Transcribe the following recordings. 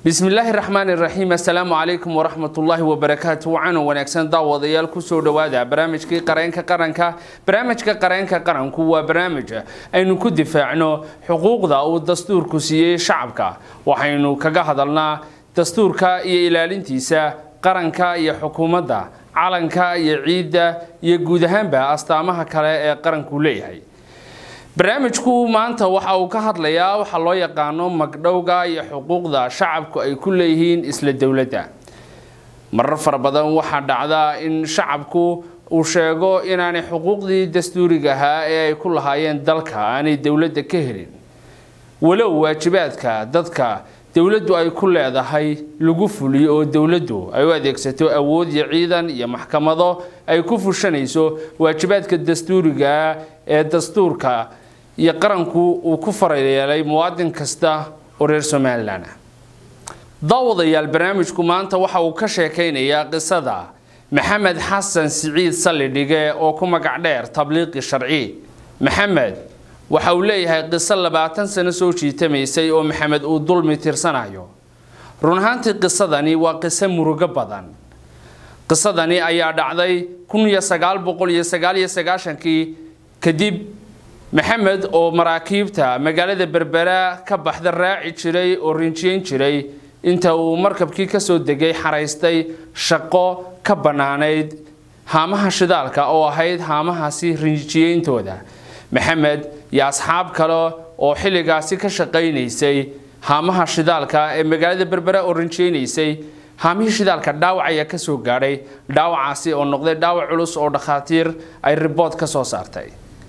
bismillaahi raxmaani raxiim assalaamu calaykum waraxmatullaahi wabarakaatu wacanan wanaagsan daawadayaal kusoo dhowaada barnaamijkii qareenka qaranka barnaamijka qareenka qaranku waa barnaamij aynu ku difaacno xuquuqda uu dastuurku siiyey shacabka waxaynu kaga hadalnaa dastuurka iyo ilaalintiisa qaranka iyo xukuumadda calanka iyo ciidda iyo guud ahaanba astaamaha kale ee qaranku leeyahay barnaamijku maanta waxa uu ka hadlayaa waxaa loo yaqaano magdhowga iyo xuquuqda shacabku ay ku leeyihiin isla dowladda marar fara badan waxaa dhacda in shacabku uu sheego inaanay xuquuqdii dastuuriga ahaa ee ay ku lahaayeen dalka aanay dowladda ka helin walow waajibaadka dadka dowladdu ay ku leedahay lagu fuliyo oo dowladdu ay u adeegsato awood iyo ciidan iyo maxkamado ay ku fushanayso waajibaadka dastuuriga ee dastuurka iyo qaranku uu ku farayeelay muwaadin kasta oo reer somalilan ah daawadayaal barnaamijku maanta waxa uu ka sheekaynayaa qisada maxamed xasan siciid sallidhige oo ku magac dheer tabliiqi sharci maxamed waxa uu leeyahay qiso labaatan sano soo jiitamaysay oo maxamed uu dulmi tirsanayo run ahaantii qisadani waa qiso murugo badan qisadani ayaa dhacday kun iyo sagaal boqol iyo sagaal iyo sagaashankii kadib maxamed oo maraakiibta magaalada berbera ka baxda raaci jiray oo rinjiyeyn jiray inta uu markabkii kasoo degay xaraystay shaqo ka bannaanayd haamaha shidaalka oo ahayd haamahaasi rinjiyeyntooda maxamed iyo asxaab kale oo xilligaasi ka shaqaynaysay haamaha shidaalka ee magaalada berbera oo rinjiyeynaysay haamihii shidaalka dhaawac ayaa kasoo gaadhay dhaawacaasi oo noqday dhaawac culus oo dhakhaatiir ay ribood ka soo saartay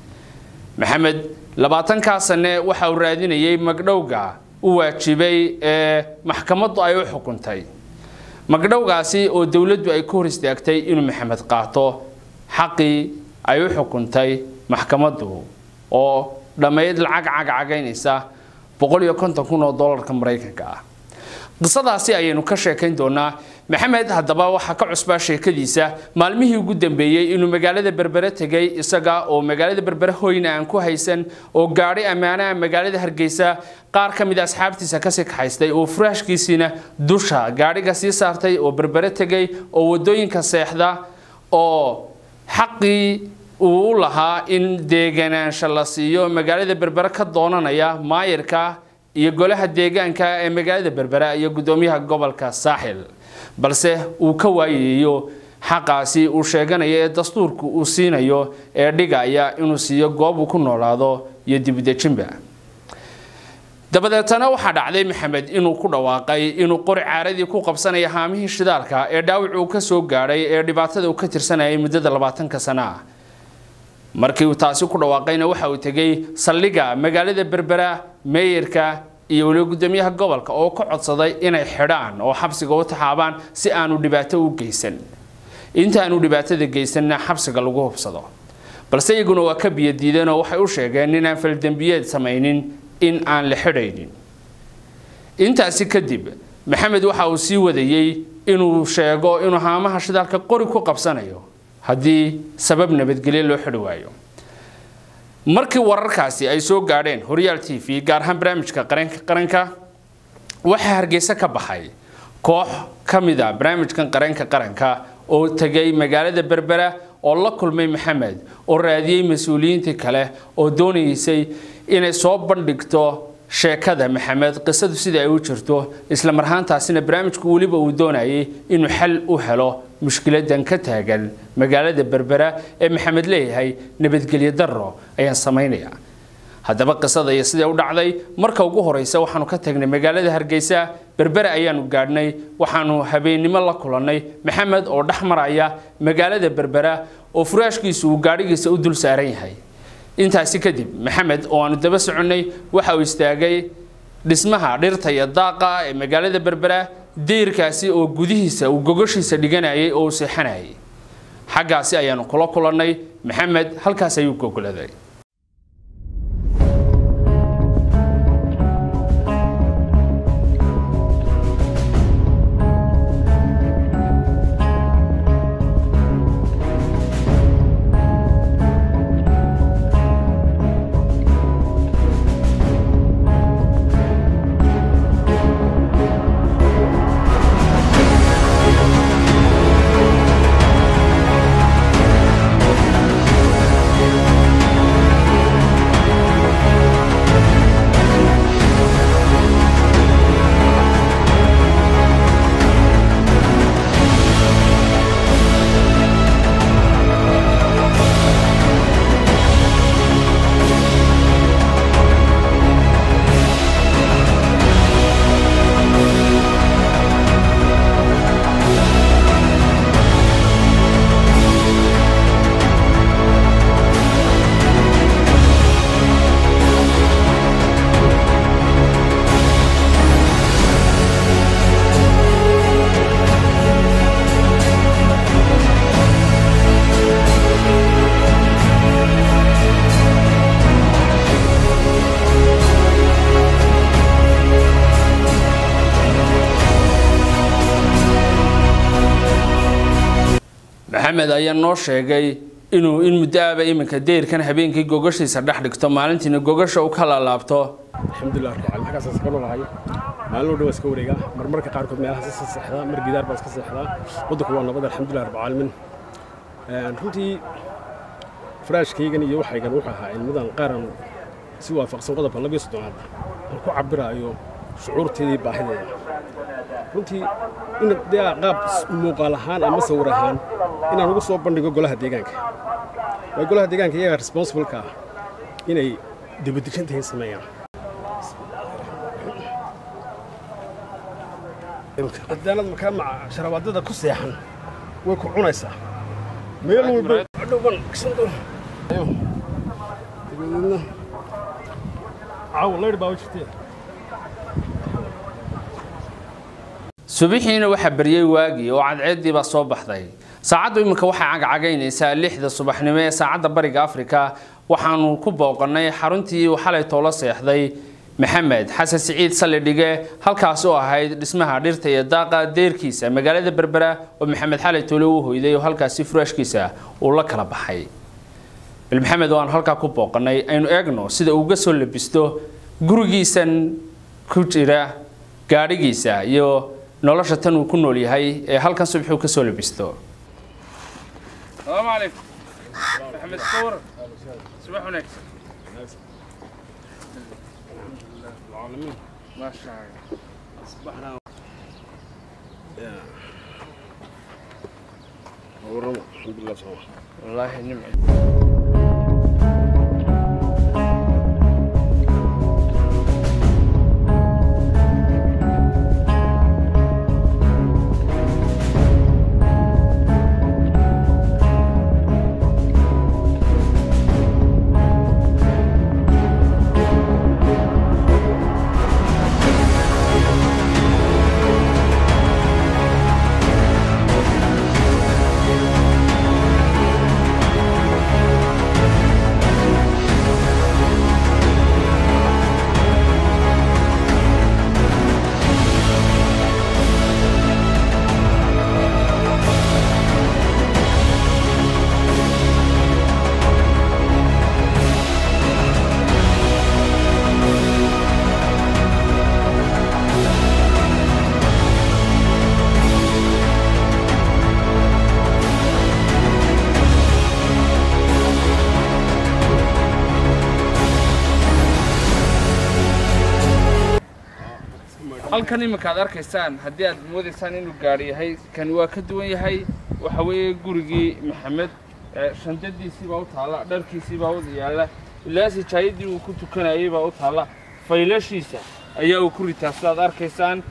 maxamed labaatankaa sane waxa uu raadinayay magdhowga u waajibay ee maxkamaddu ay u xukuntay magdhowgaasi oo dowladdu ay ku hor istaagtay inuu maxamed qaato xaqii ay u xukuntay maxkamaddu oo dhammayd lacag cagcagaynaysa boqol iyo konton kun oo dollarka maraykanka ah qisadaasi ayaynu ka sheekayn doonaa maxamed haddaba waxaa ka cusbaa sheekadiisa maalmihii ugu dambeeyey inuu magaalada berbere tegay isaga oo magaalada berbere hoyna aan ku haysan oo gaadhi ammaanaha magaalada hargeysa qaar ka mid a asxaabtiisa kasii kaxaystay oo furaashkiisiina dusha gaadhiga sii saartay oo berbere tegay oo wadooyinka seexda oo xaqii uu u lahaa in deeganaansha la siiyo magaalada berbere ka doonanaya maayirka iyo golaha deegaanka ee magaalada berbera iyo gudoomiyaha gobolka saaxil balse uu ka waayayo xaqaasi uu sheeganayo ee dastuurku uu siinayo ee dhigaya inuu siiyo goob uu ku noolaado iyo dibudejinba dabadeetana waxaa dhacday maxamed inuu ku dhawaaqay inuu qori caaradii ku qabsanaya haamihii shidaalka ee dhaawac uu ka soo gaadhay ee dhibaatada uu ka tirsanayay muddada labaatanka sana ah markii uu taasi ku dhawaaqayna waxa uu tegay saldhigga magaalada berbera meeyarka iyo weliba gudoomiyaha gobolka oo ka codsaday inay xidhaan oo xabsiga u taxaabaan si aanu dhibaato u geysan intaanu dhibaatada geysanna xabsiga lagu hubsado balse iyaguna waa ka biyadiideen oo waxay u sheegeen inaan faldembiyeed samaynin in aan la xidhaynin intaasi kadib maxamed waxa uu sii wadayey inuu sheego inuu haamaha shidaalka qori ku qabsanayo haddii sabab nabadgelyo loo xidhi waayo markii wararkaasi ay soo gaadheen horyaal t v gaar ahaan barnaamijka qareenka qaranka waxaa hargeysa ka baxay koox ka mid a barnaamijkan qareenka qaranka oo tegay magaalada berbera oo la kulmay maxamed oo raadiyey mas-uuliyiintii kale oo doonaysay inay soo bandhigto sheekada maxamed qisadu sida ay u jirto isla marhaantaasina barnaamijku weliba uu doonayay inuu xal u helo mushkiladan ka taagan magaalada berbera ee maxamed leeyahay nabadgelyo darro ayaan samaynayaa haddaba qisada iyo sidee u dhacday marka ugu horeysa waxaanu ka tagnay magaalada hargeysa berbere ayaanu gaadhnay waxaanu habeennimo la kulannay maxamed oo dhex maraya magaalada berbera oo furaashkiisu uu gaadhigiisa u dul saaran yahay intaasi kadib maxamed oo aanu daba soconnay waxa uu istaagay dhismaha dhirta iyo daaqa ee magaalada berbera dayrkaasi oo gudihiisa uu gogoshiisa dhiganayay oo uu seexanayay xaggaasi ayaanu kula kulannay maxamed halkaas ayuu gogoladay maxamed ayaa noo sheegay inuu in muddo aaba iminka deyrkan habeenkii gogashiisa dhex dhigto maalintiina gogasha u ka laalaabto alxamdulilah rabbil caalamiin halkaas iska noolahay maalin oo dhan waa iska wareegaa marmarka qaarkood meelahaas iska seexdaa mar gidaar baa iska seexdaa waddanku waa nabad alxamdulilah rabbil caalamiin runtii faraashkaygan iyo waxaygan wuxuu ahaa cilmadan qaaran si waafaqsan qodobka labiyo soddonaad aan ku cabiraayo shucuurteedii baahideeda runtii in dee qaab muuqaal ahaan ama sawir ahaan inaan ugu soo bandhigo golaha deegaanka waa golaha deegaanka iyaga responsibleka ah inay dibadejintahay sameeyaan hadaanad markaa maca sharabaadada ku seexan way ku cunaysaa meel walba dhowban kisan doona dabadeedna caawa laydh baa jirtee subixiina waxaa baryey waagii oo cadceeddii baa soo baxday saacaddu iminka waxay cagcagaynaysaa lixda subaxnimo ee saacadda bariga afrika waxaanu ku booqannay xaruntii uu xalay toola seexday maxamed xasan siciid sallidhige halkaas oo ahayd dhismaha dhirta iyo daaqa deerkiisa magaalada berbera oo maxamed xalay toole u hoyday oo halkaasi furaashkiisa uu la kala baxay bal maxamed oo aan halkaa ku booqannay aynu eegno sida uuga soo labisto gurigiisan ku jira gaadhigiisa iyo nolosha tan uu ku nool yahay ee halkan subaxuu ka soo labisto السلام عليكم محمد صور صباح ونكسر العالمين ما شاء الله أصبحنا ورمى الحمد لله صراحة والله نعم halkan iminka aad arkaysaan haddii aad moodaysaan inuu gaari yahay kani waa ka duwan yahay waxa weeye gurigii maxamed shandadiisii baa u taalla dharkiisii baa u yaalla ilaa sijaayadii uu ku tukanayay baa u taalla faylashiisa ayaa uu ku ritaa sidaad arkaysaan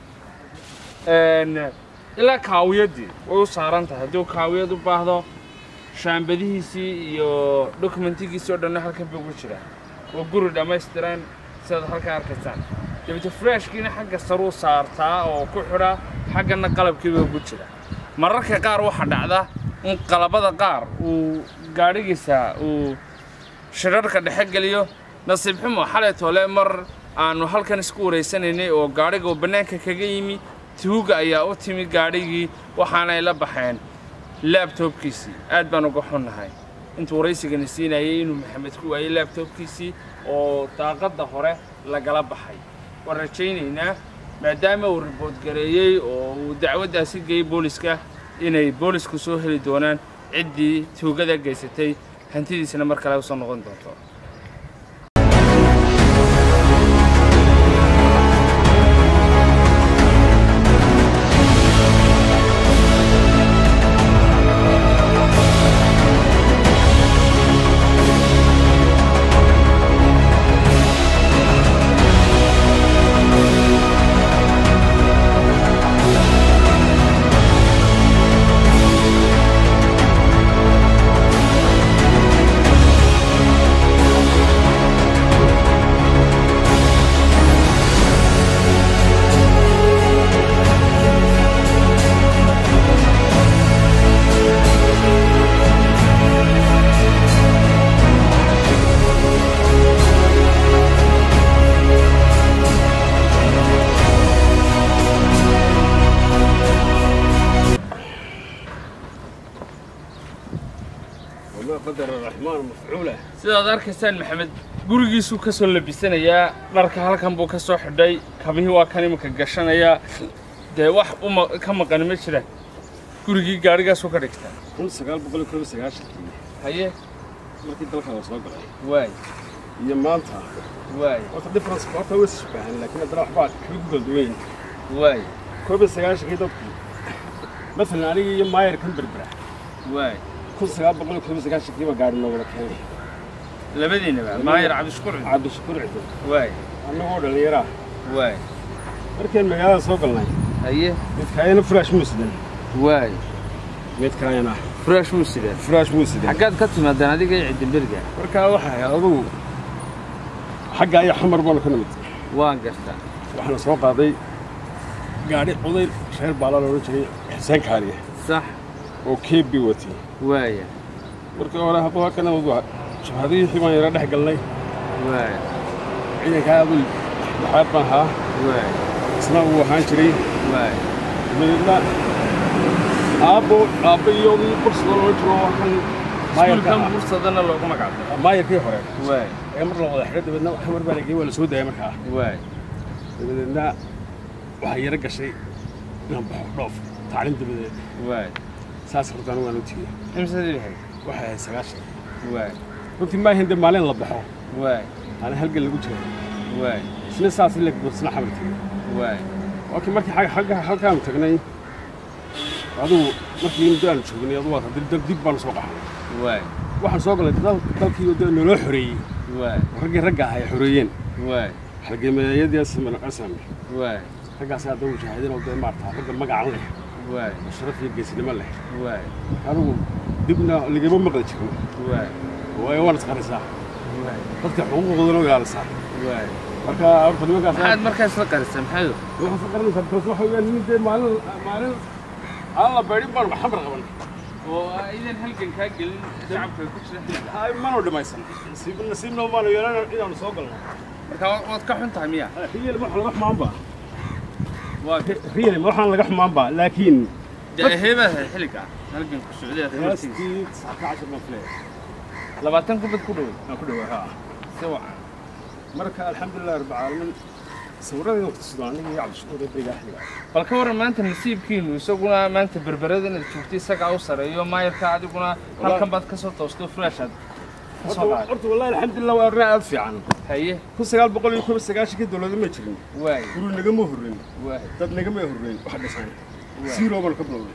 ilaa kaawiyadii way u saaran tahay haddii uu kaawiyad u baahdo shaambadihiisii iyo dokumentigiisii oo dhanna halkan bay ugu jiraan waa guri dhammaystiran sidaad halkan arkaysaan dabete freshkiina xagga saruu saartaa oo ku xidha xaggana qalabkiiba ugu jira mararka qaar waxaa dhacda in qalabada qaar uu gaadhigiisa uu shirarka dhexe geliyo nasiib xumo xalay toole mar aanu halkan isku wareysanaynay oo gaadhiga uu bannaanka kaga yimi tuuga ayaa u timi gaadhigii waxaanay la baxeen laabtoobkiisii aad baan uga xunnahay intuu waraysigani siinayay inuu maxamed ku waayey laabtoobkiisii oo daaqadda hore lagala baxay waan rajaynaynaa maadaama uu ribood gareeyey oo uu dacwaddaasi geeyey booliska inay boolisku soo heli doonaan ciddii tuugada geysatay hantidiisana mar kale usoo noqon doonto qadar raxmaan mafcuula sidaad arkaysaan maxamed gurigiisuu ka soo labisanayaa dharka halkan buu ka soo xidhay kabihii waa kan iminka gashanayaa dee wax uma ka maqani ma jiraan gurigii gaadhigaasuu ka dhigtaa kun sagaal boqol iyo koob iyo sagaashankii haye markii dalka la soo galay waay iyo maanta waay horta difference horta way isbaahan laakiin haddana waxbaa kaga kala duwan yihin waay koob iyo sagaashankii dadku masalan anigii iyo maayar kan berbera waay kun sagaal boqol iyo koob iyo sagaashankii baa gaari noo wada keenay labadiinaba maayar cabdishukur ciid cabdishakuur cidin waay annagoo dhallinyaraa waay markaan magaalada soo galnay haye midkaayana furaash muu sidan waay midkaayana furaash wuu sideen furaash muu sidan xaggaad ka timaadeen adiga iyo cidinberiga markaa waxay ahayd adugu xagga iyo xamar baanu ka nimid waan gartaa waxaana soo qaaday gaadhi oday reer baala la odhan jiray xuseen kaariye sax oo keebbi watay waaya markii hore hadduu halkana wadu jabhadihii xibaan yara dhex galnay waaya ciidankaa aduu dhexaad baan ahaa waaya isna uu ahaan jiray waaya dabeedna aabbo aabbo iyo bursada loo jiro waa kan maayarka iskuulkan ah. bursadana loogu magacdaro maayarkii hore waaya ee mar la wada xidhay dabeedna xamar baa lagey waa la soo daayay markaa waaya dabadeedna waxaa yara gashay inaan baxo dhoof tacliim dabadeed waaya saas hortaan waan u tegey imsadii lahayd waxay ahayd sagaashan waaya runtii maahin dee maalin la baxo waaya ana halgan lagu jiro waaya isna saas in la isna xamar tegey waaya laakiin markii xag- xagga halkaanu tagnay adugu markii muddo aanu joognay adugu waa dib dib- dib baanu soo qaxnay waaya waxaan soo galay dal- dalkii oo dee naloo xoreeyey waaya oo raggii ragga ah ay xoreeyeen waaya halgeemayadii asman asam waaya raggaas hadda mujaahidiin oo dee maarata ragga magacan leh waaya oo sharaf iyo geesinimo leh waaya adugu dibna ligama maqli jirno waaya waayo waan isqarisaa waaya dadka xuquuqdoodana u ilaalisaa waaya marka horta nimankaas maxaad markaas la qarisay maxayd waxaan ka qaranaysaa because waxa weeyaan nin dee maalin maalin aan la beedhin baanu xamar qaban oo aydan halgan kaa gelin shacabka ku jira xilliga ay manu dhimaysan nasiib nasiibna maanu yeelan inaanu soo galno marka waad ka xun tahay miya riyal ma laga xumaanba waa riyal ma waxaan laga xumaanba laakiin dee heebaad ahayd xilliga halganku socday aad martiisa qiyaastii saca cashar baan filaya labaatan kubad ku dhoway aan ku dhawaa haa si wacan marka alxamdulilah rabbi caalamiin sawirradii ku sidoo aniga iyo cabdishakuur ee beriga axliga bal ka warran maanta nasiibkiinu isaguna maanta berberada inaad joogtay isagaa u sareeyo maayarka adiguna halkan baad ka soo toosto furaashaad ka soo horta qaaday horta wallahi alxamdulilah waa arrin aad fiican haye kun sagaal boqol iyo koob iyo sagaashankii dowlada ma jirin waay guri nagama horreyn waay dad nagama horreyn wax dhisan zero baanu ka bilownay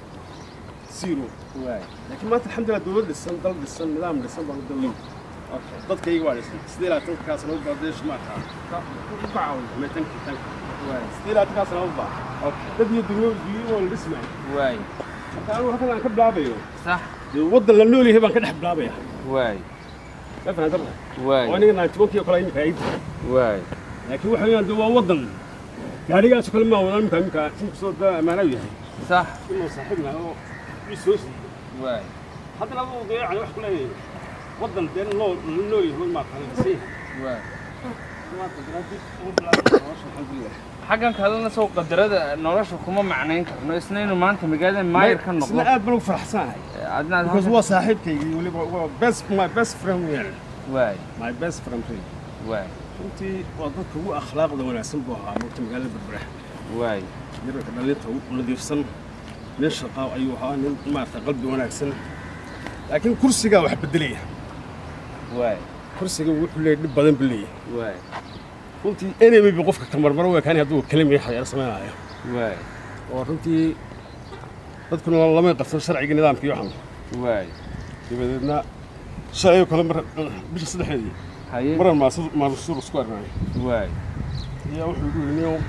zero waay laakiin maanta alxamdulilah dowlad dhisan dal dhisan nidaam dhisan baanu dalnay dadkayga waa dhisan sidee laatankaas lagu baadeesh maarkaa ku caawin tankii tanka waay sidee laatankaas lagu baa okay dad iyo dunya dunya waa la dhismay waay marka anigu halkan aan ka bilaabayo sax dee waddan la nool yahay baan ka dhex bilaabaya waay ma fahantan oo waay aniga naantibankii oo kale imika ay tahay waay laakiin waxa weeyaan dee waa waddan gaadhigaas oo kale maa wadaan imika imika inkastoo daa ammaana u yahay sax inuu saaxiib nahay oo ii soo siiyey waay haddana aduu dee yani wax ku leeyahay waddan dee loo la nool yahay maa kale dhisay waay maanta daraadii ugu bilaabay nolosha alxamdulilah xaggan kalena soo qadarada nolosha kuma macnayn karno isna inuu maanta magaalada maayar ka noqdo isna aad baan ugu faraxsanahay adnaad because waa saaxiibkaygii weliba waa best my best friend weeyaan waay my best friend really waay runtii waa dadka ugu akhlaaqda wanaagsan buu ahaa moogta magaalada berbera waay yararka dhalinta ugu nadiifsan nin shaqaa ayuu ahaa nin maarata qalbi wanaagsan laakiin kursigaa wax bedelaya waay kursiga wuxuu leeyahay dhib badan buu leeyahay waay runtii enemy bi qofka kamarmaro waa kaani hadduu kelimi xayaar samaynayo waay oo runtii dadkuna lamay qabsan sharciga nidaamka iyo waxan waay dabadeedna shalay oo kale mar bisha saddexdeedii haye maran maasur maasuur isku arnaayo waay ayaa wuxuu igu yidhi niyow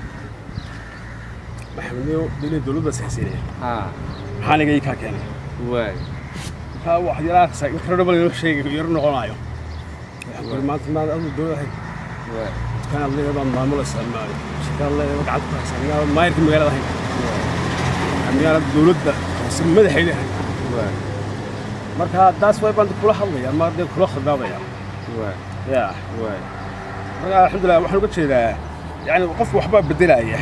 maxamedniyow dili dowladda sixsiinaya haa maxaan iga ii kaa keenay waay markaa wax yaraasa incredible inuu sheegay yaro noqonayo waxaan ku yidhi maanta maad aduu dowlad ahayd waay dukaanaad leedahay baan maamulaysaa maayo shaqaad leedahay gacanta ku haysaa miyaa maayarka magaalada ahayn miyaanad dowladda hoose madaxayda ahayn waay marka taas way baan kula hadlaya ama dee kula khidbaabaya waay ya waay marka alxamdulilah waxaan uga jeedaa yani qofku waxbaa bedelaya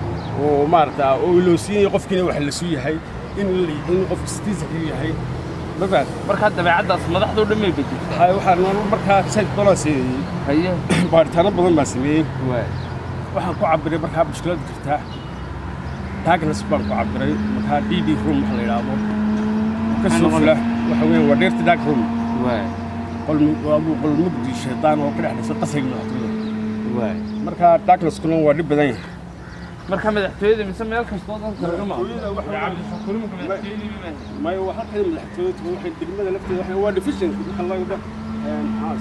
oo maarata oo ilowsiinaya qofkiina wax la suu yahay in in qofku citizenka yahay ma fahan markaa dabeecaddaas madaxdoo dhan may bedeshaa hay waxaa nolol markaa sayid dolaa siiyey haye baaritaano badan baa sameeyey waay waxaan ku cabiray markaa mushkilad jirtaa darkness baan ku cabiray markaa d d room waxa la yidhaahdo ka soo fula waxa weeye waa dheerta dark room waay qol waa qol mugdi shaydaan oo ka dhex dhasay qasriga madaxtooyada waay markaa darknesskuna waa dhib badan yahay marka madaxtooyada mise meel kastoo dalka laga Madaxtooyada waxa weeye- cabdishakuurumka madaxtooyadii mayo waa halkan madaxtooyadu waxay degmada lafteeda waxa waa division waxa la yidhaahdo haas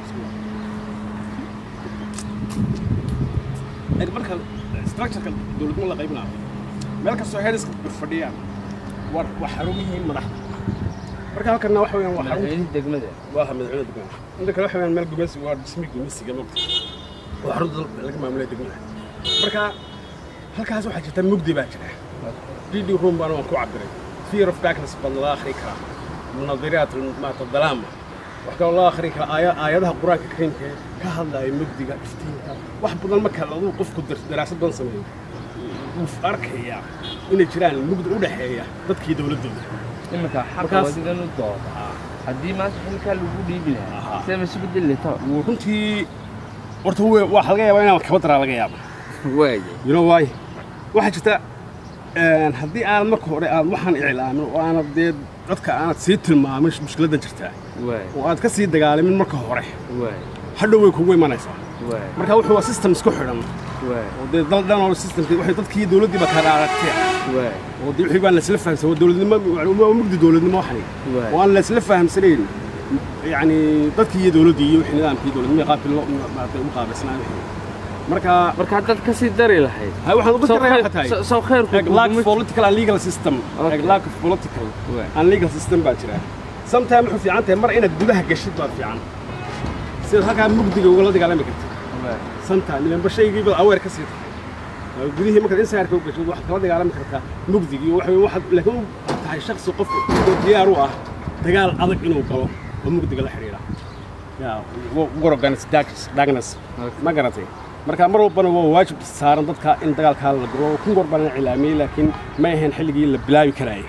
yaraan marka structureka dowladnimo la qaybinayo meel kastoo heeriska fadhiyaan waa waa xarumihii madaxda marka halkanna waxa weeyaan waa xarun madaxweynihii degmada waa madaxweyne degmada inta kale waxa weeyaan meel gumeysi waa dhismi gumeysiga mogta waa xarunta dalka laga maamulay degmada marka halkaas waxaa jirta mugdi baa jira d d room baana waan ku cabiray fear of darkness baan loo akhri karaa munadiraat maata dalaama wax kaloo loo akhri karaa aaya- aayadaha qur-aanka kariimka ee ka hadlaya mugdiga iftiinka wax badan marka aduu qofku dar- daraasad badan sameeyo wuu arkayaa inay jiraan mugdi u dhexeeya dadkii dowladdooda iminka xaqa Markaas- wadigan u dooda haddii maanta xilkaa lagu dhiibi lahaa Aha. see ma isu bedeli lahaa wuu runtii horta wuu- waxaa laga yaabaa inaan kaba daraa laga yaaba waaye you know why waxaa jirta een, haddii aanad marka hore aad waxaan iclaamin oo aanad dee dadka aanad sii tilmaamin mushkiladda jirtaa waaye oo aad ka sii dagaalamin marka hore waaye hadhow way kugu imanaysaa waaye marka wuxuu waa system isku xidhan waaye oo dee dal dhan oo systemkii waxay dadkii dowladdii baa kala aragtay waaye oo dee wixii baan laisla fahamsan waa dowladnimo waa mugdi dowladnimo waxani Waay. oo aan laisla fahamsanayn yacni dadkii iyo dowladdii iyo wixii nidaamkii dowladnimo qaabkii loo maaragtay u qaabilsanaa wixii marka marka haddaad ka sii dari lahayd hay waxaan uga Soo daraya khayr- waxa tahay soo- soo khayrku Like lack kuguma- of political and legal system Okay. like lack of political Waay. and legal system baa jira sometime wuxuu fiican tahay mar inaad gudaha gashid baa fiican sidaad halkaa mugdiga ugala dagaalami kartid Waay. sometime ilanba shaygii bad aweer ka sii tahay Waa gudihii markaad insaarka u gashid waxaad kala dagaalami kartaa mugdigii waxa weeye waxaad laakiin u tahay shakhsi qof oo diyaar u ah dagaal adag inuu galo oo mugdiga la xidhiidha yaa war organis darkness Okay. ma garatay marka mar walbana waa waajib saaran dadka in dagaalkaa la guro kun goor baan la cilaamiyey laakiin ma ahayn xilligii la bilaabi karaayay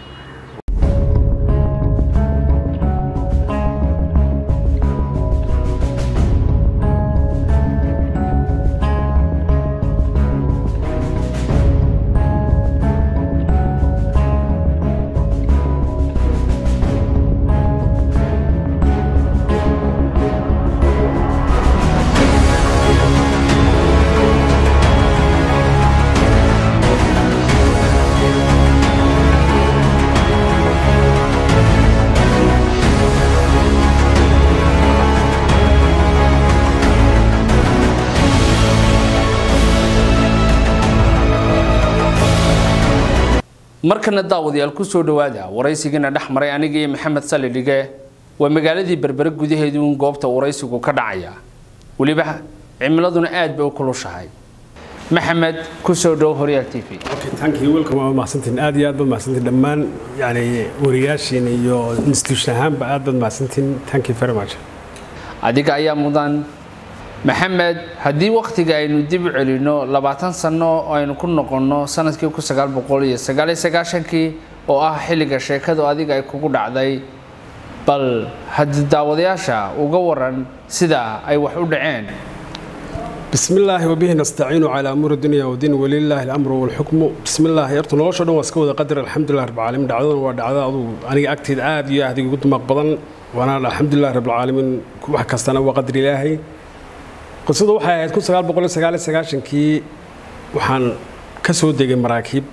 markana daawadayaal ku soo dhowaada waraysigiina dhex maray aniga iyo maxamed sali dhige waa magaaladii berbere gudaheedu in goobta waraysigu ka dhacaya weliba cimiladuna aad bay u kulushahay maxamed ku soo dhow horyaal t v okay thank you welcome waa mahadsantiin aad iyo aad baad mahadsantiin dhammaan yani wariyaashiina iyo institution ahaanba aad baad mahadsantiin thank you very much adiga ayaa mudan maxamed haddii wakhtiga aynu dib u celinno labaatan sano oo aynu ku noqonno sanadkii kun sagaal boqol iyo sagaal iyo sagaashankii oo ah xilliga sheekadu adiga ay kugu dhacday bal haddii daawadayaasha uga waran sida ay wax u dhaceen بسم الله وبه نستعين على امور الدنيا والدين ولله الامر والحكم بسم الله يرتو nolosha dhan waa iska wada qadar alxamdulilah rabbil caalamiin dhacdadan waa dhacda aduu aniga agteed aad iyo aad igu dumaq badan waana alxamdulilah rabbil caalamiin wax kastana waa qadar ilaahay qisadu waxay ahayd kun sagaal boqol iyo sagaal iyo sagaashankii waxaan ka soo degay maraakiib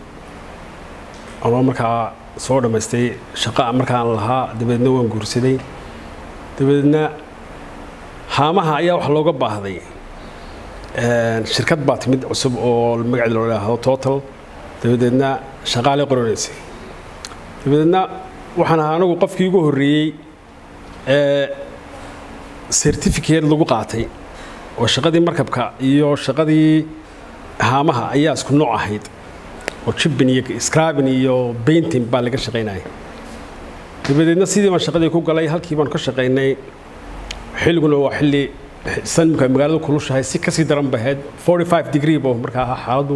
anoo markaa soo dhammaystay shaqa markaan lahaa dabeedna waan guursaday dabeedna haamaha ayaa wax looga baahday shirkad baa timid cusub oo magaceeda loo yidhaahdo total dabadeedna shaqaalay qoranaysay dabadeedna waxaan ahaa anagu qofkii ugu horreeyey ee certificate lagu qaatay oo shaqadii markabka iyo shaqadii haamaha ayaa isku nooc ahayd oo jibbin iyo scrabin iyo painting baa laga shaqaynayay dabadeedna sidii baan shaqadii ku galay halkii baan ka shaqaynay xilliguna waa xilli sanimka magaalada kulushahay si kasii daran bahayd 45 degree bo markaa ahaa xaaladdu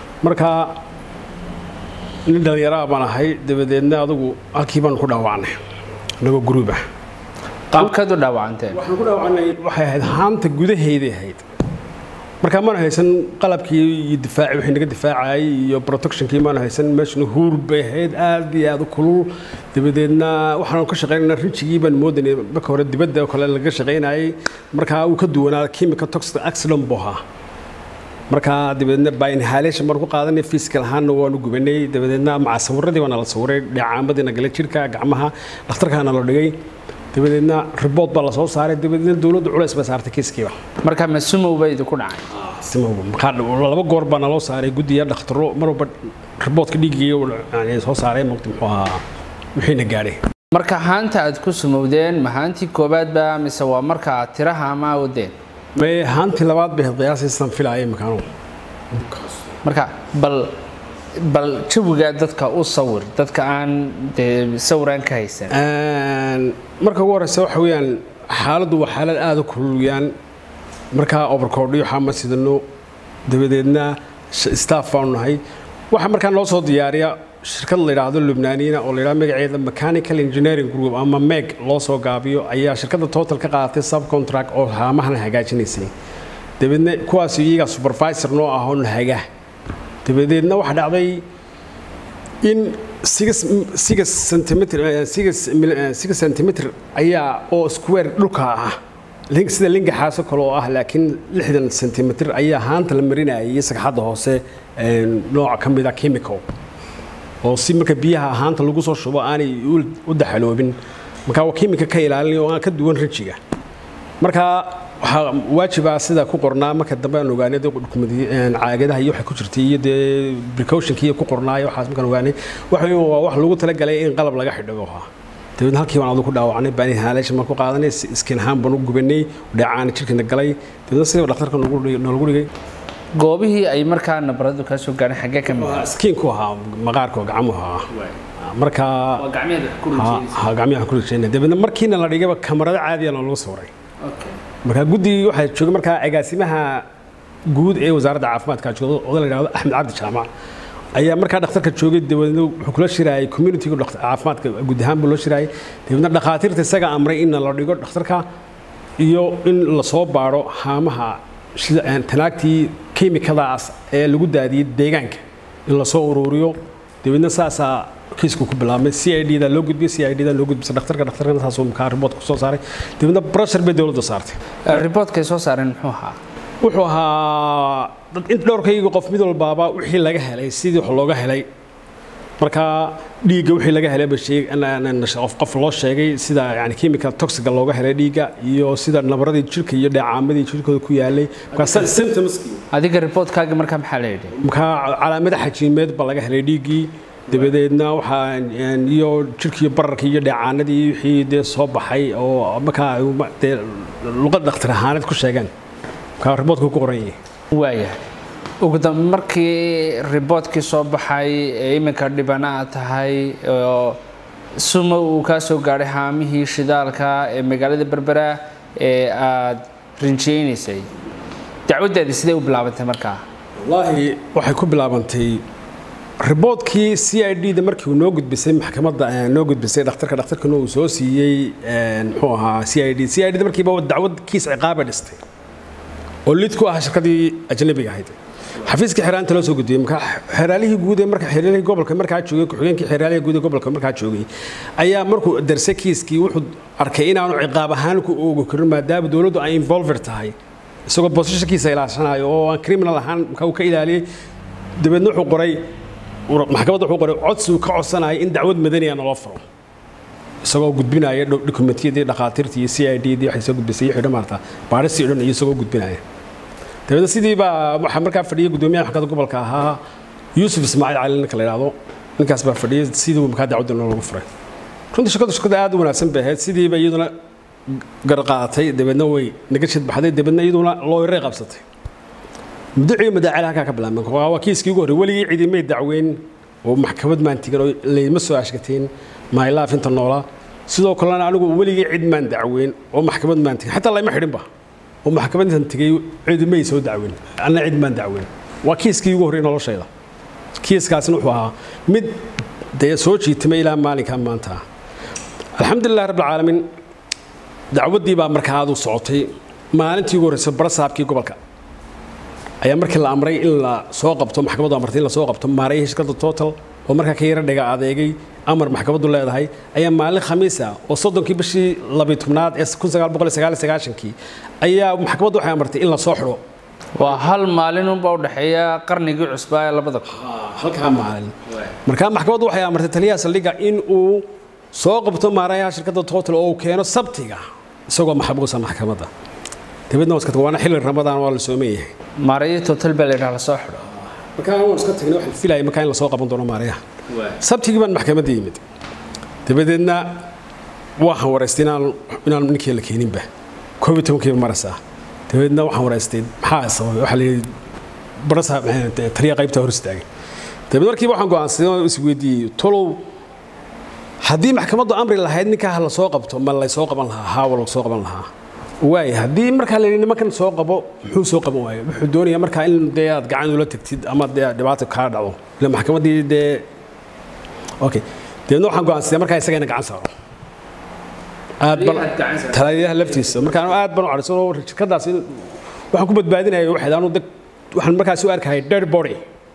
markaa nin dhallinyaraa baan ahay dabadeedna adugu halkii baan ku dhaawacnay anagoo gruub ah qaabkeed u dhaawacanteen waxaan ku dhaawacnay waxay ahayd haanta gudaheeday ahayd markaa maana haysan qalabkii iyo difaaci wixii naga difaacayay iyo protectionkii maana haysan meeshuna huur bay ahayd aad iyo aad u kulul dabadeedna waxaanu ka shaqaynayna rinjigii baan moodanay marka hore dibadda oo kale laga shaqaynayay markaa uu ka duwanaa chemical toxic accident buu ahaa markaa dabadeedna by inhalation baan ku qaadanay physical ahaanna waanu gubanay dabadeedna maca sawiradii baana la sawiray dheecaamadiina gala jirka gacmaha dhakhtarkaana la dhigay dabadeedna ribood baa la soo saaray dabadeedna dowladdu culays baa saartay kiiskiiba marka ma sumow ba idinku dhacay simowba markaa laba goor baa naloo saaray guddiga dhakhtaro mar walba riboodka dhiiggii soo saaray maqti muxuu ahaa wixiina gaadhay marka haanta aad ku sumowdeen ma haantii koobaad ba mise waa marka aad tiraha ama wadeen may haantii labaad bay qiyaasaysan filaaya makaanu marka bal bal jawigaa dadka u sawir dadka aan dee sawiraan ka haysan marka ugu horeysa waxa weeyaan xaaladdu waa xaalad aada u kululuyaan markaa overcoordhiyo waxaa ma sidano dabadeedna staff baanu nahay waxaa markaa noo soo diyaariya shirkad la yidhaahdo lubnaaniina oo la yidhahdo magaceeda mechanical engineering group ama meg loo soo gaabiyo ayaa shirkadda total ka qaadatay subcontract oo haamahana hagaajinaysay dabeedna kuwaas iyaga supervisor noo ah oo nahaga dabadeedna waxaa dhacday in centimeter ayaa oo square dhulka ah sida lingaxaaso kale oo ah laakiin lixdan centimeter ayaa haanta la marinayay sagxadda hoose nooca ka mida chemical oo si marka biyaha haanta lagu soo shubo aanay u daxaloobin marka waa chemical ka ilaalinaya oo aan ka duwan rijiga marka waxaa waajibaa sida ku qornaa marka dambe aan ogaanay caagadaha iyo waxa ku jirtay iyo dee precautionkii ku qornaayo waxaas markaan ogaanay waxa waa wax lagu talagalay in qalab laga xidhigo ahaa dabeedna halkii baan adu ku dhaawacnay baan inhalation baan ku qaadanay skin ahaan baan u gubanay dhacaana jirkina galay dabeedna sidaba dhakhtarka noolagu dhigay goobihii ay markaa nabaradu kaa soo gaadheen xaggee ka mid skiinku ahaa maqaarka gacmuhu ahaa marka gacmiyaha ku rajeyna dabeedna markiina la dhigayba kamarado caadiya lagu sawiray markaa guddigii waxaa joogay markaa agaasimaha guud ee wasaaradda caafimaadka jooga oda la yidhahdo axmed cabdi jaamac ayaa markaa dhakhtarka joogay dabadeedna wuxuu kula shiraayay communitiga caafimaadka guud ahaan buu loo shiraayay dabeedna dhakhaatiirta isaga amray in la dhigo dhakhtarka iyo in lasoo baadho haamaha tanaagtii kemikadaas ee lagu daadiyey deegaanka in lasoo ururiyo dabeedna saasaa kiisku ku bilaabmay c i d da loo gudbiyey c i d da loo gudbisay dhakhtarka dhakhtarkana saasuu markaa riboodka kusoo saaray dabeedna pressure bay dowladda saartay riboodkay soo saareen muxuu ahaa wuxuu ahaa in dhowrkayga qof mid walbaaba wixii laga helay sidii wax looga helay marka dhiigga wixii laga helay qof qof loo sheegay sida yani chemical toxiga looga helay dhiigga iyo sida nabaradii jirka iyo dheecaamadii jirkooda ku yaalay adiga riboodkaaga markaa maxaa la yidhi markaa calaamada xajiimeed baa laga helay dhiiggii dabadeedna waxaa iyo jirkiiyo bararkii iyo dheecaanadii wixii dee soo baxay oo markaa dee luqad dhakhtar ahaaneed ku sheegeen markaa riboodka ku qoran yahay waayahay ugu dambe markii riboodkii soo baxay ee iminka dhibana aad tahay oo suma uu kaa soo gaadhay haamihii shidaalka ee magaalada berbera ee aad rinjeynaysay dacwaddaadii sidee u bilaabantay markaa wallaahi waxay ku bilaabantay riboodkii c i d da markii uu noo gudbisay maxkamadda noo gudbisay dhakhtarka dhakhtarkana uu soo siiyey muxuu ahaa c i d c i d da markiiba dacwad kiis ciqaaba dhistay oo lid ku ah shirkadii ajnabiga ahayd xafiiskii xeeraanta loo soo gudbiyey marka xeeraalihii guud ee marka xeeraalihii gobolka markaa joogay ku-xigeenkii xeeraalihii guud ee gobolka markaa joogay ayaa markuu darsay kiiskii wuxuu arkay inaanu ciqaab ahaan ku oogi karin maadaama dowladdu ay involver tahay isagoo bosishankiisa ilaashanayo oo aan criminal ahaan marka uu ka ilaaliyey dabeedna wuxuu qoray maxkamadda wuxuu qoray codsi uu ka codsanaya in dacwad madaniya naloo furo isagoo gudbinaya dokumentiyadii dhakhaatiirtii iyo c i d dii waxay soo gudbisay iyo xidho maarta baaristii dhan iyo isagoo gudbinaya dabeedna sidii baa waxaa markaa fadhiyay guddoomiyaha maxkamadda gobolka ahaa yuusuf ismaaciil cali ninka la yidhaahdo ninkaas baa fadhiyay sidii markaa dacwadda lagu furay runtii shaqadu shaqada aad u wanaagsan bay ahayd sidiiba iyaduna garqaadatay dabeedna way naga shadbaxday dabeedna iyaduna looyaray qabsatay muddaciyo madaacil halkaa ka bilaabmay waa kiiskii ugu horrey weligii cidimay dacweyn oo maxkamad maan tigan oo layma soo ashkateen mylaaf inta noolaa sidoo kalena anigu weligii cid maan dacweyn oo maxkamad maan tigan xataa layma xidhinba oo maxkamad intan tegay cidimay soo dacweyn anna cid maan dacweyn waa kiiskii ugu horrey noloshayda kiiskaasina wuxuu ahaa mid dee soo jiitamay ilaa maalinkaa maanta alxamdulilah rabbilcaalamiin dacwaddii baa markaa aad u socotay maalintii ugu horreysay barasaabkii gobolka ayaa markii la amray in la soo qabto maxkamaddu amartay in la soo qabto maarayay shirkadda total oo markaa ka yara dhiga adeegay amar maxkamaddu leedahay ayaa maalin khamiis ah oo soddonkii bishii labiy tobnaad ee kun sagaal boqol iyo sagaal iyo sagaashankii ayaa maxkamaddu waxay amartay in la soo xidho waa hal maalin unbaa u dhexeeya qarnigii cusbaa ee labada kun halkaa maalin markaa maxkamaddu waxay amartay taliyaha saldhigga in uu soo qabto maarayaha shirkadda total oo uu keeno sabtiga isagoo maxbuusa maxkamadda dabeedna waa iska tag waana xilli ramadaan waa la sooman yahay maarayo total baa la yidhaha la soo xidho markaa waan iska tagnay waxaan filayay markaa in la soo qaban doono maarayaha sabtigii baan maxkamadda yimid dabadeedna waxaan waraystay inaan inaan ninkii la keeninba koob iyo tobankiiba marasa dabadeedna waxaan waraystay maxaa sababay waxaa la yidhi barasa taliya qaybta hor istaagay dabeed markiiba waxaan go'aansaday oo isweydiiyey tolow haddii maxkamaddu amri lahayd ninkaa ha la soo qabto ma laysoo qaban lahaa haawa la soo qaban lahaa waay haddii markaa la yidhi nimankan soo qabo muxuu soo qaban waayo wuxuu doonayaa markaa in dee aad gacan ula tagtid ama dee dhibaato kaa dhacdo ila maxkamaddii dee okay dabeedna waxaan go'aansaday markaa isaga ina gacan saaro aad ban taliyaha laftiisa markaa aad ban u cadhaysan oo shirkadaas waxaan ku badbaadinaya waxayd anu dad waxaan markaas u arkayay dead body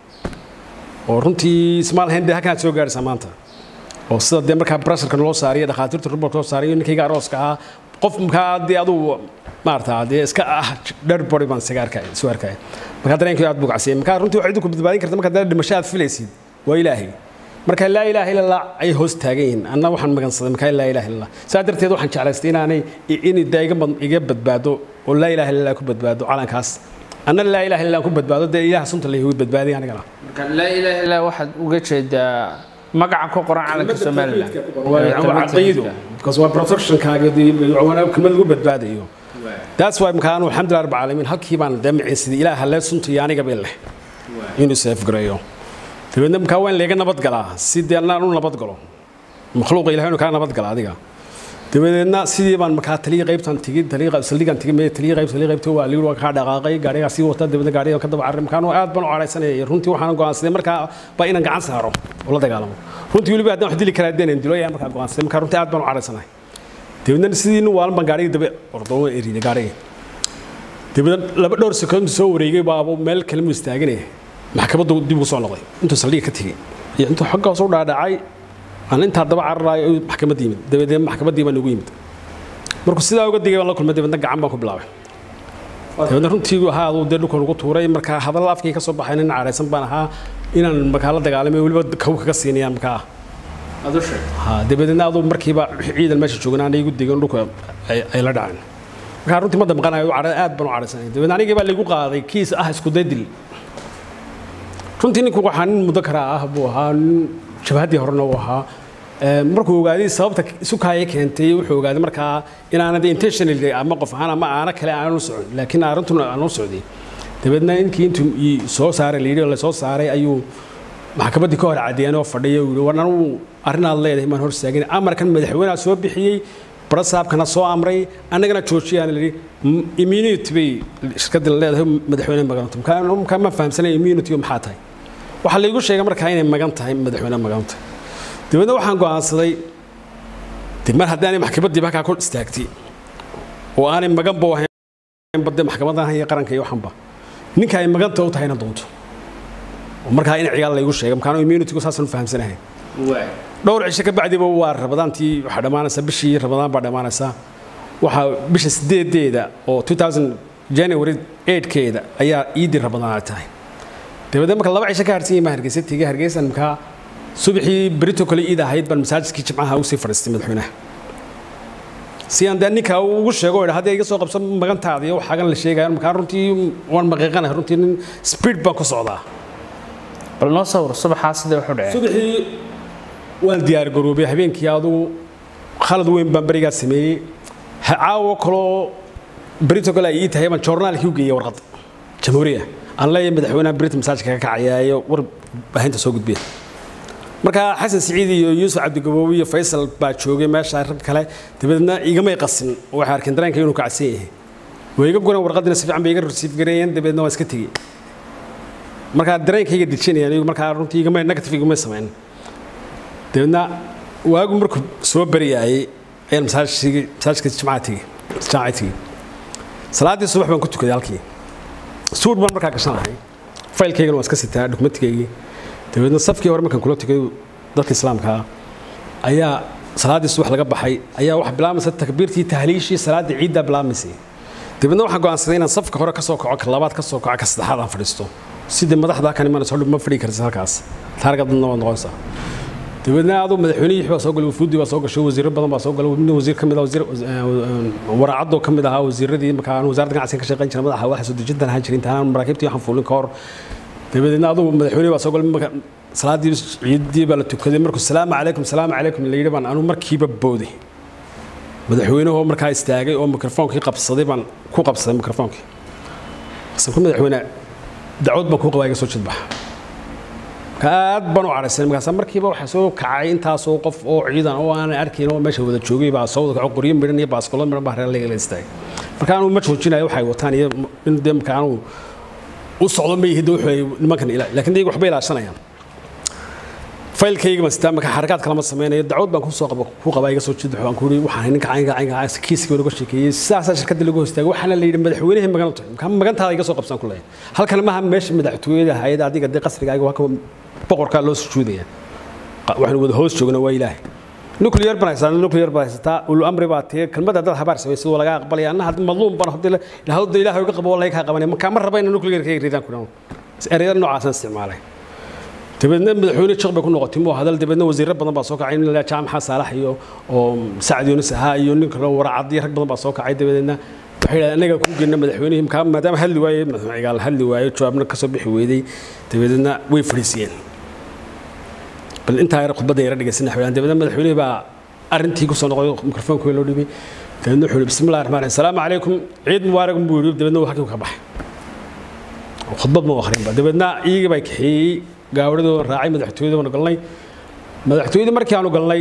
oo runtii ismaal hayn dee halkaan soo gaaraysaa maanta oo sida dee markaa brasharka loo saariyo dhakhaatiirta rubalka loo saariyo ninkayga arooska ahaa qof markaa dee adugu maarata dee iska ah dead body baan isaga arkay soo arkaya markaa dareenkii aad buu kacsiyay markaa runtii waxay idinku badbaadin karta markaa dee dhimasho aad filaysid waa ilaahay marka laa ilaaha illa allah ay hoos taagan yihiin anna waxaan magansaday markaa laa ilaaha illa allah saa darteed waxaan jeclaystay inaanay in dee iga iga badbaado oo laa ilaaha illa allah ku badbaado calankaas anna laa ilaaha illa allah ku badbaado dee ilaah sunta la igu badbaadiy anigana marka laa ilaaha illa waxaad uga jeedaa magaca ku qoran calanka somaliland caqiido because waa protectionkaaga kelmad lagu badbaadayo that's why markaa anu alxamdulilah rabbi caalamiin halkii baan dee miciinsaday ilaah halee sunta iyo aniga bay leh inuu seefgareeyo dabeedna markaa waa in layga nabad galaa si dee anaan u nabad galo makhluuqa ilahay inu kaa nabad gala adiga dabadeedna sidii baan markaa taliya qaybtan tigi taliya saldhigan tigi mee taliya qayb taliya qaybta waa liir waa kaa dhaqaaqay gaarigaa sii wata dabeedna gaariga ka daba carray markaan aad baan u cadhaysanayay runtii waxaan go'aansaday markaa baa inaan gacan saaro oo la dagaalamo runtii weliba haddaan wax dili karaa deenan dilo ayaan markaa go'aansaday markaa runtii aad baan u cadhaysanahay dabeedna sidii nin waalan baan gaariga dabe ordoomo eriday gaariga dabeedna laba dhowr sekoond soo wareegay baaba meel kale mu istaaganaya maxkamaddu dib ugu soo noqday intuu saldhiga ka tegey iyo intuu xagga hoos u dhaadhacay aan intaa daba cararaayo maxkamadda yimid dabadeed maxkamaddii baan ugu yimid markuu sidaa uga digay baan la kulmay dabeedna gacan baan ku bilaabay dabeedna runtii ahaa aduu dee dhulkan ugu tuuray markaa hadalla afkii ka soo baxay nin cadhaysan baan ahaa inaan markaa la dagaalamay weliba kaw kaga siinayaan markaa ha dabadeedna aduu markiiba ciidan meesha joogan aan igu digin dhulka ay la dhaceen markaa runtii ma damqanayo aad baan u cadhaysanay dabeedna anigii baa laygu qaaday kiis ah isku daydil runtii ninku waxaa nin muddo karaa ah buu ahaa nin shabahaddii horena uu ahaa markuu ogaaday sababta isu kaaya keentay wuxuu ogaaday markaa inaanad intentional ama qof ahaan ama aana kale aanu socon laakiin arrintuna aanu socday dabeedna ninkii intuu soo saaray la yidhi oo la soo saaray ayuu maxkamaddii ka hor cadeeyeen oo fadhiya uu yidhi war anugu arrinaad leedahay maan hor istaagin amarkan madaxweynaha soo bixiyey barasaabkana soo amray annagana joojiyaan la yidhi immunity bay shirkadda leedahay madaxweyne maganto markaa ma fahamsanay immunity maxaa tahay waxaa laygu sheegay markaa inay magan tahay madaxweyne magan tahay dabeedna waxaan go'aansaday de mar haddii aanay maxkamaddii halkaa ku istaagtay oo aanay maganba ahayn bade maxkamadahan iyo qaranka iyo waxanba ninka ay maganta u tahayna doonto oo markaa in cigaal laygu sheegay markaan immunitygu saasaan u fahamsanahay dhowr cisho ka bacdiba waa rabadaantii waxaa dhammaanaysaa bishii rabadaan baa dhammaanaysaa waxaa bisha sideedeeda oo 2000 january 8keeda ayaa iidii rabadaan ay tahay dabadeed marka laba cisho ka harsan yimaa hargeysa tegey hargeysan markaa subaxii berito kale iid ahayd baan masaajidkii jimcaha ugu sii fadhiistay madaxweynaha si aan dee ninka ugu sheego idha haddii iga soo qabso magantaada iyo waxaagan la sheegayo markaa runtii waan maqiiqanahay runtii nin speed baan ku socdaa bal noo sawir subaxaa sidee wuxu dhaceen subaxii waan diyaar garoobay habeenkii adugu khalad weyn baan berigaa sameeyey caawo kaloo berito kale ay ii tahay baan joornaalkii u geeyey warqad jamhuuriya aan leeyahay madaxweynaha berito masaajidka ka kacayaayo war baahinta soo gudbiya markaa xasan siciid iyo yuusuf cabdigaboobi iyo faysal baa joogay meesha rag kale dabadeedna igamay qasin waxay arkeen dareenka inuu kacsan yahay way iga guran warqadina si fiican bay iga rasiif gareeyeen dabeedna waan iska tegey markaa dareenkayga dejinayaan iyagu markaa runtii igamay negative igamay samayn dabeedna waagu markuu soo baryaayey ayaan masaajigii masaajidka jimcaha tegey jimcaha tegey salaaddii subax baan ku tukaday halkii suur baan markaa gashan lahay faylkaygana waan iska sitaa dokumentigaygii dabeedna safkii hore markaan kula tukay dadka islaamka ah ayaa salaaddii subax laga baxay ayaa waxaa bilaamaysa takbiirtii tahliishii salaaddii ciiddaa bilaabmaysay dabeedna waxaan go'aansaday inaan safka hore ka soo kaco ka labaad ka soo kaco ka saddexaad aan fadhiisto sidii madaxda kan imanayso hodhi ma fadhii kartid halkaas taarga dadna waad noqonaysaa dabeedna aduu madaxweynihii baa soo galay wafuudi baa soo gashay wasiiro badan baa soo galay midna wasiir ka mid ah wasiir waraacadoo ka mid ahaa wasiiradii marka aan wasaaradda ganacsiga ka shaqayn jiray madaxa waxa soo dejintan ahaan jirin intaan maraakiibtii waxaan fuulin ka hor dabadeedna aduu madaxweynihi baa soo galay marka salaadii ciidii baa la tukaday markuu salaamu calaykum salaamu calaykum la yidhi baan anu markiiba booday madaxweynuhu markaa istaagay oo mikrofoonkii qabsaday baan ku qabsaday mikrofoonkii sanku madaxweyne dacwad baan kuu qabaa iga soo jidbaxa aad baan u cadhaysan markaas markiiba waxaa soo kacay intaasoo qof oo ciidan oo aanan arkayn oo meesha wada joogay baa soo wada kaco qoryo midhan iyo baaskolo midhan baa reer la istaagay marka anuu ma joojinayo waxay wataan iyo in dee marka anuu u socdo ma yihid wuxuu nimankan ilaa laakiin iyagu waxbay ilaashanayaan faylkayga ma sitaa marka xarakaad kalama sameynayo dacwad baan kusoo qaba ku qabaa iga soo jidbaxo aan ku yidhi waxaan ninka caynka caynka kiiskii laga sheekeeyey sidaasaa shirkadda lagu hostaagay waxaana la yidhi madaxweynihii magan tahay marka magantaada iga soo qabsan ku leeyahay halkan maaha meesha madaxtooyada hayada adiga dee qasrigaaga waa ka boqorkaa loo sujuudaya waxaanu wada hoos joogna waa ilaahay nuclear baan haysataa nuclear baan haysataa ulu amri baa tee kelmadda dad habaar samaysid waa laga aqbalaya anna hadda madluum baan hadii lahawda ilaahay uga qabo wallahi kaa qabanaya markaa ma raba inaan nuclear ka ridaan ku dhawo ereyada noocaasaan isticmaalay dabeedna madaxweyne jiq bay ku noqotay muu hadal dabeedna wasiirro badan baa soo kacay nin la jaamaxa saalax iyo oo sacad yuunus ahaa iyo nin kale waracad iyo rag badan baa soo kacay dabeedna waxay yidhahdeen annaga ku geyna madaxweynihii markaa maadaama hadli waaye madaxweyne cigaal hadli waayo jawaabna kasoo bixi weyday dabeedna way fadhiisiyeen bal intaa yar khudbadda yara dhegeysan waxay dabeedna madaxweynihii baa arrintii kusoo noqday mikrofoonka loo dhibay dabeedna wuxuu yidhi bismillahi raxmaan raxiim salaamu calaykum ciid mubaarak buu yidhi dabeedna wuu halkii ka baxay khudbad ma akhrinba dabeedna iyagii baa kaxeeyey gaawradoo raacay madaxtooyada waanu galnay madaxtooyadii markii aanu galnay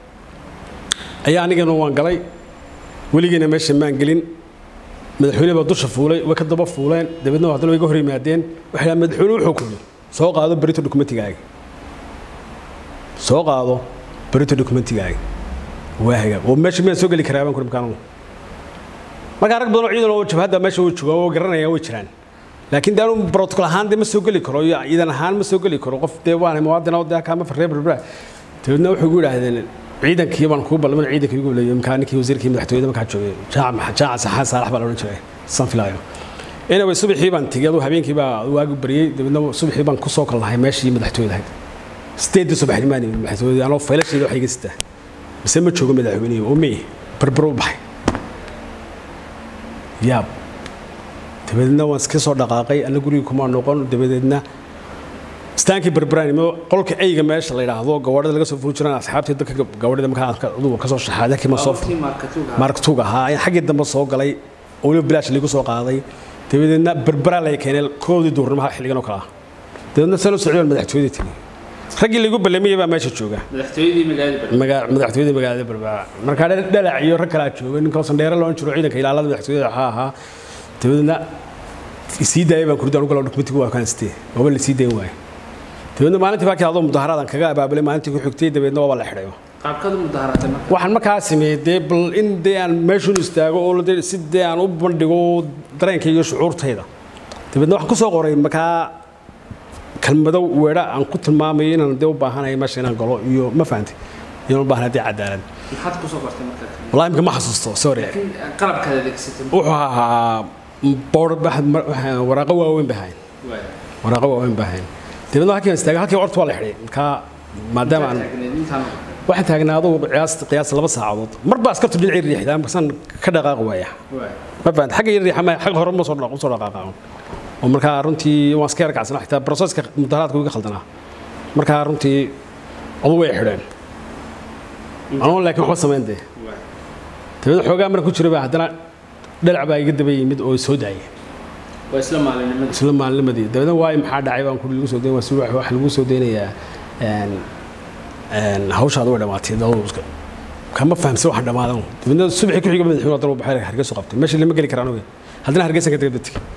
ayaa anigana waan galay weligiina meesha maan gelin madaxweyne baa dusha fuulay way ka daba fuuleen dabeedna haddana way ga hor yimaadeen waxay dhahaan madaxweyne wuxuu ku yidhi soo qaado berito dokumentigaaga soo qaado berito dokumentigaaga waa hagaag oo meesha miyaan soo geli karaa baan kuri markaan markaa rag badan oo ciidan oo jabhadda meesha way joogaan oo garanayaan way jiraan laakiin daanu protocol ahaan dee ma soo geli karo iyo ciidan ahaan ma soo geli karo qof dee waan muwaadin oo dee kaama farreer berbera dabeedna wuxuu igu yidhaahdeen ciidankii baan kuu ballamay ciidankii igu leeyay markaa ninkii wasiirkii madaxtooyada markaa joogay jaac jaac saxaan saalax baa la odhan jiray san filaayo anyway subaxii baan tegey aduu habeenkii baa waagi baryey dabeedna subaxii baan ku soo kalnahay meeshii madaxtooyada ahayd sideedii subaxnimaan yimid madaxtooyada anoo faylasheeda wax iga sitaa mise ma joogo madaxweynihii oo mey berbero u baxay yaab dabadeedna waan iska soo dhaqaaqay alla guriga kuma noqon dabadeedna istaankii berberanimo qolka eyga meesha la yidhaahdo gawaadhada laga soo fuuli jiraan asxaabtii dadka gawaadhada markaa adugu ka soo shaxaaday kii ma soo marktuug ahaa ayaan xaggii dambe soo galay oo weliba bilaash liigu soo qaaday dabadeedna berberaa lay keenay koodii duurnimaha xilligan oo kale ah dabeedna salo socdaan madaxtooyadii tegey raggii lagu ballamiyey baa meesha jooga madaxtooyadii magaalada berbera markaa dhalac iyo rag kalaa jooga nin kaloo sandheere loon jiro ciidanka ilaalada madaxtooyada waxaa ahaa dabeedna sii daayay baan kurdi anugu dokumentigu waa kaanstee waaba la sii dayn waaye dabeedna maalintii baa adoo mudaharaadan kaga abaabulay maalintii ku xigtay dabeedna waaba la xidhayo waxaan markaa sameeyey dee bal in dee aan meeshun istaago oo si dee aan u bandhigo dareenka iyo shucuurtayda dabeedna waxaan ku soo qoray markaa kelmado weedha aan ku tilmaamayo inaan dee u baahanayo meesha inaan galo iyo ma fahantay inaan u baahanayo dee cadaalad maxaad kusoo qortay markaa wallahi imika ma xasuusto sorry qalabkaad adeegsatay wuxuu ahaa boor waraaqo waaweyn bay ahayn waraaqo waaweyn bay ahayn dabeedna halkii aan istaagay halkii orta waa la xidhay markaa maadaama aan waxaan taagnaa adugu qiyaas qiyaas laba saacadood marba askartu dhinacii riixdaa markaasaan ka dhaqaaqi waaya ma fahanta xagga yar riixa maya xagga hore ma soo soo dhaqaaqa oo markaa runtii waan iska yarkacsanaa xitaa broseska mudaharaadka iga khaldanaa markaa runtii adu way xidheen anoo laakiin waxba samayn dee dabeedna xoogaa marka ku jira baa haddana dhalac baa iga daba yimid oo soo daayay waa isla maalinnimadii isla maalinimadii dabeedna waayo maxaa dhacay baan kuri lagu soo dayn waa si waxa lagu soo daynayaa hawshaada way dhamaatay dawska kama fahamsan waxa dhamaadan dabeedna subaxii ku xiga madaxweyne haddana uu baxay hargeysa qabtay meesha lama geli karaan oge haddana hargeysan ka daba tegey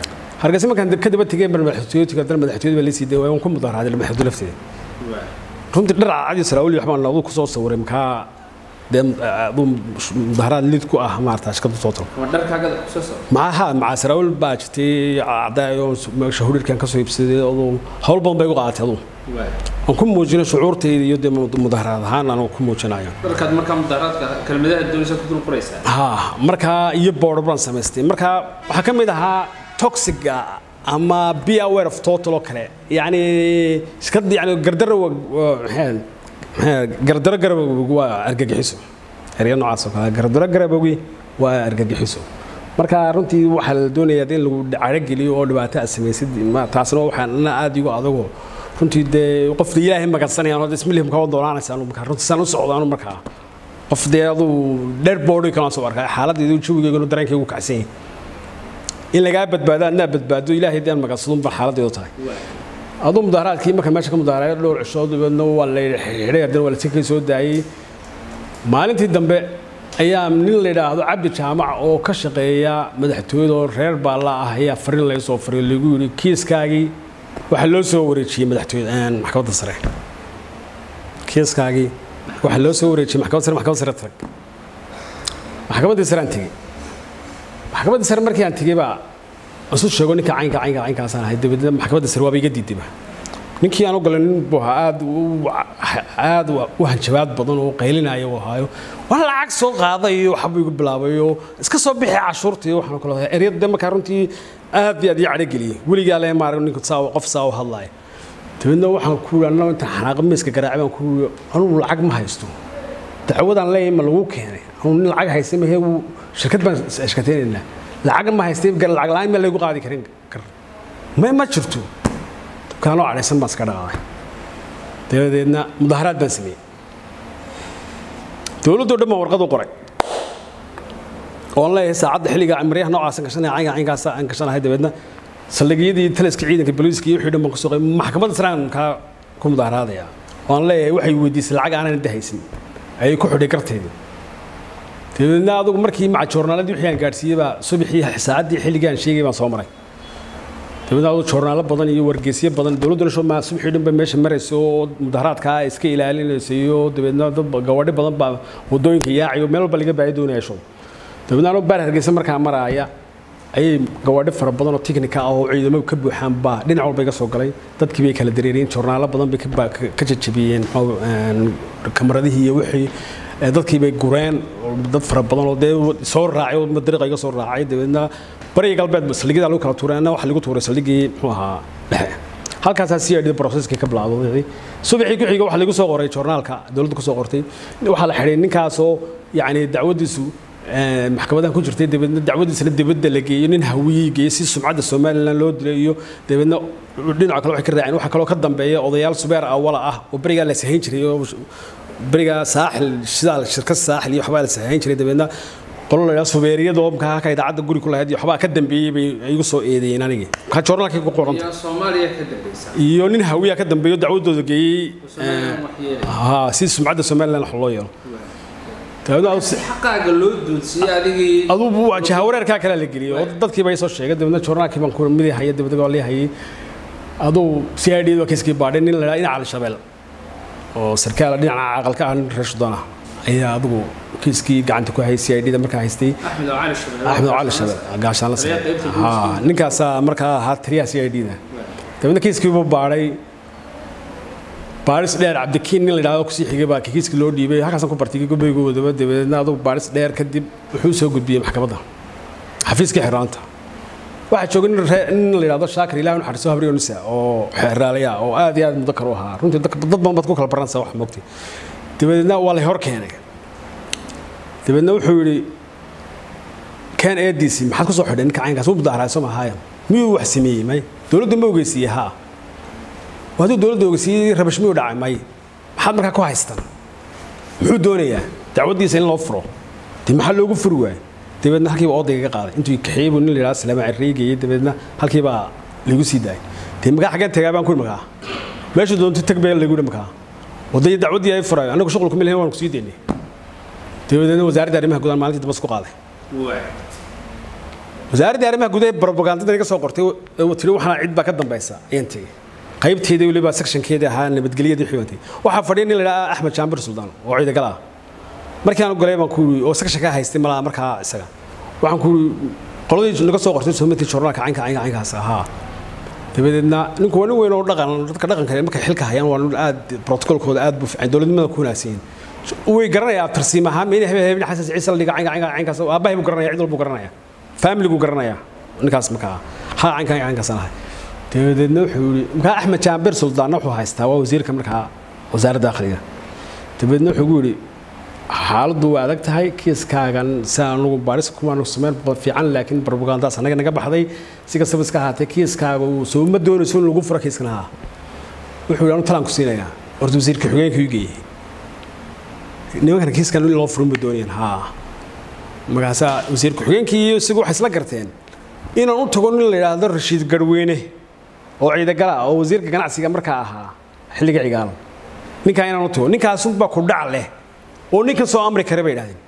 hargeysa markaan ka daba tegey baan madaxtooyada tegey haddana madaxtooyada baa laysii dayay waan ku mudaharaaday madaxtooyada lafteeda runtii dhar cadcadii saraawili waxbaa nabadu ku soo sawiray makaa dee aduu mudaharaad lid ku ah maarata shirkadda soo talo ama dharkaagada kusoo soo macaha macaa saraawil baa jirtay cadaayo meesha hudhirkan ka soo iibsaday aduu hawl badan bay u qaadatay aduu aan ku muujino shucuurtayda iyo dee mudaharaad ahaan aan ku muujinayo dharkaad markaa mudaharaadka kelmadaha doonaysa ku dul qoraysaa ha markaa iyo boodho baan samaystay markaa waxaa ka mid ahaa toxiga ama be aware of total oo kale yacni iska yani gardaro gardaro garabowgi waa argagixiso erya noocaas oo kale gardaro garabowgi waa argagixiso marka runtii waxaa la doonayaa in lagu carageliyo oo dhibaato aad samaysid taasna waxaana aad igu adago runtii dee qofda ilaahay magansanayaan oo ismilihim kawa doonaanaysaan markaa runtii saan u socdaanu markaa qof dee aduu dheer boodhi kalaan soo arkaa xaaladdeedu jawigeyganu dareenkaygu kacsan yahay in lagaa badbaado adnaa badbaado ilaahay daan magansadun baa xaaladdeedu tahay aduu mudaharaadkii marka meesha ka mudaharaayo dhowr cishood dabeedna waa la xidhay haddana waa la sikay soo daayey maalintii dambe ayaa nin la yidhaahdo cabdi jaamac oo ka shaqeeya madaxtooyada oo reer baalla ah ayaa fariin laga soo fariyo lagu yidhi kiiskaagii waxaa loo soo wareejiyey madaxtooyada maxkamadda sare kiiskaagii waxaa loo soo wareejiyey maxkamadda sare maxkamadda sare tag maxkamaddii sare aan tegey maxkamaddii sare markii aan tegey baa isu sheego ninka caynka caynka caynkaasaan ahay dabeedna maxkamadda sare waaba iga diidayba ninkii aan u galay nin buu ahaa aad aad u hanjabaad badan oo qaylinaya uu ahaayo waa lacag soo qaaday iyo waxba igu bilaabay oo iska soo bixi cashuurta iyo waxaan kale eryada de markaa runtii aad iyo aad ii cadhogeliyey weligaa lee maarag ninku saa qof saa u hadlaaya dabeedna waxaan ku yidhi annaga intaan xanaaqa miiska garaacay baan ku yidhi anugu lacag ma haysto dacwadaan leeyahay ma lagu keenay anugu nin lacag haysta mahee wuu shirkad baan ashkateynaynaa lacag ma haystay lacag la-aan ma laygu qaadi karin kar ma ma jirto dukkaanoo cadhaysan baan iska dhaqaaday dabadeedna mudaharaad baan sameeyey dowladdoo dhan baan warqad u qoray oon leeyahay saacadda xilliga maryaha noocaasan gashanaya caynka caynkaasa aan gashanahay dabeedna saldhigyadii taliska ciidanka booliiska iyo wixii dhan baan kusoo qay maxkamadda saraan kaa ku mudaharaadaya oon leeyahay waxay weydiisay lacag aanan dahaysin ayay ku xidhay garteedii dabeedna adugu markii maca joornaaladii wixii aan gaadhsiiyey baa subaxii saacaddii xilligii aan sheegay baan soo maray dabeedna adugu joornaalo badan iyo wargeysyo badan dowladduna shoo maa subaxii dhan ba meesha maraysa oo mudaharaadkaa iska ilaalinaysa iyo dabeedna dad gawadhi badan baa waddooyinka yaacayo meel walba laga baahi doonaya show dabeedna anuu baar hargeysa markaa maraaya ayay gawaadhi fara badan oo tiknika ah oo ciidamo ka buuxaan baa dhinac walba iga soo galay dadkii bay kala dareeriyeen joornaalo badan bay ka jajabiyeen kamaradihii iyo wixii dadkii bay gureen dad fara badan oo dee soo raacay oo dariiqa iga soo raacay dabeedna bariga galbeed saldhigyada lagu kala tuuray anna waxa lagu tuuray saldhigii muxuu ahaa dhexe halkaasaa c i d processkii ka bilaabday subaxii ku xiga waxa lagu soo qoray joornaalka dowladda ku soo qortay waxaa la xidhay ninkaasoo yacni dacwadiisu maxkamadahan ku jirtay dabeedna dacwadiisana dibadda la geeyo nin hawiyey geeyey si sumcadda somalilan loo dilay iyo dabeedna dhinaca kale waxay ka raaceen waxaa kaloo ka dambeeya odayaal subeer awala ah oo berigaa la sahayn jiray oo berigaa saaxil shidaal shirkad saaxil iyo waxbaa la sahayn jiray dabeedna qolo la yidhaha subeeriyada oo markaa halka idaacadda guri ku lahayd iyo waxbaa ka dambeeyey bay igu soo eedeeyeen anigii markaa joornaalkii ku qoranta soomaaliya ka dambeysa iyo nin hawiya ka dambeeyo dacwadooda geeyey ha si sumcadda somalilan wax loo yeelo xaqaaga loo duudsiyey adigii adugu jahawareerkaa kale la geliyey oo dadkii bay soo sheegay dabeedna joornaalkii baan ku midi hayay dabeedna waa lii hayay aduu c i d waa kiiskii baadhay nin la yidhaha dhinaca al-shabeel oo sarkaal dhinaca aqalka ah nin reer sudan ah ayaa adugu kiiskii gacanta ku hayay c i d da markaa haystay axmed cali shabeel gaashaan la sare ha ninkaasaa markaa ahaa taliyaha c i d da dabeedna kiiskiibuu baadhay baaris dheer cabdikiin nin la yidhahdo kusii xigay baa kiiskii loo dhiibay halkaasaan ku bartay gobaygoodaba dabeedna adugu baaris dheer kadib wuxuu soo gudbiyey maxkamadda xafiiskii xiraanta waxaa joogay nin la yidhahdo shaakir ilahi naxariiso habriyo nisa oo xeraalaya oo aad iyo aad mudakar u ahaa runtii dad badan baad ku kala baranaysaa wax moogtay dabeedna waa la hor keenay dabeedna wuxuu yidhi keen eediisii maxaad ku soo xidhay ninka caynkaas wuu mudaharaaso mahaaya miyuu wax sameeyey may dowladda ma ogeysiiyey haa hadduu dowladda ogeysiiyey rabash miyuu dhacay may maxaad markaa ku haystaan muxuu doonayaa dacwaddiisa in loo furo dee maxaa loogu furi waayey dabeedna halkiiba odayga ka qaaday intuu kaxeeyey buu nin la yidhahdo salaama carreegayey dabeedna halkiibaa lagu sii daayay dee magaa xaggeen tagaa baan ku makaa meesha doonto tag bee lagu yidhi makaa wadaya dacwaddii ay furayo annagu shuqul kuma lehin waan ku sii daynay dabadeedna wasaaradda arrimaha gudaha maalintii dambas ku qaaday wasaaradda arrimaha gudaha propagandada iga soo qortay tiri waxana cid baa ka dambaysa ayaan tegey qaybteedii weliba sectionkeedii ahaa nabadgelyadii xibantay waxaa fadhiya nin la idhaha axmed jaambir suldaan oo ciidagal ah markii aan galay baan ku yiri oo section ka haystay malaha markaa isaga waxaan ku yiri qoladii naga soo qortay soomaalida joornaalka caynka caynka caynkaas ahaa dabadeedna ninku waa nin weyn oo dhaqan dadka dhaqanka markay xilka hayaan waa nin aad protocolkooda aad buu fiican dowladnimada ku wanaagsan way garanayaa tarsiim ahaan meyne hebel hebel xasan ciise la dhiga caynka caynka caynkaas aabbahay buu garanaya cid walbuu garanaya family buu garanaya ninkaas markaa ha caynka caynka caynkaas lahay dabadeedna wuxuu yidhi markaa axmed jaambir suldaanna wuxuu haystaa waa wasiirka markaa wasaaradda dakhliga dabadeedna wuxuu gu yidhi xaaladdu waa adag tahay kiiskaagan si anugu baaris kumaanu sameyn fiican laakiin barbugaandaas anaga naga baxday si kastaba iska ahaatee kiiskaaga uu soo ma doonayso in lagu furo kiiskan haa wuxuu yidhi anu talaan ku siinayaa horta wasiirka xogeenka ii geeyey nimankan kiiskan in loo furin ma doonayaan haa markaasaa wasiirka xogeenkii iyo isagu waxay isla garteen inaan u tago nin la yidhaahdo rashiid garweyne oo ciidagala ah oo wasiirka ganacsiga markaa ahaa xilliga cigaal ninkaa inaan u tago ninkaasunbaa ku dhac leh oo ninkan soo amri kare bay idhahdeen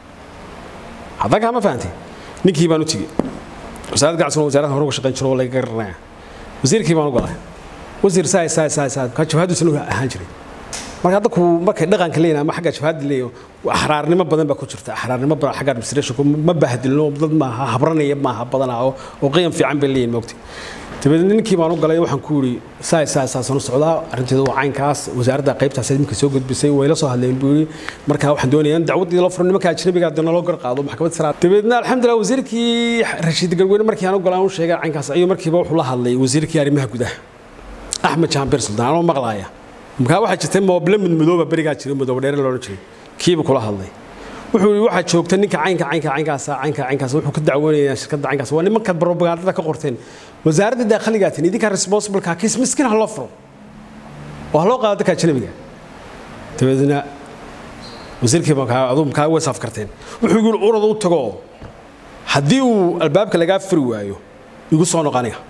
haddan kaa ma fahantay ninkii baan u tegey wasaaradda ganacsiga wasaaradda hore uga shaqayn jiro oo laga garanaya wasiirkii baan u galay wasiir saay saay saay saay kaa jabhaddiisana u ahaan jiray marka dadku markay dhaqanka leeyihin ama xagga jabhadda leeyaho axraarnimo badan baa ku jirta axraarnimo badan xagga administrationku ma bahdilno dad maaha habranaya maaha badanaa oo oo qiyam fiican bay leeyihin moogtay dabadeedna ninkii baan u galay waxaan ku yidhi saay saay saasaan u socdaa arrinteedu waa caynkaas wasaaradda qaybtaas iminka soo gudbisay way la soo hadleen buu yidhi marka waxaan doonayaa in dacwaddii la furo nimanka ajnabiga haddana loo garqaado maxkamad saraa dabadeedna alxamdulillah wasiirkii rashiid garweyne markii aan u galay aan u sheegay caynkaas ayuu markiiba wuxuu la hadlay wasiirkii arrimaha gudaha axmed jaambir suldaan anoo maqlaaya markaa waxaa jirtay mooble midmadooba berigaa jiray madooba dheere loodhan jiray kiiba kula hadlay wuxuu yidhi waxaa joogta ninka caynka caynka caynkaasa caynka caynkaas wuxuu ka dacwoonayaa shirkadda caynkaas waa nimanka propagandada ka qorteen wasaaradda daakhiligaatin idinkaa responsibleka kiis miskiin ha loo furo oo ha loo qaado dadka ajnabiga dabeedna wasiirkii markaa aduu markaa way saaf karteen wuxuu yidhi urada u tago haddii uu albaabka lagaa furi waayo igu soo noq aniga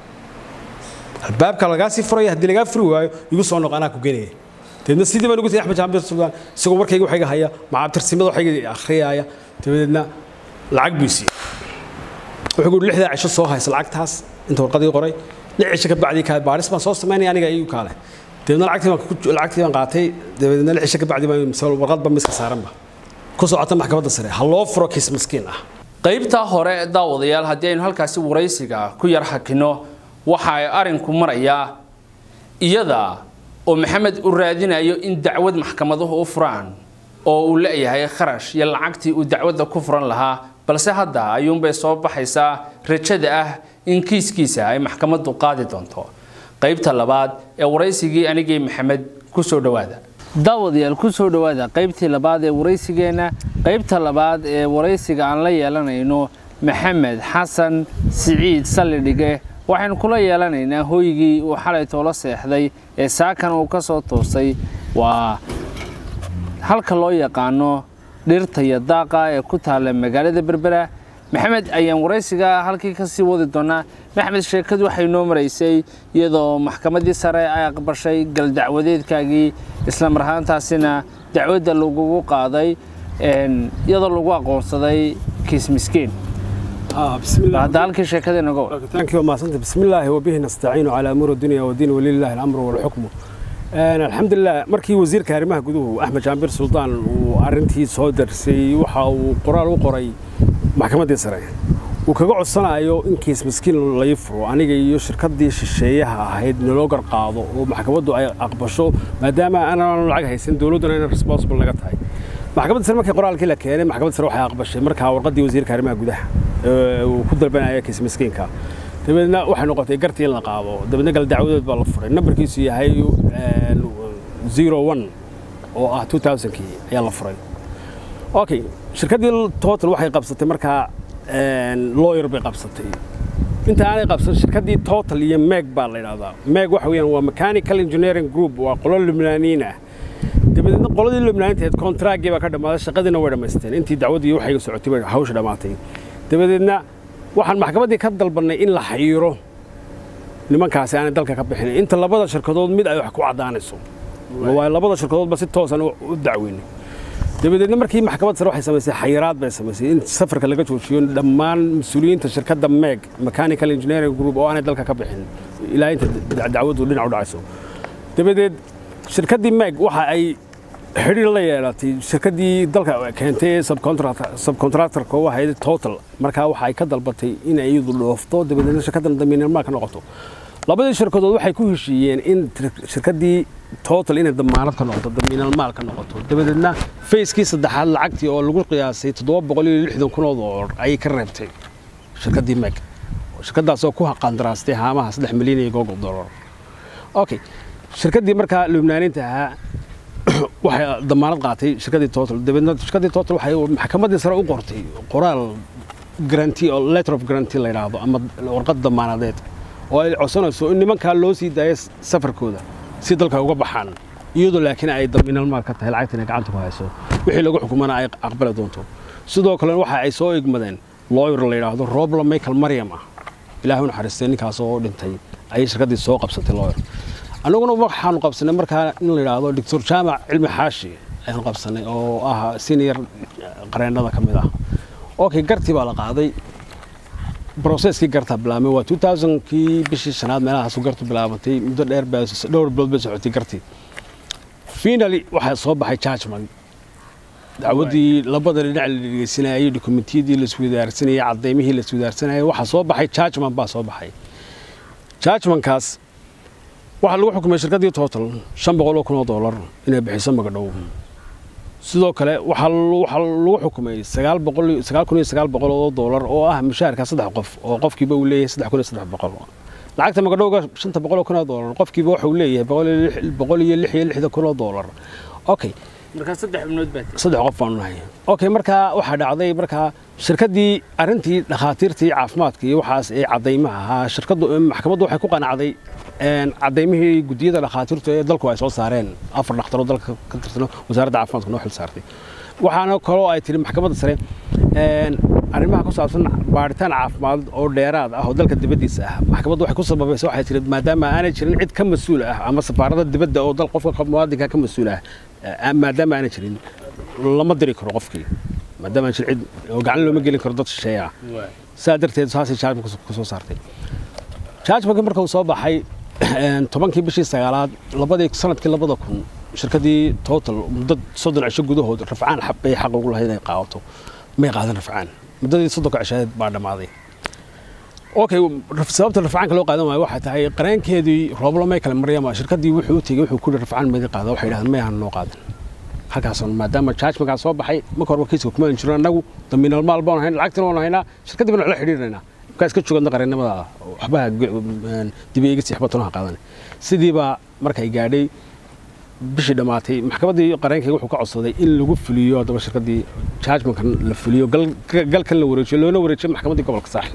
albaabka lagaa sii furaya haddii lagaa furi waayo igu soo noq anaa ku genaya dabeedna sidii baan ugu tagay axmed jaambir suldaan isagoo warkayga waxayga haya macaabtirsimada waxayga akhriyaaya dabadeedna lacag buu siiyey wuxuu guuri lixdaa cisho soo haysa lacagtaas inta warqadii qoray lix cisho ka bacdii kaa baaris baan soo samaynaya aniga iyu kaale dabeedna lacagtii baan lacagtii baan qaatay dabeedna lix cisho ka bacdii baan misal warqadba miska saaranba ku socota maxkamadda sare ha loo furo kiis miskiin ah qaybtaa hore daawadayaal haddii aynu halkaasi waraysiga ku yar hakino waxa ay arinku marayaa iyada oo maxamed u raadinayo in dacwad maxkamaduhu u furaan oo uu leeyahay kharash iyo lacagtii uu dacwadda ku furan lahaa balse hadda ayuunbay soo baxaysaa rajada ah in kiiskiisa ay maxkamaddu qaadi doonto qaybta labaad ee waraysigii anigii maxamed ku soo dhowaada daawadayaal ku soo dhowaada qaybtii labaad ee waraysigeenna qaybta labaad ee waraysiga aan la yeelanayno maxamed xasan siciid sallidhige waxaynu kula yeelanaynaa hoygii uu xalay toola seexday ee saakan uu ka soo toosay waa halka loo yaqaano dhirta iyo daaqa ee ku taalla magaalada berbera maxamed ayaan waraysiga halkii ka sii wadi doonaa maxamed sheekadu waxay noo maraysay iyadoo maxkamaddii sare ay aqbashay galdacwadeedkaagii isla mar ahaantaasina dacwadda lagugu qaaday iyadoo lagu aqoonsaday kiis miskiin hadda halkii sheekada inaga war thank you maasanta bismillaahi wabihi nastaciinu calaa umuuri dunya wadiin walilaahi alamru walxukmu alxamdulilah markii wasiirka arrimaha guduhu axmed jaambir suldaan uu arrintii soo darsay waxa uu qoraal u qoray maxkamaddii sare uu kaga codsanayo in kiis miskiin lai furo aniga iyo shirkaddii shisheeyaha ahayd naloo garqaado oo maxkamaddu ay aqbasho maadaama aanan lacag haysan dowladduna inay responsible naga tahay maxkamadda sare markii qoraalkii la keenay maxkamadda sare waxay aqbashay markaa warqaddii wasiirka arrimaha gudaha uu ku dalbanaya kiis miskiinka dabeedna waxay noqotay gartii in la qaado dabeedna gal dacwadood baa la furay nambarkiisu yahay zero one oo ah two thousandkii ayaa la furay okay shirkaddii total waxay qabsatay markaa lawyer bay qabsatay inta aanay qabsan shirkaddii total iyo meg baa la yidhahdaa meg waxa weeyaan waa mechanical engineering group waa qolo lubnaaniin ah dabadeedna qoladii lubnaaniinteed kontraaggii baa ka dhammaaday shaqadiina way dhammaysteen intii dacwaddii waxayga socotay bay hawsha dhammaatay dabadeedna waxaan maxkamaddii ka dalbannay in la xayiro nimankaasi aanay dalka ka bixin inta labada shirkadood mid ay wax ku caddaanayso waayo labada shirkadoodba si toosan u dacweynay dabadeedna markii maxkamad sare waxay samaysay xayiraad bay samaysay in safarka laga joojiyo dhammaan mas-uuliyiinta shirkadda meg mechanical engineering group oo aanay dalka ka bixin ilaa inta dacwaddu dhinac u dhacayso dabadeed shirkaddii meg waxa ay xidhiir la yeelatay shirkaddii dalka keentay ee subcontractorka u ahayd total markaa waxa ay ka dalbatay in ay iyadu dhoofto dabadeedna shirkaddan damiinalmaal ka noqoto labadii shirkadood waxay ku heshiiyeen in shirkaddii total inay damaanad ka noqoto damiinalmaal ka noqoto dabadeedna fayskii saddexaad lacagtii oo lagu qiyaasay toddoba boqol iyo lixdan kun oo doolar ayay ka reebtay shirkaddii meg shirkaddaasoo ku qandaraastay haamaha saddex milyan iyo googo doolar okay shirkaddii markaa lubnaaninta ahaa waxay damaanad qaatay shirkaddii total dabeedna shirkaddii total waxay maxkamaddii sare u qortay qoraal garanti oo letter of garanti la yidhaahdo ama warqad damaanadeed oo ay codsanayso in nimankaa loo sii daayo safarkooda si dalka uga baxaan iyadoo laakiin ay damiinalmaal ka tahay lacagtan ay gacanta ku hayso wixii lagu xukumana ay aqbali doonto sidoo kale waxa ay soo igmadeen lawyer la yidhaahdo robla michael maryam ah ilaahay u naxariistay ninkaas oo dhintay ayay shirkaddii soo qabsatay lawyer annaguna waxaanu qabsanay markaa in la yidhaahdo doctor jaamac cilmi xaashi ayaanu qabsanay oo ah senior qareennada ka mid ah okay gartii baa la qaaday broseskii gartaa bilaabmay waa kii bishii shanaad meelahaasu gartu bilaabantay muddo dheer baa dhowr bilood bay socotay gartii finally waxaa soo baxay judgment dacwaddii labada dhinac la dhegeysanayay dokumentiyadii la iswadaarsanayay caddeymihii la iswadaarsanayay waxaa soo baxay judgment baa soo baxay judgmentkaas waxaa lagu xukumay shirkaddii total shan boqol oo kun oo doolar inay bixiso magadhow sidoo kale waxaa lagu xukumay sagaal boqol sagaal kun iyo sagaal boqol oo doolar oo ah mushaharka saddex qof oo qofkiiba uu leeyahay saddex kun iyo saddex boqol lacagta magadhowga shanta boqol oo kun oo doolar qofkiiba waxa uu leeyahay boqol iyo lix iyo lixda kun oo doolar okay markaa saddex xubnood baa saddex qof baanu nahay okay markaa waxaa dhacday markaa shirkaddii arrintii dhakhaatiirtii caafimaadka iyo waxaas ee caddaymaha ahaa shirkaddu maxkamaddu waxay ku qanacday caddaymihii guddiyada dhakhaatiirtu ee dalku ay soo saareen afar dhakhtaroo dalka ka tirsan wasaaradda caafimaadka noo xil saartay waxaana kaloo ay tiri maxkamadda sare arrimaha ku saabsan baaritaan caafimaad oo dheeraad ah oo dalka dibaddiisa ah maxkamaddu waxay ku sababaysa waxay tiri maadaama aanay jirin cid ka mas-uul ah ama safaarada dibadda oo dal qofka muwaadinka ka mas-uul ah maadaama aanay jirin lama diri karo qofkii maadaama aan jirin cid oo gacan looma gelin karo dad shisheeye ah saa darteed saasay jaajmanka ku soo saartay jaajmankii marka uu soo baxay tobankii bishii sagaalaad labadii sanadkii labada kun shirkaddii total muddo soddon cisho gudahood rafcaan bay xaq ugu lahayd inay qaadato may qaadan rafcaan muddadii soddonka cisheed baa dhammaaday okay sababta rafcaanka loo qaadan waayo waxay tahay qareenkeedii rooblo michael maryama shirkaddii wuxuu u tegey wuxuu ku yihi rafcaan mayga qaada waxay yidhahdeen may ahan noo qaadan halkaasoo maadaama jaajmankaa soo baxay marka horba kiiska kuma jirno annagu damiinal maal baan hayn lacagtina waan haynaa shirkaddii baan la xidhiirinaynaa markaa iska joogana qareennimada waxbaha dib eegisi waxba tonaha qaadan sidiibaa markay gaadhay bishii dhammaatay maxkamaddii qareenkayga wuxuu ka codsaday in lagu fuliyo haddaba shirkaddii jaajmankan la fuliyo galkan la wareejiyo loona wareejiyo maxkamaddii gobolka saaxil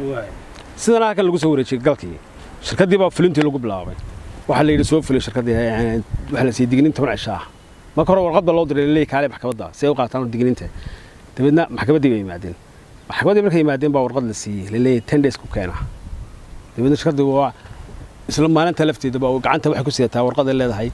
sidana halkan lagu soo wareejiyey galkii shirkaddii baa fulintii lagu bilaabay waxaa la yidhi soo fuliyo shirkaddii waxaa la siiyey digniin toban cisho ah marka hore warqad baa loo diray leey kaale maxkamadda si ay u qaataan digniinta dabeedna maxkamaddii bay yimaadeen maxkamaddii markay yimaadeen baa warqad la siiyey laleeyahay ten days ku keena dabeedna shirkaddii waa isla maalinta lafteedaba gacanta waxay ku sidataa warqaday leedahay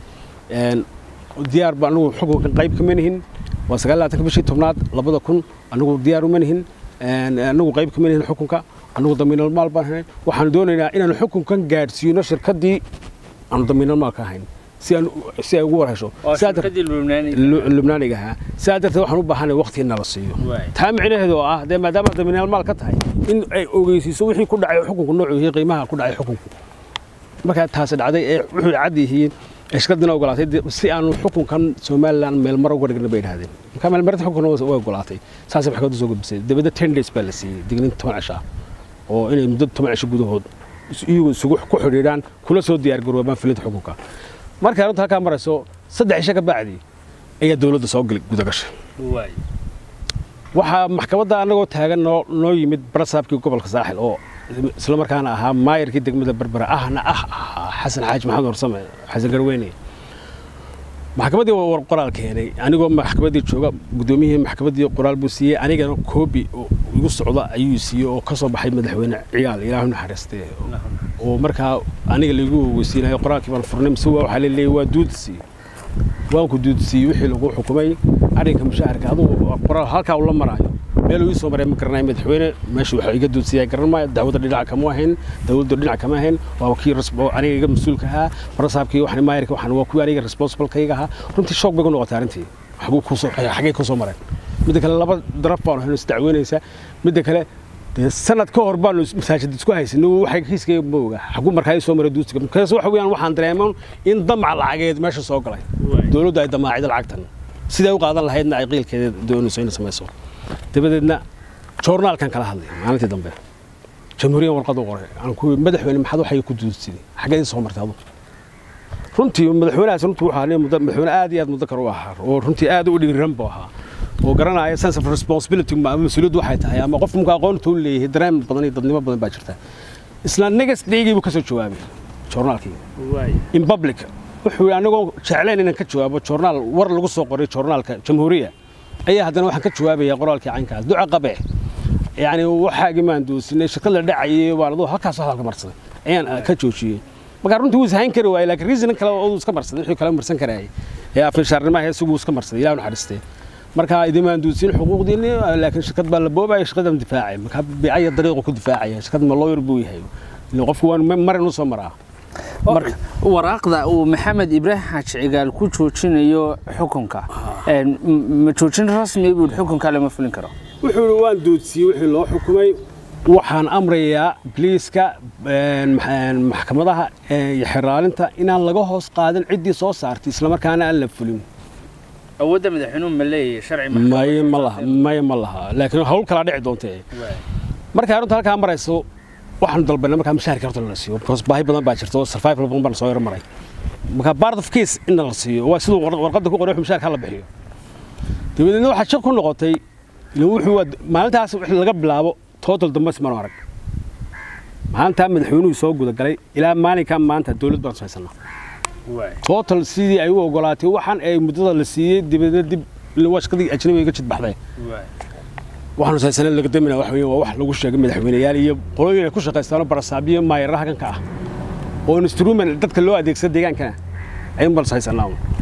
diyaar ba anigu xukunkan qayb kama nihin waa sagaal labaatanka bishii tobnaad labada kun anigu diyaar uma nihin anigu qayb kama nihin xukunka anigu damiinal maal baan hayn waxaanu doonaynaa inaanu xukunkan gaadhsiino shirkaddii aanu damiinal maal ka hayn si aan si ay ugu war hesho lubnaaniga ahaa sidaa darteed waxaan u baahanay waqti in nala siiyo taa micnaheedu oo ah dee maadaama damiinal maal ka tahay in ay ogeysiiso wixii ku dhacay xukunku noocu iyo qiimaha ku dhacay xukunku markaa taasi dhacday ee wuxuu cad yihiin shirkaddina ogolaatay si aanu xukunkan somalilan meelmar uga dhigna bay idhahdeen markaa meelmarinta xukunkana way ogolaatay saasay maxkamadda soo gudbisay dabadda ten days baa la siiyey digniinta toban cisho ah oo inay muddo toban cisho gudahood iyagu isugu ku xidhiidhaan kula soo diyaargaroobaan filinta xukunka markay arrinta halkaa marayso saddex cisho ka bacdi ayaa dowladda soo gudagashay waxaa maxkamadda annagoo taagan noo noo yimid barasaabkii gobolka saaxil oo isla markaana ahaa maayarkii degmada berbera ahna ah ahaa xasan xaaji maxamed warsame xasan garweyne maxkamaddii war qoraal keenay anigoo maxkamaddii jooga guddoomiyihii maxkamaddii qoraal buu siiyey anigana koobi igu socda ayuu siiyey oo ka soo baxay madaxweyne ciyaal ilaahu naxariistee oo markaa aniga laigu weysiinayo qoraalkii baan furnay mise waxaa la leeyay waa duudsiiye waan ku duudsiiyey wixii lagu xukumay arrinka mushaharka adugu qoraal halkaa ula maraayo meel uu ii soo maray ma garanayo madaxweyne meesha waxa iga duudsiyaa garan maayo dacwada dhinaca kama ahayn dawladda dhinac kama ahayn waa kii aniga iga mas-uulka ahaa barasaabkii waxaan maayirka waxaan waa kuwii aniga responsible-kayga ahaa runtii shoog bay ku noqotay arrintii xaguu kusoo xagee kusoo mareen midda kale laba daraf baanu hayno isdacweynaysaa midda kale dee sanad ka hor baanu masaajid isku haysanay waxay kiiskayga ma oga xaguu markaa ii soo maray duusiga markaas waxa weeyaan waxaan dareeman in damac lacageed meesha soo galay dowladdu ay damaacida lacagtan siday u qaadan lahaydna ay qiilkeeda doonayso inay samayso dabadeedna joornaalkan kala hadlay maalintii dambe jamhuuriyan warqad u qoray aan ku madaxweyne maxaad waxay ku duudsiday xaggee soo martay adu runtii madaxweynahaas runtii wuxuu ahaa madaxweyne aad iyo aad mudakar u ahaa oo runtii aad u dhiiran buu ahaa oo garanaya sense of responsibility mas-uuliyaddu waxay tahay ama qof marka aqoonta u leeyahay dareen badan iyo dadnimo badan baa jirta isla negas dheygii buu ka soo jawaabay joornaalkii in public wuxuu anigoo jeclayn inaan ka jawaabo joornaal war lagu soo qoray joornaalka jamhuuriya ayaa haddana waxaan ka jawaabaya qoraalkii caynkaas duca qabe yani waxaagii maan doosinay shaqo la dhacayay waan aduu halkaas hadalka marsaday ayaan ka joojiyey markaa runtii wuu ishayn kari waayey laakiin reason kale oo iska marsaday wixii kale marsan karayay ee afnishaarnimaha isagu iska marsaday ilaah naxariistee markaa idimaan duusin xuquuqdiinni laakiin shirkad baa la boobaya shirkaddan difaacay markaa bicaya dariiqu ku difaacaya shirkad ma lawyer buu yahay qofku waan marin u soo maraa waraaqda uu maxamed ibraahim xaaji cigaal ku joojinayo xukunka ma joojin rasmi buu xukunka lama fulin karo wuxuu yidhi waan duudsiyey wixii loo xukumay waxaan amrayaa biliiska maxkamadaha iyo xiraalinta inaan laga hoos qaadin ciddii soo saartay islamarkaana aan la fulin awoodda madaxweynuhu ma leeyahay sharci maya ma laha maya ma laha laakiin hawl kalaa dhici doontee markay arrintu halkaa marayso waxaanu dalbanay markaa mashaharka horta la siiyo because baahi badan baa jirta oo survival badan baan soo yaro maray markaa part of case in la siiyo waa siduu warqadda ku qoray wuxuu mashaharka la bixiyo dabadeedna waxaa shaq ku noqotay wuxuu maalintaas wixii laga bilaabo total dambas manu arag maalintaa madaxweynuhu soo gudagalay ilaa maalinkaa maanta dowlad baan haysanaa total sidii ay u ogolaatay waxaan ay muddada la siiyey dabadeedna dib waa shaqadii ajnabiga ka jidbaxday waxaanu saysanay laga damina wax weeye waa wax lagu sheegay madaxweyneyaal iyo qolooyin ay ku shaqaystaano barasaabiyo maayaraha kanka ah oo instrument dadka loo adeegsada deegaankana ayuun bal saysanaa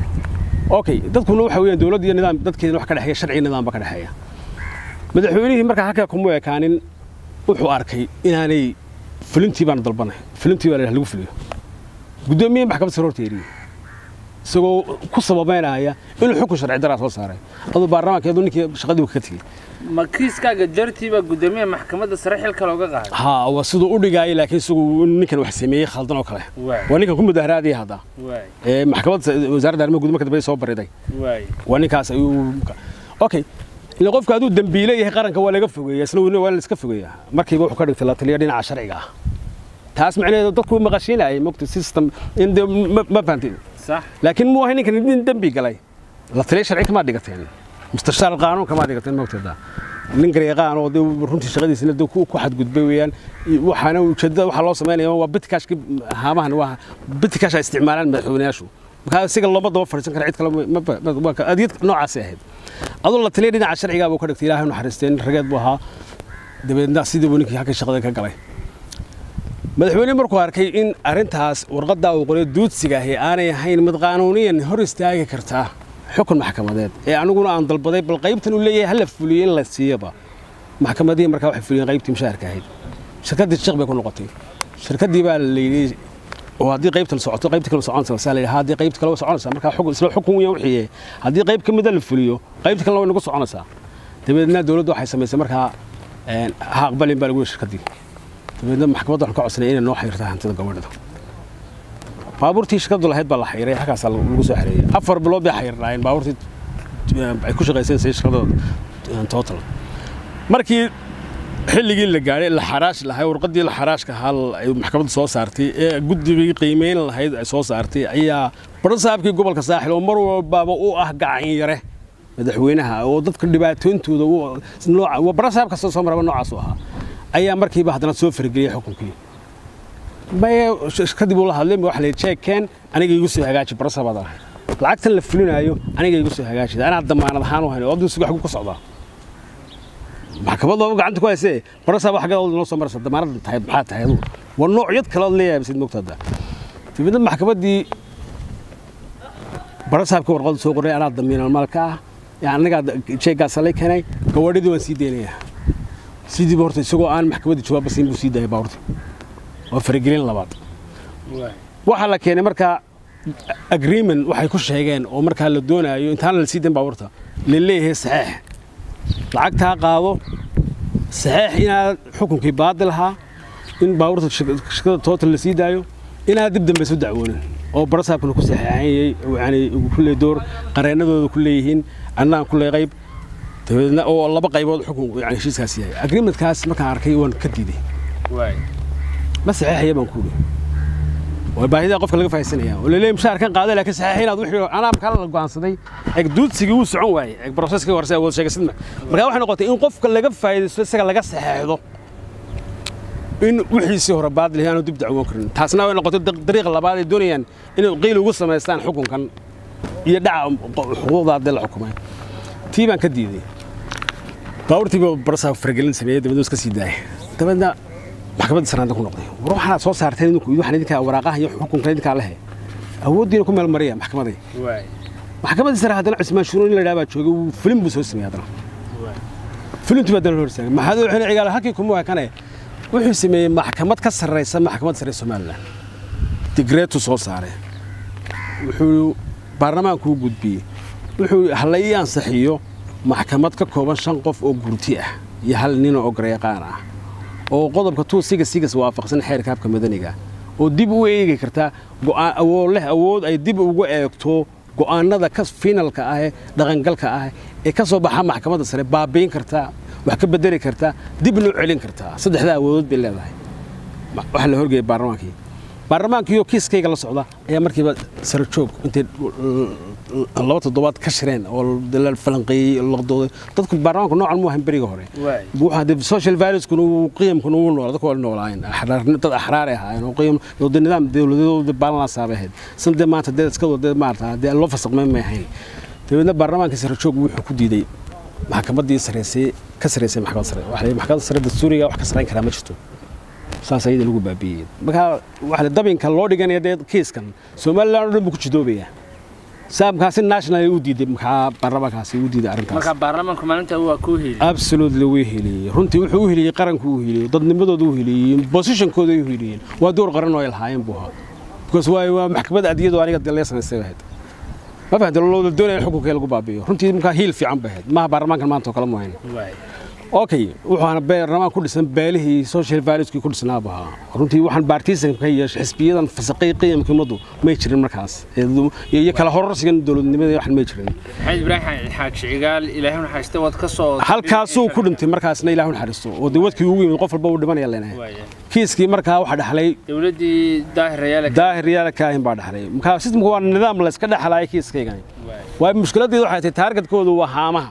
okay dadkuna waxa weeyaan dowladda iyo nidaam dadkeedana wax ka dhexeeya sharci nidaam ba ka dhexeeya madaxweynihii markaa halkaa kuma ekaanin wuxuu arkay inaanay fulintii baan dalbanay fulintii baa lagu fuliyo guddoomiye maxkamad sare horta eriyey isagoo ku sababeynaya inuu xukun sharci daraa soo saaray aduu baarlamaankeedu ninkii shaqadii ka tegey ma kiiskaaga dartiiba guddoomiyaha maxkamadda sare xilka looga qaaday ha waa siduu u dhigaayay laakiin isagu ninkan wax sameeyey khaldan oo kale waa ninkan ku mudaharaadaya hadda ee maxkamadda wasaaradda arrimaha guud marka dambe soo bariday waa ninkaas ayuu okay ila qofka hadduu dambiile yahay qaranka waa laga fogeeya isna waa la iska fogeeya markiiba wuxuu ka dhigtay la taliya dhinaca sharciga ah taas macnaheedu dadku maqashiinayay mogta system in de ma fahantin laakiin muu ahay ninkan nin dembi galay la taliya sharci kama dhigateen mustashaar qaanuun kama dhigateen mogtada nin gareeqaan oo runtii shaqadiisina ku xadgudbay weeyaan waxaana ujeedada waxaa loo samaynaya waa bitikaashki haamahan waa bitikash ay isticmaalaan madaxweynayaashu markaa isaga looma daba fadhiisan kara cid kale adiyad noocaasay ahayd aduu la taliya dhinaca sharcigaa buu ka dhigtay ilaahay naxariisteen rageed buu ahaa dabeedna sidii buu ninkii halka shaqada ka galay madaxweyne markuu arkay in arrintaas warqaddaa uu qoray duudsiga ahi aanay ahayn mid qaanuuniyan hor istaagi kartaa xukun maxkamadeed ee aniguna aan dalbaday bal qaybtan uu leeyahay hala fuliyo in la siiyaba maxkamadihii markaa waxay fuliyeen qaybtii mushaharka ahayd shirkaddii shiq bay ku noqotay shirkaddii baa la yidhi oo haddii qaybtan socoto qaybta kale soconaysa saa la yidhi haddii qaybta kale way soconaysaa markaa xukun isla xukun weyn wixii haddii qayb ka mida la fuliyo qaybta kalena way nagu soconaysaa dabeedna dowladdu waxay samaysay markaa ha aqbalin baa lagu yidhi shirkaddii dabeedna maxkamadda waxaan ka codsanay inay noo xayirtaa hantida gabadhada baabuurtii shirkaddu lahayd baa la xayiray halkaasaa lagu soo xereeyey afar bilood bay xayirnaayeen baabuurtii ay ku shaqaysanaysa shirkadda total markii xilligii la gaadhay la xaraash lahay warqaddii la xaraashka ahaa ay maxkamadda soo saartay ee guddigii qiimeyn lahayd ay soo saartay ayaa barasaabkii gobolka saaxil oo mar walbaaba u ah gacan yare madaxweynaha oo dadka dhibaatooyintooda barasaab kasta soo maraba noocaas u ahaa ayaa markiiba haddana soo farageliyey xukunkii maye kadib uu la hadlay waxa la jeekeen aniga igu soo hagaaji barasabaad ahay lacagtan la fulinayo aniga igu soo hagaaji anaa damaanad ahaan u hayno oduu sugax ku socdaa maxkamad looba gacanta ku haysee barasaaba xaggeed noo soo maraysa damaanad tahay maxaa tahay aduu waa noocyad kale ood leeyahay sid mogta hadda dabeedna maxkamaddii barasaabka warqadda soo qoray anaa damiinal maalka ah anagaa jeegaasa lay keenay gawaadhidii waan sii deynayaa sidiiba horta isagoo aan maxkamadda jawaabba siin buu sii daayay baabuurta waa faragelin labaad waxaa la keenay markaa agreement waxay ku sheegeen oo markaa la doonaayo intaana la sii dayn baabuurta la leeyahay saxeex lacagtaa qaado saxeex inaad xukunkii baadil ahaa in baabuurta shirkada total la sii daayo inaad dib dambe isu dacwoonin oo barasaabkuna ku saxeexanyay yani kulle door qareennadooda ku leeyihiin annaan kulle qayb dabeedna oo laba qaybood xukun yani heshiiskaas yahay agreementkaas markaan arkay waan ka diiday ma saxeexaya baan ku yidhi waa baahida qofka laga fahaysanaya oo laleeyahay mushaharkan qaada laakiin saxeex inaad wixii anaa markaa la go'aansaday eeg duudsigii wuu socon waayey eeg broseska horse awood sheegasidma markaa waxay noqotay in qofka laga faa'iidaysto isaga laga saxeexdo in wixiisii hore baadil aanu dib dacwoon karin taasna way noqotay dariiqa labaad ay doonayaan inay qiil ugu samaystaan xukunkan iyo dhaca xuquuqda haddii la xukumay tii baan ka diiday baabuurtiiba barasaa faragelin sameeyey dabeedna iska sii daayay dabeedna maxkamadda sanaada ku noqday war waxaad soo saarteen idinku waxaan idinkaa waraaqaha iyo xukunkan idinkaa lehe awooddiina ku meel mariya maxkamaday maxkamaddii sare haddana cusmaan shuruun in la dhaha baa joogay wuu filin buu soo sameeyey haddana filintu baa haddana hor istaagay maxaad u xilay cigaal halkii kuma wakane wuxuu sameeyey maxkamad ka sarraysa maxkamadda sare somalilan digreetu soo saaray wuxuu baarlamaanku u gudbiyey wuxuu hala ii ansixiyo maxkamad ka kooban shan qof oo gurti ah iyo hal nin oo gareeqaan ah oo qodobka tuu sigas sigas waafaqsan xeerka habka madaniga oo dib u eegi karta awood leh awood ay dib ugu eegto go'aanada ka finalka ah ee dhaqangalka ah ee ka soo baxa maxkamadda sare baabiin kartaa wax ka bedeli kartaa dibna u celin kartaa saddexdaa awoodood bay leedahay waxaa la horgeeyay baarlamaankii baarlamaankiioo kiiskayga la socda ayaa markiiba sare joog intay laba toddobaad ka shireen oo la falanqeeyey laqdooday dadku baarlamaanku noocan mu ahan beriga hore wuxuu hadee social valueskuna uu qiyamkuna uu noolaa dadku waa noolaayeen dad axraar ay ahaayeen oo qiyam wada nidaam dowladooda balansa bay ahayd sina dee maanta dee iska wada maarata dee loo fasaqmay may ahayn dabeedna baarlamaankii sare joog wuxuu ku diiday maxkamaddii sareysay ka sareysay maxkamadda sare waxa la maxkamadda sare dastuuriga wax ka sarayn karaa ma jirto saas ayada lagu baabiiyey markaa waxa dabinka loo dhiganaya dee kiiskan somaliland oo dhan buu ku jidoobaya saamkaasi national u diiday maxaa baarlamaankaasi u diiday arrintaas marka baarlamaanku maalinta waa ku heliyey absolutely wuu heliyey runtii wuxuu u heliyey qaranku u heliyey dadnimadooda u heliyey positionkooda u heliyeen waa door qaran oo ay lahaayeen buu ahaa because waay waa maxkamad adiyadu aniga dee laga samaystay ahayd ma fahamtay looda doonaya in xukunka lagu baabi'iyo runtii markaa hiil fiican bay ahayd maaha baarlamaankan maanta oo kale mu hayn okay wuxuuna baarlamaan ku dhisan beelihii social valueskii ku dhisnaaba ahaa runtii waxaan baartisanka iyo xisbiyadan fasaqay qiyamka ummaddu may jirin markaas iyo kala hororsigan dowladnimada waxan may jirin maxamed ibraahim xaag shicigaal ilaahay naxariista waad ka soo halkaasuu ku dhintay markaasna ilaahu naxariisto oo dee wadkii ugu yimid qof walba uu dhimanaya leenahay kiiskii markaa waxaa dhaxlay dowladdii daahir rayaale daahir yaala kaahin baa dhaxlay markaa sistamku waa nidaam la iska dhexlaaya kiiskaygan waa mushkiladeedu waxay tahay taargetkoodu waa haamaha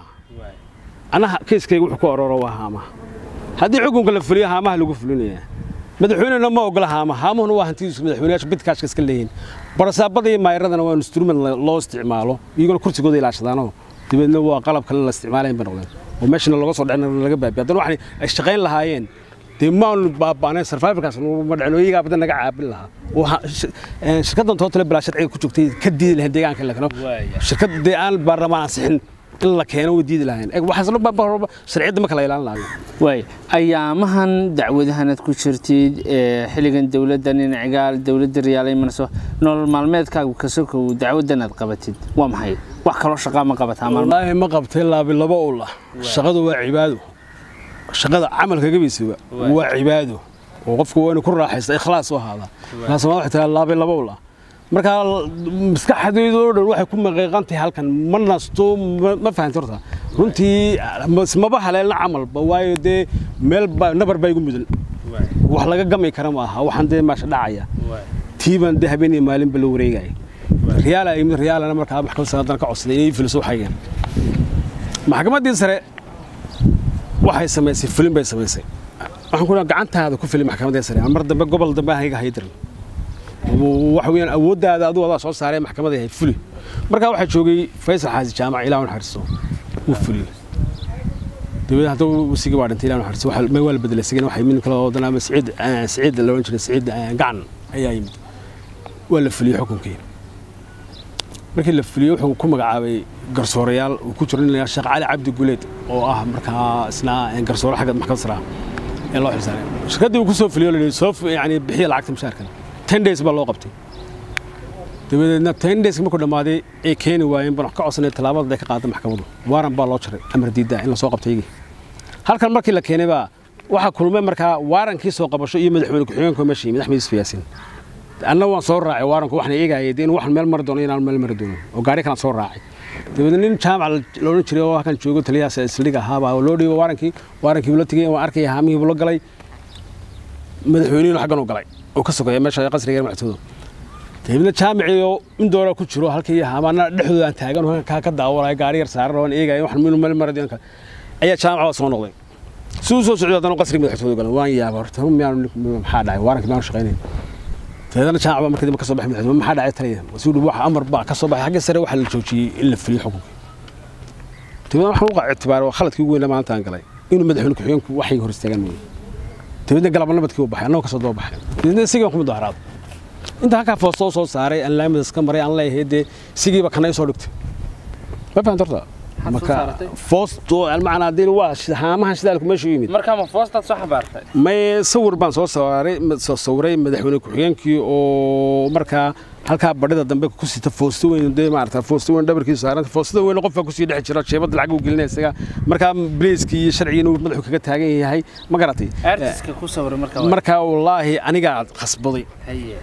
anaha kiiskayga wuxuu ku ororo waa haamaha haddii xukunka la fuliyo haamaha lagu fulinaya madaxweynena ma ogola haamaha haamuhuna waa hantidiisu madaxweynayaasha bidkaashka iska leeyihin barasaabada iyo maayaradana waa instrument loo isticmaalo iyaguna kursigooda ilaashadaanoo dabeedna waa qalab kale la isticmaalayn bay noqdeen oo meeshana looga soo dhicin laga baabiya haddana waxay ay shaqayn lahaayeen dee maanu baaba'nayn sarfaaifkaas ma dhicin oo iyagaa badan naga caabin lahaa oo shirkaddan tootale bilaa sharciga ku joogtay ka diidi lahayn deegaanka la keno shirkad dee aan baarlamaan ansixin in la keeno way diidi lahayn waxaasna sharciyadda marka la ilaalin lahayo waay ayaamahan dacwadahanaad ku jirtid xilligan dowladda ninacigaal dowladda riyaal imanayso nolol maalmeedkaagu kasokow dacwaddan aad qabatid waa maxay wax kaloo shaqaa ma qabataa wallaahi ma qabtay laabi laba ula shaqadu waa cibaado shaqada camalka gabaysiba waa cibaado oo qofku waa inuu ku raaxaysta ikhlaas u ahaada markaasma waxay tiraa laabi laba ula markaa maskaxdaydu oo dhan waxay ku maqiiqantahay halkan ma nasto ma fahanti horta runtii maba haleelna camalba waayo dee meel nabar baa igu mudan wax laga gami kara ma aha waxaan dee maasha dhacaya tiibaan dee habeen iyo maalinba la wareegaya riyaala yimid riyaalana markaa maxkamad sare haddana ka codsaday inay filiso waxaygan maxkamaddii sare waxay samaysay filin bay samaysay waxaan ku gacantaada ku filin maxkamaddii sare mar dambe gobol dambe aan iga haydirin waxa weeyaan awooddaada adigu adaa soo saaray maxkamadda ahayd fuli markaa waxaa joogay faysal xaasi jaamac ilaa naxariisto wuu fuliyey dabeed hadda wasiga baa dhintay ilaa naxariisto waxa ma waa la bedelay sigana waxa yimid kala wadana ama siciid siciid la oran jiray siciid gacan ayaa yimid waa la fuliyey xukunkii markii la fuliyey wuxuu ku magacaabay garsoorayaal uu ku jiro nin la yidhaha sheekh cali cabdi guleed oo ah markaa isna garsoore xagga maxkamad sare ah ee loo xilsaaray shirkaddii uu ku soo fuliyey oo la yidhi soo yani bixiya lacagta mushaharkan ten days baa loo qabtay dabadeedna ten days markuu dhammaaday ay keeni waayeen baan wax ka codsanay tallaabada ay ka qaada maxkamaddu waaran baa loo jaray amar diidda in la soo qabtay iyagii halkan markii la keenay baa waxaa kulmay markaa waarankii soo qabasho iyo madaxweyne ku-xigeenka meesha yimid axmed yusuf yaasin anna waan soo raacay waaranku waxna eegayay dee in waxan meel mari doono inaan meel mari doono oo gaari kalaan soo raacay dabeedna nin jaamac loodhan jiray oo halkan joogo taliyahaas isliga ahaabaa loo dhiibay waarankii waarankii buu la tegey waan arkaya haamihii buu la galay madaxweynihinu xaggan u galay oo ka sokeeya meesha qasriga madaxtooda dabeedna jaamicii oo in doora ku jiro halkii haamaana dhexdooda aan taagan oo kaa ka daawanaya gaari yar saaran oo aan eegaya waxan meel meel mari doono ayaa jaamac baa soo noqday siduu soo socday haddana qasriga madaxtooda galan waan yaaba horta miyaan maxaa dhacay waarankii baan shaqaynaya dabeedna jaamac markii dambe ka soo baxay madaxweyne maxaa dhacay taliya suu dhi waxa amar baa ka soo baxay xagga sare waxaa la joojiyey in la fuliyo xukunka dabeedna waxaan uqa ictibaaray waa khaladkii ugu weyn maanta aan galay inuu madaxweyne ku-xigeenku waxay hor istaagaan mooye dabeedna galaba nabadkii u baxay annagoo kasoo daba baxay dabeedna isigii ku mudaharaad inta halkaa foostoo soo saaray aan laamidas ka maray aan leeyahay dee isigiiba kana soo dhigtay ma fahamta horta marka foosto almacnaa dee waa haamahan shidaalku meesha u yimid markaa ma foostaad soo xabaartay may sawir baan soo saaray soo sawiray madaxweyne ku-xigeenkii oo markaa halkaa badhida dambe ku sita foosto weyn dee maarata foosto weyn dhabarkiisu saaran foostada weyn qofka kusii dhex jira jeebada lacag uu gelinaya isaga markaa bleskii iyo sharcigiina uu madaxu kaga taagan yahay ma garatay artiska ku sawiray markaa markaa wallaahi anigaa khasbaday haye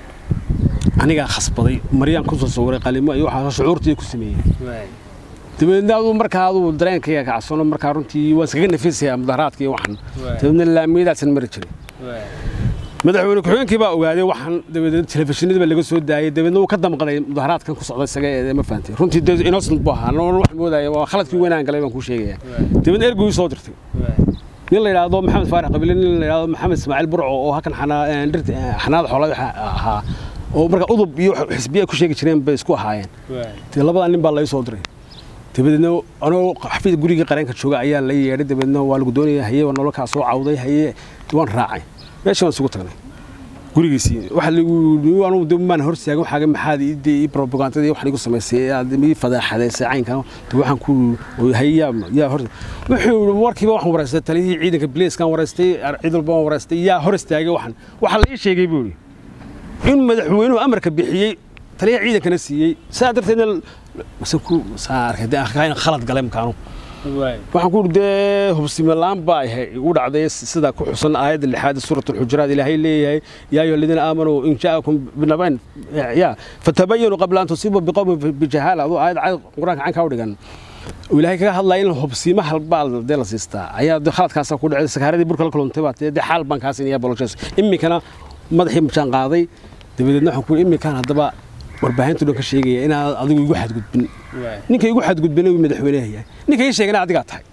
anigaa khasbaday maryaan kusoo sawiray qalimo iyo waxaa shucuurtii ku sameeyey waay dabeedna aduu markaa aduu dareenkayga kacsano markaa runtii waan iskaga nafisayaa mudaharaadka iyo waxan Waay. dabeedna laamiyadaasan mari jiray waay madaxweyne ku-xigeenkii baa ogaaday waxaan dabadeed telefishinadii baa laga soo daayay dabeedna wuu ka damqaday mudaharaadkan ku socda isaga ee ma fahantay runtii dee innocent buu ahaa noon wax moodaya waa khaladkii weynaan galay baan kuu sheegaya dabeedna erguu soo dirtay waay nin la yidhaahdo maxamed faarax qabile nin la yidhaahdo maxamed ismaaciil burco oo halkan xanaa- een, dhirta- een, xanaada xoolada ahaa oo marka udub iyo xisbiya ku sheegi jireen bay isku ahaayeen waay dee labadaa nin baa lai soo diray dabadeedna anoo xafiis gurigii qareenka jooga ayaa la yeedhay dabeedna waa lagu doonaya haye waa nololkaa soo cawday haye waan raacay meesha waan isugu tagnay gurigiisii waxa lagu anugu de maan hor istaagan waxaaga maxaad ii ii propagandada iyo waxaan igu samaysay aad ii fadaaxadaysay caynkan de waxaan ku haye yaa yaa hor wuxuu yidhi markiiba waxaan waraystay taliyihii ciidanka bileeskaan waraystay ciid walba waan waraystay yaa hor istaagay waxan waxaa la ii sheegay buu yidhi in madaxweynuhu amarka bixiyey taliyaha ciidankana siiyey saa darteedna mase ku saa arkay dee arkaa in khalad galay makaanu waay waxaan ku uri dee hubsime laan baa ahay igu dhacday sida ku xusan aayadda lixaad suurat alxujuraat ilaahay leeyahay yaa ayuha aladiina aamanuu in jaakum binabayn ya fatabayanu qabla an tusiibuu biqowmin bijahaala aduu aayad cad qur-aanka caynkaa u dhigan oo ilaahay kaga hadlaya in hubsiima halbaa dee la siistaa ayaa dee khaladkaasa ku dhacday sakaaradii burka la kulantay baa dee xaal baan kaa siinaya boloshes iminkana madaxii majaan qaaday dabadeedna waxaan ku uri iminkaan haddaba warbaahintu dhan ka sheegaya inaad adigu igu xadgudbin waay ninka igu xadgudbina wuu madaxweynaha yahay ninka ii sheegana adigaa tahay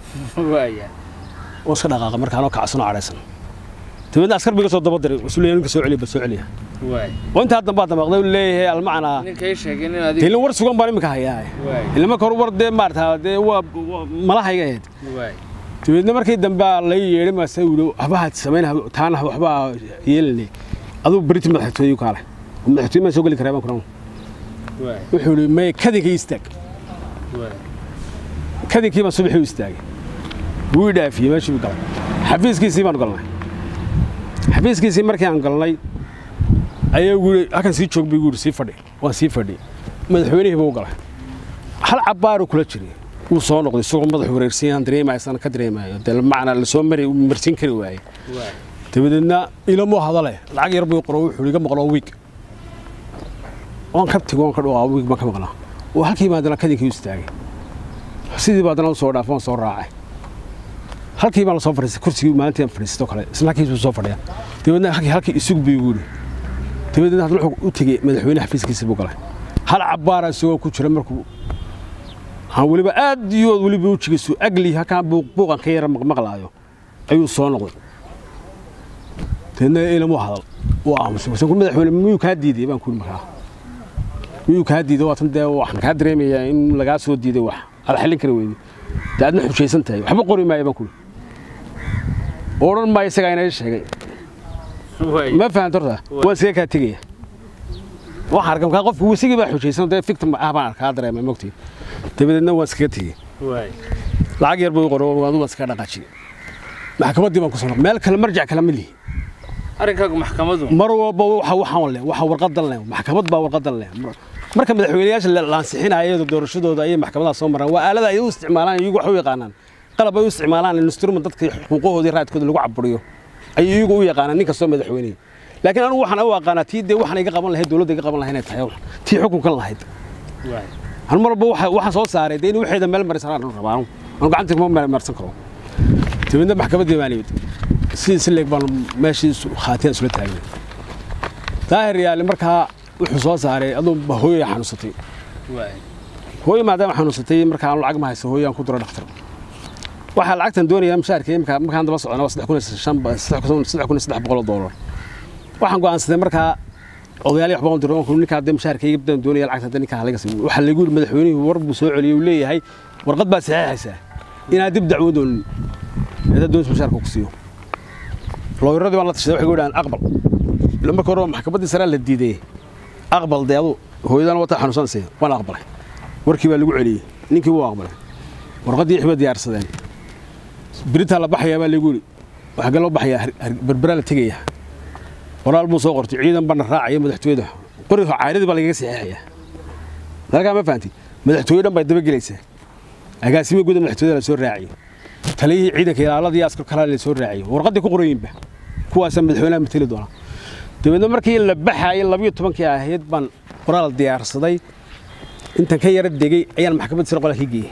waaya oo iska dhaqaaqa markaanoo kacsanoo cadhaysan dabeedna askar biga soo daba diray wuxuu leeyahay ninka soo celiya ba soo celiya waay oo intaa dambaa damaqday uu leeyahay almacnaa ninka ii sheegay in dee adiga ilin war sugan baan iminka hayaa waay ilin marka hore war dee maarata dee waa waa- malahayga ahayd waay dabeedna markii dambe la yeedhay maase yidhi waxbaha samayn taana waxbaa yeelinay aduu beriti madaxtooye kaale madaxtooye maan soo geli karaa baan kuran waay wuxuu yidhi may kadinkii istaag waay kadinkii baan subaxii u istaagay wuu i dhaafiyey meeshii buu galay xafiiskiisii baan galnay xafiiskiisii markii aan galnay ayaa gu yidhi halkan sii joog buu yidhi sii fadhi waan sii fadhi madaxweynihii buu u galay hal cabbaaru kula jiray wuu soo noqday isagoo madaxu wareersan aan dareemaysana ka dareemayo dee macnaa lasoo mari marsiin kari waayey waay dabadeedna ilamoo hadale lacag yar buu qoro wuxuu iga maqloo wiig waan ka tigo waan ka dhuqaa wiig baan ka maqlaa oo halkii baan haddana kadinkii u istaagay sidii baa haddana u soo dhaafay waan soo raacay halkii baan la soo fadhiistay kursigii maalintii aan fadhiistay oo kale isla halkiis buu soo fadhiya dabadeedna halkii halkii isug buu igu yidhi dabadeedna haddana wuxuu u tegey madaxweyne xafiiskiisa buu galay hal cabbaara isagoo ku jira markuu aan weliba aad iyo aad weliba wejigiisu agli halkaan buuq buuqan ka yara maqmaqlaayo ayuu soo noqday deedna ilamu hadal wuu aamusay wasan ku madaxweyne miyuu kaa diiday baan ku yidhi markaa miyuu kaa diiday waatan dee waxaan kaa dareemayaa in lagaa soo diiday wax aad xallin kari weyday dee aadna xujaysan tahay waxba qori maayo baan ku yidhi odhan maayo isagaa inay sheegay waay ma fahanta horta waan iskaga kaa tegaya waxaan arkaa markaa qofku wisigii baa xujaysan dee victim ah baan arkaa dareemay mogtii dabadeedna waan iskaga tegey lacag yar buu i qoro adigu waan iskaga dhaqaajiyey maxkamaddii baan ku soo noqday meel kale marjac kale ma lihi arrinkaagu maxkamadu mar walba waxa waxaan leh waxa warqadan leh maxkamad baa warqadan leh marka madaxweynayaasha la ansixinaya doorashadooda ayay maxkamadaha soo maraan waa aalada ay u isticmaalaan iyagu wax u yaqaanaan qalab ay u isticmaalaan instrument dadka xuquuqoodii raadkooda lagu caburiyo ayay iyagu u yaqaanaan nin kastoo madaxweyne laakiin anigu waxaan u aqaanaa tii dee waxaan iga qaban lahayd dowladda iga qaban lahayd inay tahay tii xukunkan lahayd hal mar walba waxaan soo saaray dee in waxeeda meel marisan aan rabaa anu gacanta kuma meel marsan karo dibadna maxkamaddii baan imid sidii si leeg baan meeshii khaatiyaan isula taagnay daahir yaali markaa wuxuu soo saaray aduu hooyay xanuunsatay hooyo maadaama xanuunsatay markaa aan lacag ma hayso hooyaan ku diro dhakhtar waxaa lacagtan doonayaa mushaarkii markaan daba socona waa saddex kun iyo saddex boqol oo doolar waxaan go'aansaday markaa odayaal wax baan diro ninkaa dee mushaarkayga badan doonaya lacagta hadda ninkaa halaga siiyo waxaa lagu yidhi madaxweynuhu war buu soo celiyey uu leeyahay warqad baad saxeexaysaa inaad dib dacwo doonin eeda doonta mushaarka ku siiyo looyaradii baan la tashaday waxay gu yidhahaan aqbal ila marka hore maxkamaddii saraa la diiday aqbal dee adu hooyadana wataa xanuunsanaysa waan aqbalay warkii baa lagu celiyey ninkii wuu aqbalay warqaddii wixii baa diyaarsadeen biritaa la baxayaa baa lagu yidhi waxaa galoo baxayaa berberaa la tegayaa qoraal buu soo qortay ciidan bana raacaya madaxtooyada qori caaradii baa lagaga saxeexayaa dalkaa ma fahanti madaxtooye dhan baa dabagelaysaa agaasimo guda madaxtooyada la soo raaciyey taliyihii ciidanka ilaaladii askar kalaa la soo raaciyey warqaddii ku qorayiinba kuwaasaa madaxweynaha mateli doona dabeedna markii la baxaayay labiyo tobankii ahayd baan qoraal diyaarsaday intan ka yara degey ayaan maxkamadda sare qola ka geeyey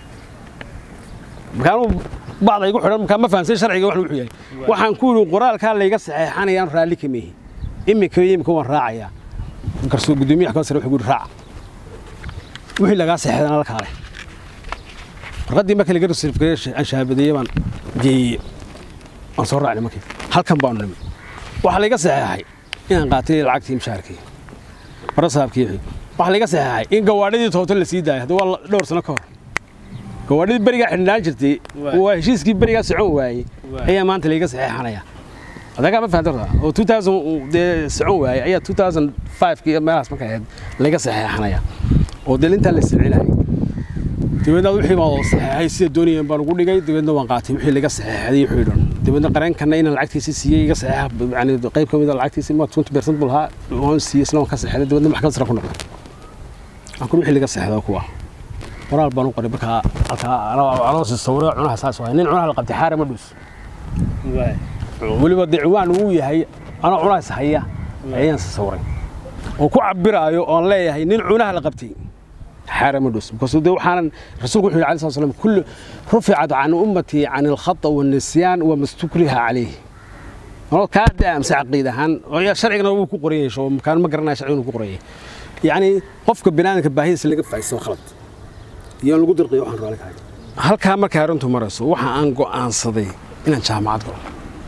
markaanuu bacda igu xidhan markaa ma fahamsan sharciga wax wuxuu yahay waxaan ku yidhi qoraalkaa layga saxeexanayaan raalli ka meehi iminka iyo iminka waan raacayaa markaasuu guddoomiyaha maxkamadda sare wuxuu yidhi raaca wixii lagaa saxeexdana la kaale warqaddii marka laga rasiifgareey aan shaabadeeyey baan geeyey waan soo raacnay markii halkan baanu nimid waxaa layga saxeexay inaan qaatay lacagtii mushaarkii barasaabkii wixii waxaa layga saxeexay in gawaadhidii toobto la sii daayay hadda waa dhowr sano ka hor gawaadhidii berigaa xidhnaan jirtay waa heshiiskii berigaa socon waayey ayaa maanta layga saxeexanaya adagaa ma fahantarta oo 2000 dee socon waayey ayaa 2005 iyo meelahaas markay ahayd layga saxeexanaya oo dee intaa la isticmaalayay dabeedna wixii baan saxeexay sida doonayeen baan ugu dhigay dabeedna waan qaatay wixii laga saxeexday wixii dhan dabeedna qareenkana inaan lacagtiisa siiyey iga saxeexa yani qayb ka mid a lacagtiisa ma 20% buu lahaa waan siiyey isla waan ka saxeexday dabeedna maxkamad sare ku noqday aan kun wixii laga saxeexday kuwa qoraal baan u qoray markaa halkaa anoo si sawiro cunaha saas waay nin cunaha la qabtay xaare ma dhus weliba dee ciwaan uu yahay anoo cunahaas haya ayaan si sawiray oo ku cabiraayo oon leeyahay nin cunaha la qabtay حرم الدوس بس ده وحنا رسول الله عليه الصلاه والسلام كل رفعت عن امتي عن الخطا والنسيان وما استكره عليه هو كاد امس عقيده هان ويا شرعنا هو ku qoriyay soo kan ma garanay sharciga ku qoriyay yani qofka binaanka baahidiisa laga faa'iido khalad iyo lagu dirqiyo waxaan raali kahay halka marka arrintu marayso waxa aan go'aansaday inaan jaamacad galo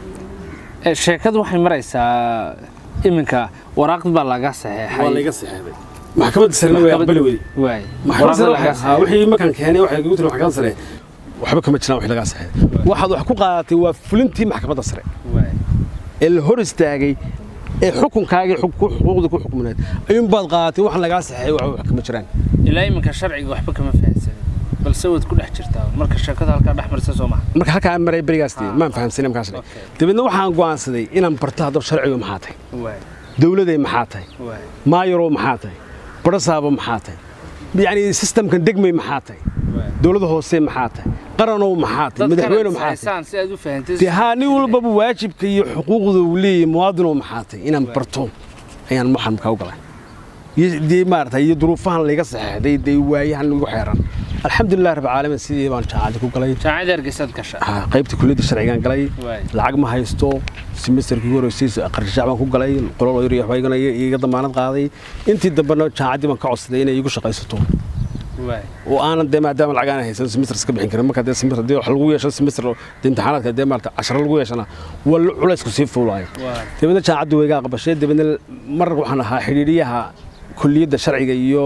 sheekadu waxay maraysaa iminka waraaqd baa laga saxeexay waa laga saxeexay maxkamadda sare way aqbali weyday waay maxkamadda sare waxaa wixii markaan keenay waxay ugu tiri maxkamadda sare waxba kama jiraan wax laga saxeexay waxaad wax ku qaadatay waa fulintii maxkamadda sare waay ee la hor istaagay ee xukunkaagii xuquuqdii ku xukmineed ayuun baad qaadatay wax lagaa saxeexay wax wax kama jiraan ilaa iminka sharciga waxba kama fahansanin balse waad ku dhex jirtaa marka sheekada halkaa dhex marisa soo maha marka halkaa aan maray berigaas dee maan fahamsanay markaas Okay. dabeedna waxaan go'aansaday inaan barto haddaba sharcigu maxaa tahay waay dowladay maxaa tahay waay maayarow maxaa tahay barasaabo maxaa tahay yacni sistamkan degmay maxaa tahay waay dowladda hoose maxaa tahay qaranow maxaa tahay madaxweyne maxaa tahay haysaan si aad u fahantay dee haa nin walbaba waajibka iyo xuquuqda uu leeyahay muwaadinow maxaa tahay inaan barto ayaan waxaan markaa u galay iyo dee maaragtay iyo duruufahan layga saxeexday dee waayahan igu xeeran alxamdulilah rabbi caalamiin sidii baan jaacadi ku galay jaamacada hargeysaad gasha haa, qaybta kulliyadda sharcigaan galay Waay. lacag ma haysto semesterkii horreysay qarshaac baan ku galay qolol yar iyo waxbaa igana iga damaanad qaaday intii dambena jaacaddii baan ka codsaday inay igu shaqaysato waay oo aanan dee maadaama lacag aan haysan semester iska bixin karin marka dee semester dee wax lagu yeesho semester dee imtixaanaadka dee maarata casharo lagu yeeshana waa la- culaysku sii fuulaayo waay dabeedna jaacaddu way iga aqbashay dabeedna mar waxaan ahaa xidhiidhiyaha kulliyadda sharciga iyo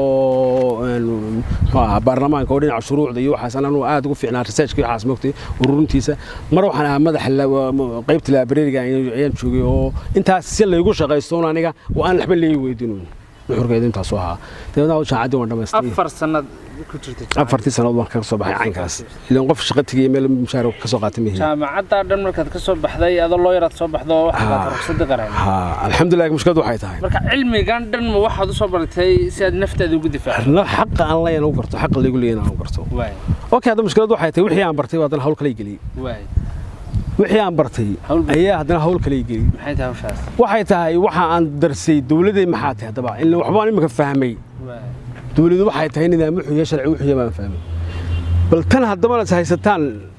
een, muxuu ahaa baarlamaanka oo dhinaca shuruucda iyo waxaas ananu aad ugu fiicnaa researchka iyo waxaas mogtay ururintiisa mar waxaan ahaa madaxa la- wa- qaybta librariga ayaan ayaan joogay oo intaas si laygu shaqaysto un aniga oo aan waxba leegi weydiinin nuxurkeedu intaasu ahaa dabeedna hawshan caddi waan dhamaystay afar sanad ku jirta afartii sannadood baan kaga soo baxay caynkaas ilaan qof shaqo tegaya meel mushaar ka soo qaata mihi jaamacadda dhan markaad ka soo baxday adoo loo yaraad soo baxdo waxaad Ah. ruqsadda qareen ha alxamdulilah mushkiladu waxay tahay marka cilmigan dhan ma waxaad u soo baratay si aad naftaada ugu difaacdo la xaqa aan leeyahay u garto xaqa laygu leeyahay aan u garto waay okay hadda mushkiladu waxay tahay wixii aan bartay waa haddana hawl kale i geliyey waay wixii aan bartay Hawl ba- ayaa haddana hawl kale i geliyey maxay tahay hawshaas waxay tahay waxa aan darsay dowladday maxaa tahay haddaba ila waxbaan imika fahmay waay dowladu waxay tahay nidaam wuxuuya sharci wuxuuya baan fahmay bal tan haddaba is haysataan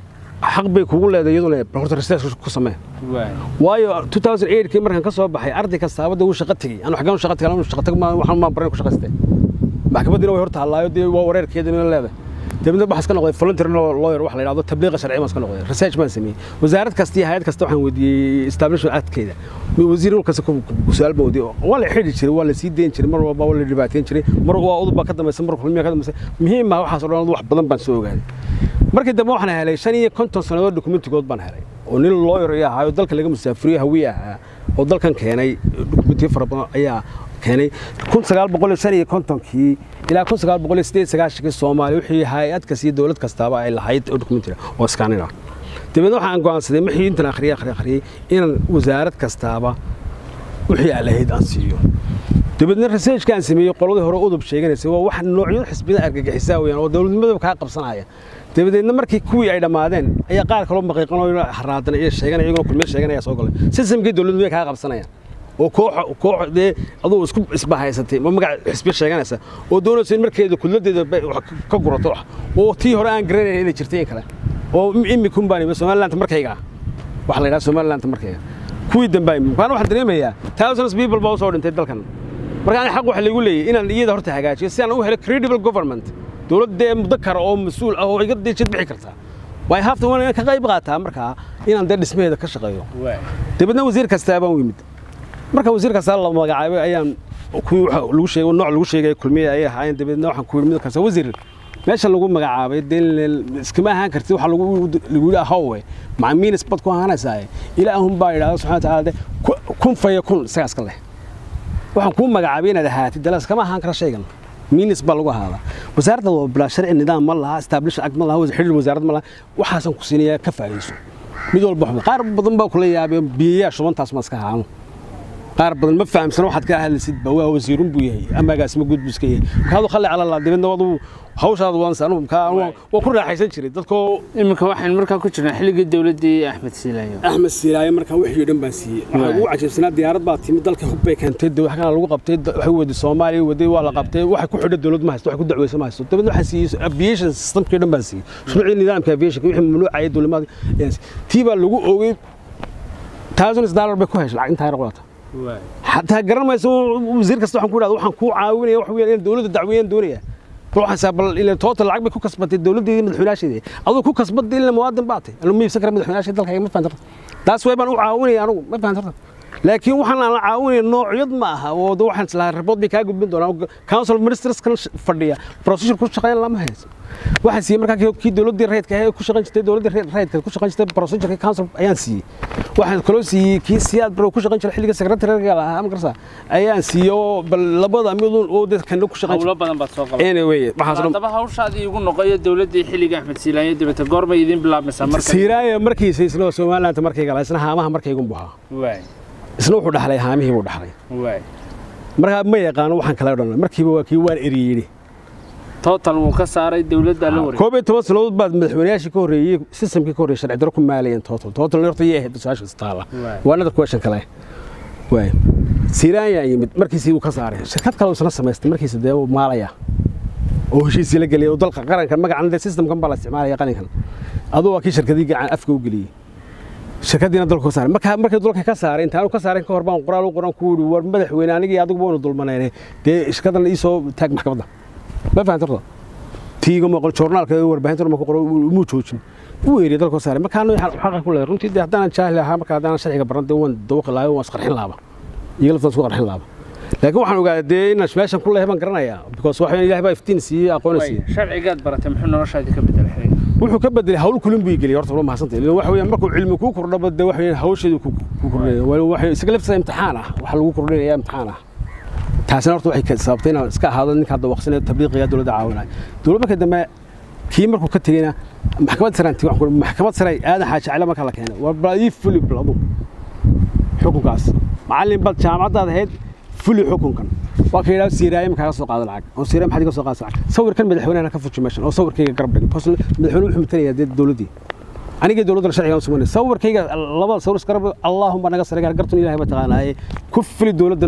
xaq bay kugu leedahay iyaduna bal horta research ku samee waay waayo 2008kii markaan ka soo baxay arday kastaaba dee wuu shaqo tegey anu xaggaan u shaqo tegay anu shaqo tag ma waxaan maan baran ku shaqaystay maxkamadiina way hor taallaayo dee waa wareerkeedina leedahay dabadna waxaa iska noqday voluntary lawyer wax la yidhahdo tabliiqa sharci baan iska noqday research baan sameeyey wasaarad kasta iyo hay'ad kasta waxaan weydiiyey establishment actkeeda wasiir kasta ku su-aal baan weydiiyey waa la xidhi jiray waa la sii dayn jiray mar walba waa la dhibaateyn jiray mar waa udub baa ka dambaysa mar kulmiya ka dambaysa muhiim ah waxaas oo dhan wax badan baan soo ogaaday markii dambe waxaan helay shan iyo konton sannadood dokumentigood baan helay oo nin lawyer iyo ahaa oo dalka laga musaafiriyo hawiye ahaa oo dalkan keenay dokumentiyo fara badan ayaa keenay kun sagaal boqol iyo shan iyo kontonkii ilaa kun sagaal boqol iyo sideed sagaashankii soomaaliya wixii hay-ad kasta iyo dowlad kastaaba ay lahayd oo dokumentiga oo iskaanin ah dabeedna waxaan go'aansaday wixii intan akhriyay akhriyay akhriyay inaan wasaarad kastaaba wixii aan lahayd aan siiyo dabeedna researchka aan sameeyey qoladii hore udub sheeganaysa waa wax noocyo xisbiyada argagixisaa weeyaan oo dowladnimadaba kaa qabsanaya dabadeedna markii kuwii ay dhammaadeen ayaa qaar kaloo maqiiqan oo haraadan iyo sheeganaya iyagoo kulmiye sheeganaya soo galay sistamkii dowladnimada kaa qabsanayaan oo koox koox dee aduu isku isbahaysatay ma magac xisbiya sheeganaysa oo doonaysa in markeeda kudladeeda ka gurato oo tii hore aan garanayn inay jirtay in kale oo imikun baan imi somaliland markayga waxa la yidhaha somaliland markayga kuwii dambe kaan waxaan dareemayaa thousands people baa usoo dhintay dalkan marka ani xaq waxa laygu leeyahay inaan iyada horta hagaajiyo si aan u helo credible government dowladda mudakara oo mas-uul ah oo iga deejid bixi karta way hafta waan ka qayb qaataa markaa inaan dee dhismaheeda ka shaqeeyo dabeedna wasiir kastaa baan u yimid marka wasiir kastaa la magacaabay ayaan kuwii lagu sheegay nooc lagu sheegay kulmiye ayay ahaayeen dabeedna waxaan ku yidhi mid kasta wasiir meesha lagu magacaabay dee iskama ahaan kartid waxa lagu lagu yidhi ahowe maca miinis bad ku ahaanaysaa ilaahun baa yidhahda subxana watacaala de kun faya kun isagaa iska leh waxaan kuu magacaabay inaad ahaatid dala iskama ahaan kara shaygan miinis baa lagu ahaadaa wasaaradda waa bilaa sharci nidaam ma laha establish act ma laha xidhiir wasaarad ma laha waxaasan ku siinayaa ka faa'iidayso mid walba waxba qaar badan baa kula yaabay biyayaa shubantaas ma iska haano qaar badan ma fahamsano waxaad ka hadlaysid ba waa wasiirun buu yahay amagaas ma guud buu iska yahay markaadu khalli cala allah dibadna wadu hawshaada waan sanu ka waa ku raaxaysan jiray dadkoo iminka waxaan markaa ku jirnaa xilligii dowladdii axmed siilayo axmed siilaaye markaa wixii dhan baan siiyey waxaa ugu cajabsanaa diyaarad baa timid dalka hub bay keentay wax kana lagu qabtay waxay waday soomaaliya waday waa la qabtay waxay ku xidhay dowlad ma haysto waxay ku dacweysa ma haysto dabadna waxaan siiyey aviation systemkii dhan baan siiyey shuruucii nidaamka aviationka wixii mamnuucaya dowladnimada tii baa lagu oogay thousands dollar bay ku heshay lacag intaa yar qolata xataa garan mayso wasiir kasta waxaan ku idhahda waxaan kuu caawinaya wax weeyaan in dowladda dacweeyaan doonaya bal waxaan saa bal ilaa total lacag bay ku kasbatay dowladdeedii madaxweynaasheedii aduu ku kasbatay ilaa muwaadin baatay anu ma iibsan kara madaxweynaasheeda dalkayga ma fahantarta taas way baan u caawinaya anugu ma fahantarta laakiin waxaan aan la caawinaya noocyad ma aha oo waxaan islahaa ribood bay kaa gudbin doonaa council ministers kan fadhiya procedure ku shaqeyn lama hayso waxaan siiyey markaa kii dowladdii rayidka ahayd ku shaqayn jirtay dowladdii rayidka ku shaqayn jirtay procedureka council ayaan siiyey waxaan kaloo siiyey kii siyaad baro ku shaqayn jiray xilliga secretary-ga lahaa ma garasa ayaan siiyey oo bal labada midun oo dadkana ku shaqayn hawlo badan baad soo qabatay anyway waxaas dhan haddaba hawshaadii igu noqoyo dowladdii xilliga axmed siilaanyo dibata goormay idin bilaabmaysaa marka siiraaya markiisa isna somaliland markayga lahaa isna haamaha markaygun buhaa waay isna wuxuu dhaxlay haamihii buu dhaxlay waay markaa ma yaqaano waxaan kala dhan markiiba waa kii waan eriyey total wuu ka saaray dowladda la wareegay koob iyo toban sannadood baad madaxweynayaashii ka horreeyey systemkii ka horreeyey sharci darro ku maalayeen total total horta yay ahayd su-aasha istaala waa another question kale waay siiraan yaa yimid markiisii uu ka saaray shirkad kale isna samaystay markiisa dee uu maalaya oo heshiisii la geliyay oo dalka qaranka magacan dee systemkan baa la isticmaalaya qaninkan aduu waa kii shirkadii gacan afka u geliyey shirkadiina dalka ka saaray markaa markii dalka ka saaray intaanu ka saaray ka hor baan qoraal u qoran ku yidhi war madaxweyne anigii adigu waynu dulmanayne dee shirkadan ii soo taag maxkamadda ma fahantarta tiiga maqal joornaalka warbaahinta ma ku qoro muu joojin wuu yeeriy dalka saaray markaa anu xaqa ku leeyahay runtii dee haddaanan jaahil ahaa markaa haddaanan sharciga baran dee waan dawaqi lahayo waan isqarxin laaba iyaga laftaan isku qarxin laaba laakiin waxaan ogaaday dee inaan meeshan ku leeyahay baan garanayaa because waxa ilahay baa iftiin siiyey aqoona siiyey sharcigaad baratay muxuu noloshaadii ka bedelay xilliga wuxuu ka bedelay hawl kulin buu geliyay horta waa mahadsantahay ilaan waxa weeyaan markuu cilmi kuu kordhaba dee waxa weeyaan hawsheedu ku kordhinaya waxa isaga laftiisa imtixaan ah waxa lagu kordhinaya imtixaan ah taasina horta waxay sababtay inaan iska ahaado ninkaa dawaqsanayo tabliiqiga dowladda caawinaya dowlad marka dambe kii markuu ka tegeyna maxkamad saraan tigi waxaan maxkamad sare aadan xaaji cali marka la keenay war bal ii fuli bal adu xukunkaas macallin bal jaamacaddaad ahayd fuli xukunkan waa ka yidhaha siiraaye ma kaaga soo qaada lacag oo siiraaye maxaad iga soo qaadaysa lacag sawirkan madaxweynehana ka fuji meeshan oo sawirkayga garab dhigay because madaxweyne wuxuu matalayaa dee dowladdii anigii dowladda sharciga suganay sawirkayga labada sawir iska garab allaahumma naga sare gartun ilaahay ba taqaanaaye ku fuli dowladdan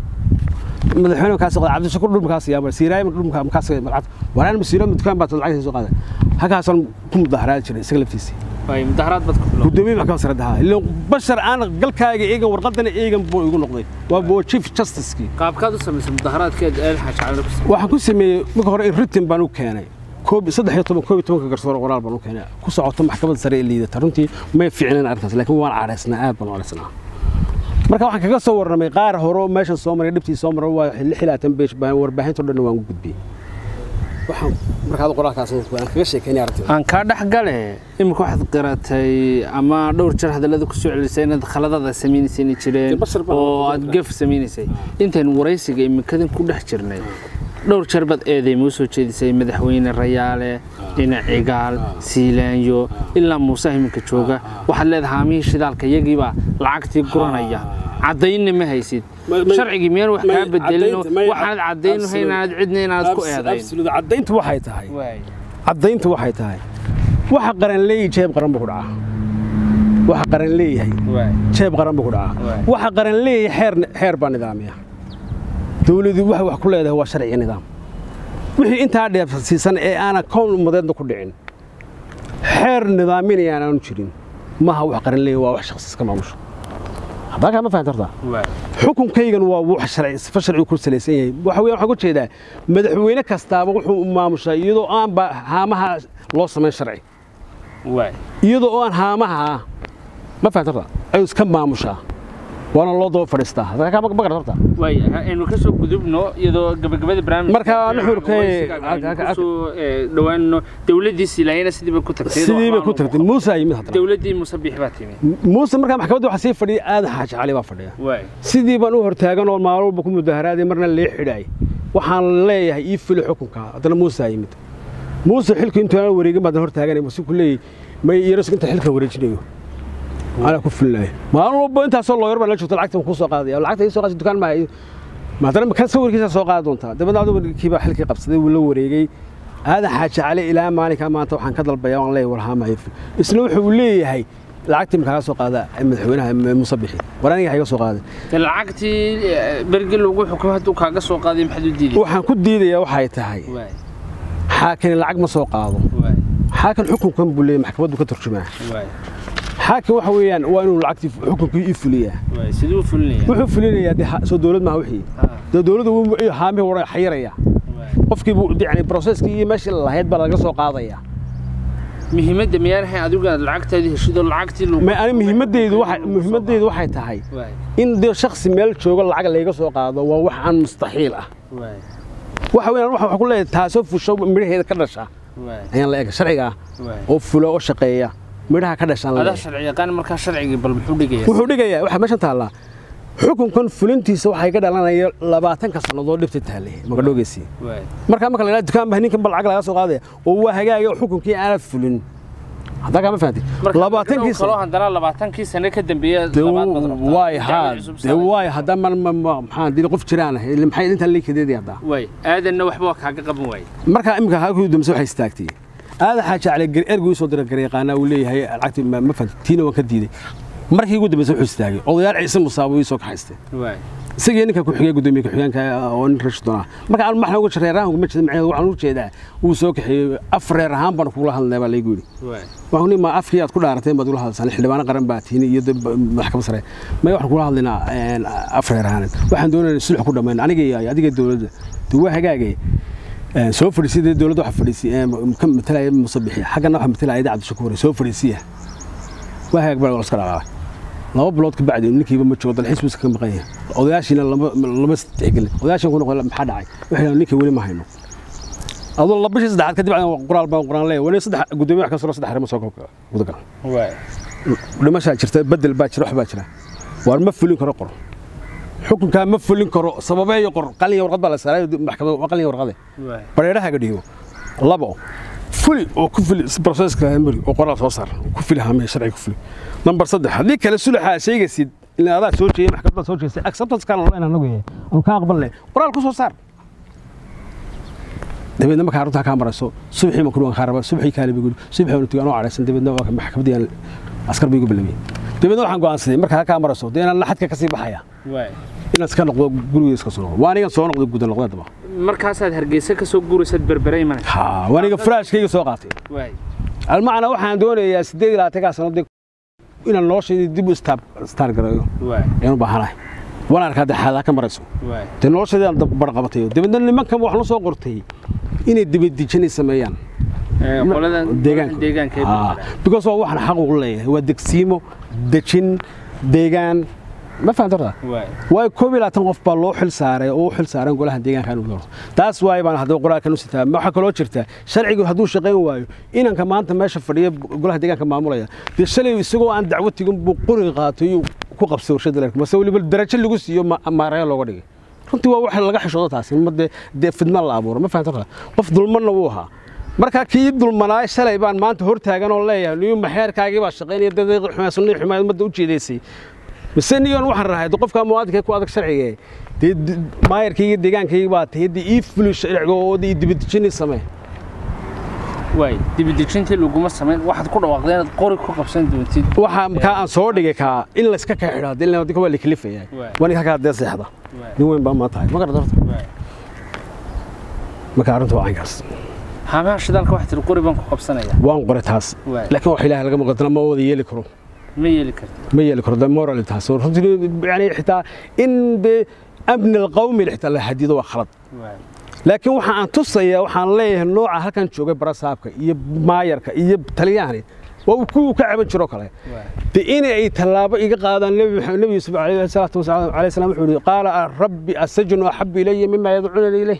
madaxweyne kaas qada cabdishakuur dhulma kaas yaaba siiraay dhulma kaas malcad waraan masiiro dukaan baa lacag soo qaada halkaasaan ku mudaharaad jiray isaga laftiisa way mudaharaad bad ku bilow gudoomiye maxkamad sare dhahaa ilaa bashar aan galkaaga eegan warqadana eegan buu igu noqday waa buu chief justice-kii qaabkaad u samaysay mudaharaadkeed eel xaaji cali ku sameeyay waxaan ku sameeyey marka hore in written baan u keenay koob saddex iyo toban koob iyo tobanka garsoor qoraal baan u keenay ku socoto maxkamadda sare ee liidata runtii may fiicneen arrintaas laakiin waan cadhaysnaa aad baan u cadhaysnaa marka waxaan kaga soo warramay qaar hore oo meeshan soo maray dhibtii soo maray waa lix iyo labaatan beesh baan warbaahinto dhan waan u gudbiyey waxaan markaad qoraalkaas waan kaga sheekeynay arrintii aan kaa dhex gale imika waxaad qiratay ama dhowr jeer hadallada ku soo celisay inaad khaladada samaynaysan jireen Bashar baa- oo aad gef samaynaysay intaan waraysiga imikadan ku dhex jirnay dhowr jeer baad eedeyma u soo jeedisay madaxweyne rayaale dhinac cigaal siilaanyo ilaa muuse iminka jooga waxaad leedahay haamihii shidaalka iyagiibaa lacagtii guranaya caddaynna ma haysid Ma- ma- sharcigii miyaan wax ma- kaa bedelin caddaynta- ma- waxaanad caddaynu hayn inaad cidna inaad ku eedayn Absolute. caddayntu waxay tahay Waay. caddayntu waxay tahay waxa qaran leeyahay jeeb qaran buu ku dhacaa waxa qaran leeyahay Waay. jeeb qaran buu ku dhacaa Waay. waxa qaran leeyahay xeer xeer baa nidaamiya dawladdu waxay wax ku leedahay waa sharci iyo nidaam wixii intaa dheefsiisan ee aanan kown ummadeedna ku dhicin xeer nidaaminaya aanu jirin maaha wax qaran leeyahay waa wax shakhsi iska maamusho haddaa kaa ma fahantartaa Waay. xukunkaygan waa wax sharci sifa sharci ku salaysan yahay waxa weeyaan waxaan ku jeedaa madaxweyne kastaaba wuxuu u maamushaa iyadoo aan ba haamaha loo samayn sharci Waay. iyadoo oo aan haamaha ma fahantarta ayuu iska maamushaa waana loo daba fadhiistaa hadda kaa ma gartarta waay aynu ka soo gudubno iyadoo gabagabada barnaamijka Marka nuxurkay- aynu ku soo eh, dhowaanno dowladdii silaayana sidii bay ku tagtay sidii bay ku tagtay muuse aa yimid haddana dowladdii musabix baa timi muuse markaa maxkamadda waxaa sii fadhiya aadan xaaji cali baa fadhiya waay sidii baan u hortaagan oo maalin walba ku mudaharaaday marna lee xidhaay waxaan leeyahay ii fili xukunka haddana muuse aa yimid muuse xilku intuu aan wareegin baa haddana hortaaganay mase ku leeyahy may yaras inta xilka wareejinayo anaa ku filinayo maalin walba intaasoo looyar baa la joogta lacagta waan kuu soo qaadaya lacagta ii soo qaadsi dukaan maaha ma haddana kan sawirkiisa soo qaadi doontaa dabadna adigu kii baa xilkii qabsaday wuu la wareegay aadan xaaji cali ilaa maalinkaa maanta waxaan ka dalbayaa waan leeyahay warhaama ii fil isna wuxuu leeyahay lacagtii ma kaaga soo qaada madaxweynaha muuse bixi war aniga ha iga soo qaaday de lacagtii eh, bergi lagu xukumay hadduu kaaga soo qaaday maxaad u diiday waxaan ku diidayaa waxay tahay waay xaakin lacag ma soo qaado waay xaakin xukunkan buu leeyahay maxkamaddu ka turjumaa waay xaakin waxa weeyaan waa inuu lacagtii xukunkii ii fuliyaa waay siduu u fulinaya wuxuu fulinayaa dee ha- soo dowlad maaha wixii Ha, dee dowladda wuu haamihii wara xayiraya waay. qofkii buu yani processkii iyo meeshii lahayd baa laga soo qaadaya muhiimadda miyaan ahayn adigu aad lacagtaadii heshidoo lacagtii lagu ma ani muhiimadeydu waxay muhiimadeydu waxay tahay waay in dee shakhsi meel jooga lacag layga soo qaado waa wax aan mustaxiil ah waay waxa weeyaan waxa waxaan ku leeyahay taasoo fusho midhaheeda ka dhasha waay ayaan la ega sharciga ah waay oo fula oo shaqeeya midhaha ka dhashaan la adaa leeyahay sharci yaqaan markaa sharcigii bal muxuu dhigaya wuxuu dhigayaa waxa meeshan taallaa xukunkan fulintiisa waxay ka dhalanaya labaatanka sannadood dhibta taallay magadhoogeysii waay markaa marka la yidhaha dukaan baa ninkan ba lacag laga soo qaadaya oo waa hagaagay oo xukunkii aanad fulin haddaa kaama fahantay marka labaatankii kaloo haddana labaatankii sano ka dambeeya labaad baad rabtaa waay Dacwad haa cusub dee samee. waay haddaa ma ma- ma- maxaa dii qof jiraan ah ile maxay intaan leekadeedii haddaa waay aadanna waxba waa kaaga qaban waaye markaa imika halkii damse waxay istaagtay aada xaaja cali ergu ii soo dira garyaqaanaa uu leeyahay lacagtii ma ma fahantay tiina waan ka diiday markii ugu dambeysay wuxuu istaagay odayaal ciise musaabo ii soo kaxaystay waay isagii ninka ku-xigay gudoomiye ku-xigeenka oo nin rashidon ah marka aan maxna uga reer ahaan kuma jeeda macnaheedu waxaan u jeedaa wuu soo kaxeeyey af reer ahaan baan kugula hadlay baa laygu yidhi waay waxaan ni ma afkii aad ku dhaarateen baad ugula hadlaysaan xildhibaano qaran baa tiini iyo dad ba- maxkamad sare maya waxaan kugula hadlaynaa een, af reer ahaaneed waxaan doonaynaa sulx ku dhammayn aniga iyo adiga dowladda dee waa hagaagay Een, soo fadhiisay dowladda waxa fadhiisay ka matalaya musabixi xaggana waxa matalaya ida cabdishakuur soo fadhiisiya waa hagaag baa la iska dhaqaaqay laba bilood ka bacdi ninkiiba ma joogo dalxiis buu iska maqan yahay odayaashiina lama lama tixgelin odayaashin ku noqon maxaa dhacay waxay yidhahdeen ninkii weli ma hayno adoo laba bishii saddexaad kadib aan qoraal baan qoraan leeyahay weli saddex gudoomiye wax ka soo saddex arrimo soo gudagal waay dhimashaa jirta bedel baa jira wax baa jira waar ma fulin karo qor xukunkaa ma fulin karo sababeeyo qor qalin warqad baa la saaray maxkamada waa qalin warqade bareerahaga dhigo labo fuli oo ku fuli proceska mari oo qoraal soo saar ku fuli hamee sharci ku fuli number saddex haddii kale sulaxa sheegaysid in adaa soo jeeyay maxkamadda soo jeestay acceptance kan loo inaanagu yahay aan ka aqbalnay qoraal ku soo saar dabeedna markaa arrintaa kaa marayso subaxii makuru aan kaa raba subaxii kaale bigu subaxii aan tugaan oo cadhaysan dabeedna waa maxkamaddii aan askar bay igu bilaabiyey dabeedna waxaan go'aansaday markaa kaa marayso dee inaan xadka ka sii baxaya inaan iska noqdo guriga iska soo noqdo waa anigan soo noqdo guda noqdo daba markaasaad hargeysa ka soo guuraysad berbere imanaysa ha waa aniga furaashkayga soo qaatay almacna waxaan doonayaa siddeed iyo labaatankaa sano dee inaan noloshayda dib u staar gareeyo ayaan u baahanahay waan arkaa dee xaadaa ka marayso dee noloshayda aan barqabatayo dabeedna nimankan wax la soo qortay inay dibadijinay sameeyaan because waa waxaan xaq ugu leeyahay waa degsiimo dejin deegaan ma fahantarta waayo koob iyo labaatan qof baa loo xil saaray oo u xil saaran golaha deegaanka inuu doorto taas waayo baan haddaba qoraalkan u sitaa waxaa kaloo jirta sharcigu hadduu shaqayn waayo inanka maanta meesha fadhiya golaha deegaanka maamulaya dee shalay isagoo aan dacwo tigin buu quri qaatay iyuu ku qabsay warshada leerka mase weliba darajo lagu siiyo maareeyo looga dhigay runtii waa wax laga xishoodo taasi ma dee fidma la abuuro ma fahantarta qof dulmanna wuu ahaa markaa kii dulmanaay shalay baan maanta hor taagan oo leeyahay niyu maxeerkaagii baa shaqaynaya daqiiqi xumaa sunnii xumaa ummadda u jeedaysay mise niyoon waxaan rahay qofka muwaadinka ku adag sharciga dee maayarkayga deegaankayga baa tahay dee ii fuli sharciga oo dee dibadejini samee waay dibadejintii laguma samayn waxaad ku dhawaaqday inaad qori ku qabsan doontid waxa kaa aan soo dhigay kaa in la iska kaa xidho hadii la waa la kalifayaa waa ninka kaa dee seexda nin weyn baa maa tahay ma garad horta marka arrintu waa caynkaas haamaha shidaalka waxaa tiri qori baan ku qabsanaya waan qoray taas laakiin wax ilaahay laga maqadana ma wada yeeli karo ma yeeli karto ma yeeli karo moral taas runtii yani xitaa in be amni alqawmi xitaa la hadido waa khalad laakiin waxa aan tusayaa waxaan leeyahay nooca halkan joogay barasaabka iyo maayarka iyo taliyahani waa kuwii ka caban jiro kale de in ay tallaabo iga qaadaan nebi yuusuf alayhi salaatu wasalaam alayhi salaam wuxuu yidhi qaala rabbi asajnu axabu ilaya mima yadcuunani ilayh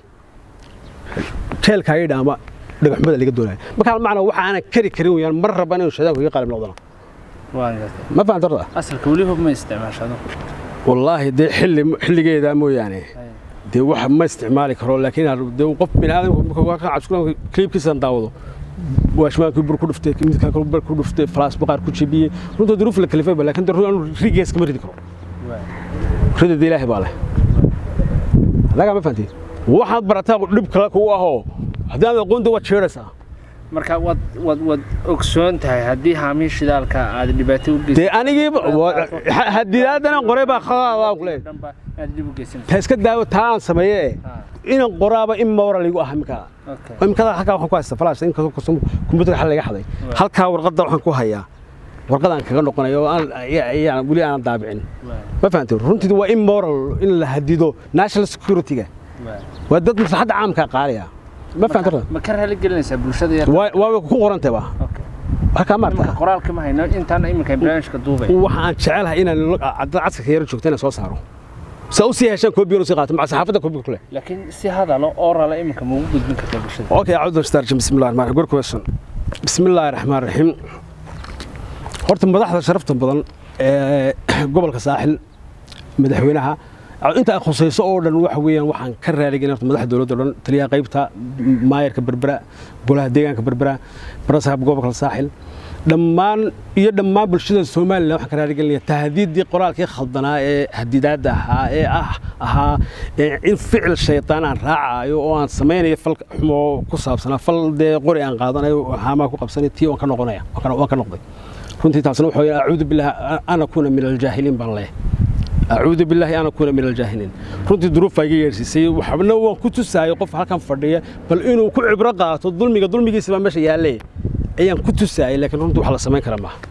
jeelkaa ii dhaama dhagaxumada laga doonaya markaa macnaa waxa aanan kari karin weyaan mar rabban inuu shadaanku iga qalib noqdana ma fahantar asalka weli hub ma isticmaashado wallaahi dee xilli xilligeedaa mooyaane dee wax ma isticmaali karo laakiin dee qof biniaadamka kliibkiisaan daawado waashmaankii bur ku dhuftay midkaa kale bar ku dhuftay falaas baqaar ku jebiyey runta duruuf la kalifayba laakiin dee anu rigees kama ridi karo ridada ilaahay baa leh adagaa ma fahantiin waxaad barataa dhib kale kugu ahoo haddii aad aqoonta waad jeedhaysaa marka waad waad waad ogsoon tahay haddii haamii shidaalka aad dhibaato u dee anigiiba hadidaadana qoray baa khaladaa ku leeyahay aad dhib u geysan ta iska daawo taa aan sameeye inan qoraaba in moral igu ah imkaa imkada halkaa waxaan ku haysta flash in kumbuutarka xal laga xaday halkaa warqadda waxaan ku hayaa warqadaan kaga noqonayo oo aan weli aanan daabicin ma fahamtay runtii waa in moral in la hadido national security-ga waa dad maslaxadda caamka qaaliya ma fahamtay ma ka raali gelinaysaa bulshada yar waa ku qorantay ba halkaa maarta qoraalka ma hayno intaan iminka barnaamijka duubay waxa aan jecelahay inaan casarka yaro joogta inaan soo saaro sa u sii heshaan koobiyo sii qaato maca saxaafadda koobiga kule laakiin si hadalo oo rala iminka ma ugu gudbin kartaa bulshada okay acuudu bistarjim bismillahi rahmaan rahiim good question bismillahi rahmaan rahiim horta madaxda sharafta badan ee gobolka saaxil madaxweynaha inta ay khusayso oo dhan waxa weeyaan waxaan ka raaligelin horta madaxda dowladda o dhan taliyaha qaybta maayarka berbera golaha deegaanka berbera barasaab gobolka saaxil dhammaan iyo dhammaan bulshada somalilan waxaan ka raaligelinaya tahdiiddii qoraalkii khaldanaa ee hadidaadda ahaa ee ah ahaa in ficil shaytaan aan raacaayo oo aan samaynayo fal xumo ku saabsanaa fal dee qori aan qaadanayo haamaa ku qabsanay tii waan ka noqonaya waan ka noqday runtii taasna wuxuu yidhi acuudu billahi an akuuna min aljaahiliin baan leeyahay acuudu billaahi an akuuna min aljaahiliin runtii duruufaa iga yeedhsiisay waxna waan ku tusaayay qof halkan fadhiya bal inuu ku cibro qaato dulmiga dulmigiisa baa meesha yaalle ayaan ku tusaayay laakiin runtii wax la samayn kara maaha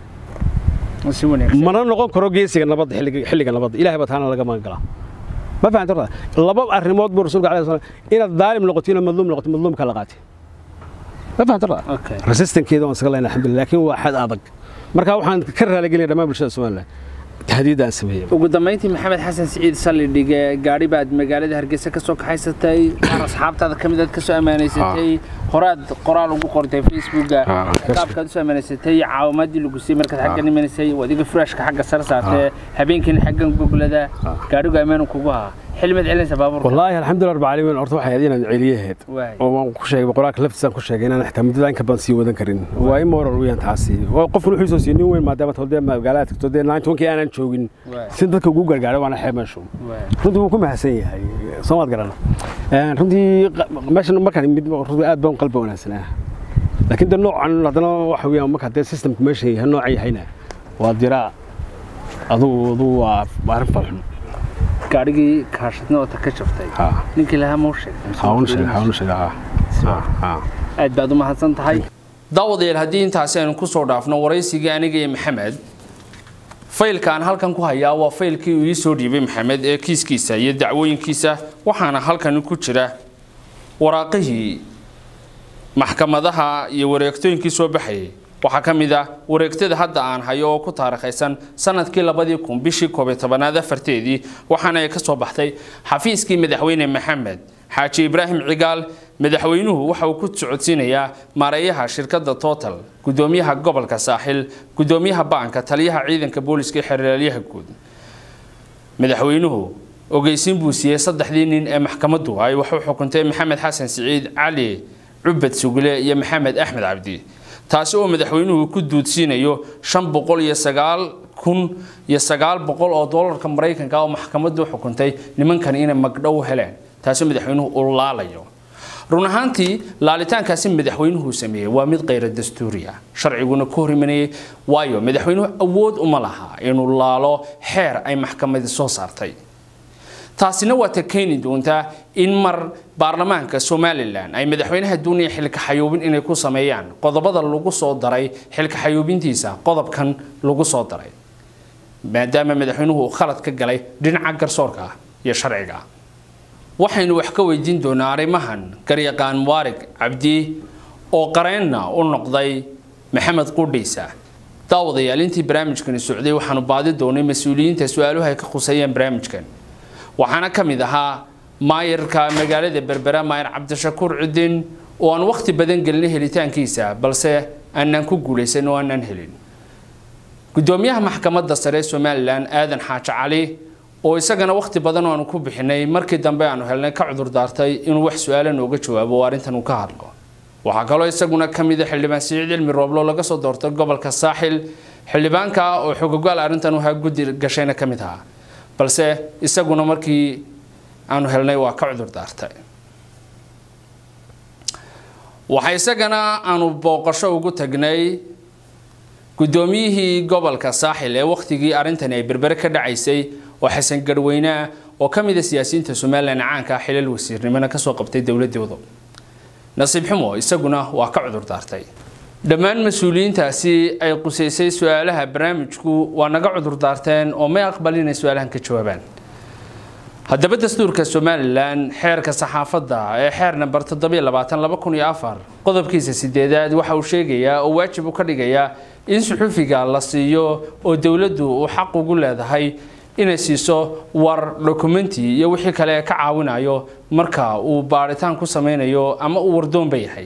mana noqon karo geesiga nabadda xilliga nabadda ilahay baa taana laga magan galaa ma fahamta horta laba arrimood buu rasuulka alayhi salaam inaad daalim noqoto inaad madluum noqoto madluumka la qaatay ma fahamta horta resistankeeda waan isaga leynaa alxamdulillah laakiin waa xad adag marka waxaan ka raaligelinaya dhammaan bulshada somaliland tahdiidda aan sameeyey ugu dambeyntii maxamed xasan siciid sallidhige gaadhi baad magaalada hargeysa ka soo kaxaysatay qaar asxaabtaada ka mid aad ka soo ammaanaysatay horaad qoraal ugu qortay facebooka Ah, qaabkaad usoo ammaanaysatay caawimaadii lagu siiyey markaad xaggan imanaysay wadiga furaashka xagga sare saartee habeenkiina xaggan goglada gaadhigu ammaanu kugu haa xilmad celinaysa baabuurka wallaahi alxamdulilah rabbil caalamiin horta waxay ahayd inaan celiyaheed Waay. oo waan ku sheegay qoraalka laftiisaan ku sheegay inaan xitaa muddada inka badan sii wadan karin waa ima warar weeyaan taasi waa qofku wuxuu soo siiyey nin weyn maadaama todee magaalada tagto dee nine tobankii aanan joogin Waay. si dadka ugu gargaaro waana xeeb meeshu Waay. runtii wuu ku mahadsan yahay soomaad garana Een, runtii qa- meeshan markaan mid runtii aad baan u qalbi wanaagsanaa laakiin de noocan haddana waxa weeyaan marka dee systemku meesha yahay nooca yahayna waa diraa adugu adugu waa waa arrin falxun gaadhigii kaashadna oo ta ka jabtay ha ninkii lahaa ma u sheegay haunu sheega haunu sheega ha ha aad baad u mahadsan tahay daawadayaal haddii intaasi aynu ku soo dhaafno waraysigii aniga iyo maxamed faylka aan halkan ku hayaa waa faylkii uu ii soo dhiibay maxamed ee kiiskiisa iyo dacwooyinkiisa waxaana halkan ku jira waraaqihii maxkamadaha iyo wareegtooyinkii soo baxayay waxaa ka mid ah wareegtada hadda aan hayo oo ku taarikhaysan sanadkii labadii kun bishii koob iyo tobanaad afarteedii waxaana ay ka soo baxday xafiiskii madaxweyne maxamed xaaji ibraahim cigaal madaxweynuhu waxa uu ku socodsiinayaa maareeyaha shirkadda total gudoomiyaha gobolka saaxil gudoomiyaha baanka taliyaha ciidanka booliska iyo xeraalyaha guud madaxweynuhu ogeysiin buu siiyey saddexdii nin ee maxkamaddu ay wax u xukuntay maxamed xasan siciid cali cubad sugle iyo maxamed axmed cabdi taasi oo madaxweynuhu ku duudsiinayo shan boqol iyo sagaal kun iyo sagaal boqol oo doolarka maraykanka ah oo maxkamaddu xukuntay nimankan inay magdhow heleen taasi madaxweynuhu uu laalayo run ahaantii laalitaankaasi madaxweynuhu sameeyey waa mid kayra dastuuri ah sharciguna ka hor imanayay waayo madaxweynuhu awood uma laha inuu laalo xeer ay maxkamadi soo saartay taasina waa ta keeni doontaa in mar baarlamaanka somalilan ay madaxweynaha doonaya xilka xayuubin inay ku sameeyaan qodobada lagu soo daray xilka xayuubintiisa qodobkan lagu soo daray maadaama madaxweynuhu uu khalad ka galay dhinaca garsoorka iyo sharciga waxaynu wax ka weydiin doonaa arrimahan garyaqaan muwaarig cabdi oo qareenna u noqday maxamed qudhiisa daawadayaal intii barnaamijkani socday waxaanu baadi doonay mas-uuliyiinta su-aaluhu ay ka khuseeyeen barnaamijkan waxaana ka mid ahaa maayarka magaalada berbera maayar cabdishakuur cidin oo aan wakhti badan gelinay helitaankiisa balse aanaan ku guulaysan oo aanaan helin gudoomiyaha maxkamadda sare ee somalilan aadan xaaji cali oo isagana wakhti badan aanu ku bixinay markii dambe aanu helnay ka cudur daartay inuu wax su-aala nooga jawaabo oo arrintan uu ka hadlo waxaa kaloo isaguna ka mid a xildhibaan siciid cilmi rooblo laga soo doortay gobolka saaxil xildhibaanka oo xogogaal arrintan uhaa guddi gashayna ka mid ahaa balse isaguna markii aanu helnay waa ka cudur daartay waxaa isagana aanu booqasho ugu tagnay guddoomiyihii gobolka saaxil ee wakhtigii arrintani ay berbere ka dhacaysay oo xasan garweyne oo ka mid a siyaasiyiinta somalilan caanka ah xilal wasiirnimona kasoo qabtay dowladooda nasiib xumo isaguna waa ka cudur daartay dhammaan mas-uuliyiintaasi ay qusaysay su-aalaha barnaamijku waa naga cudur daarteen oo may aqbalin inay su-aalahan ka jawaabaan haddaba dastuurka somalilan xeerka saxaafadda ee xeer namber qodobkiisa sideedaad waxa uu sheegayaa oo waajib u ka dhigayaa in suxufiga la siiyo oo dowladdu uu xaq ugu leedahay inay siiso war dokumenti iyo wixii kale ee ka caawinayo marka uu baaritaan ku sameynayo ama uu wardoonba yahay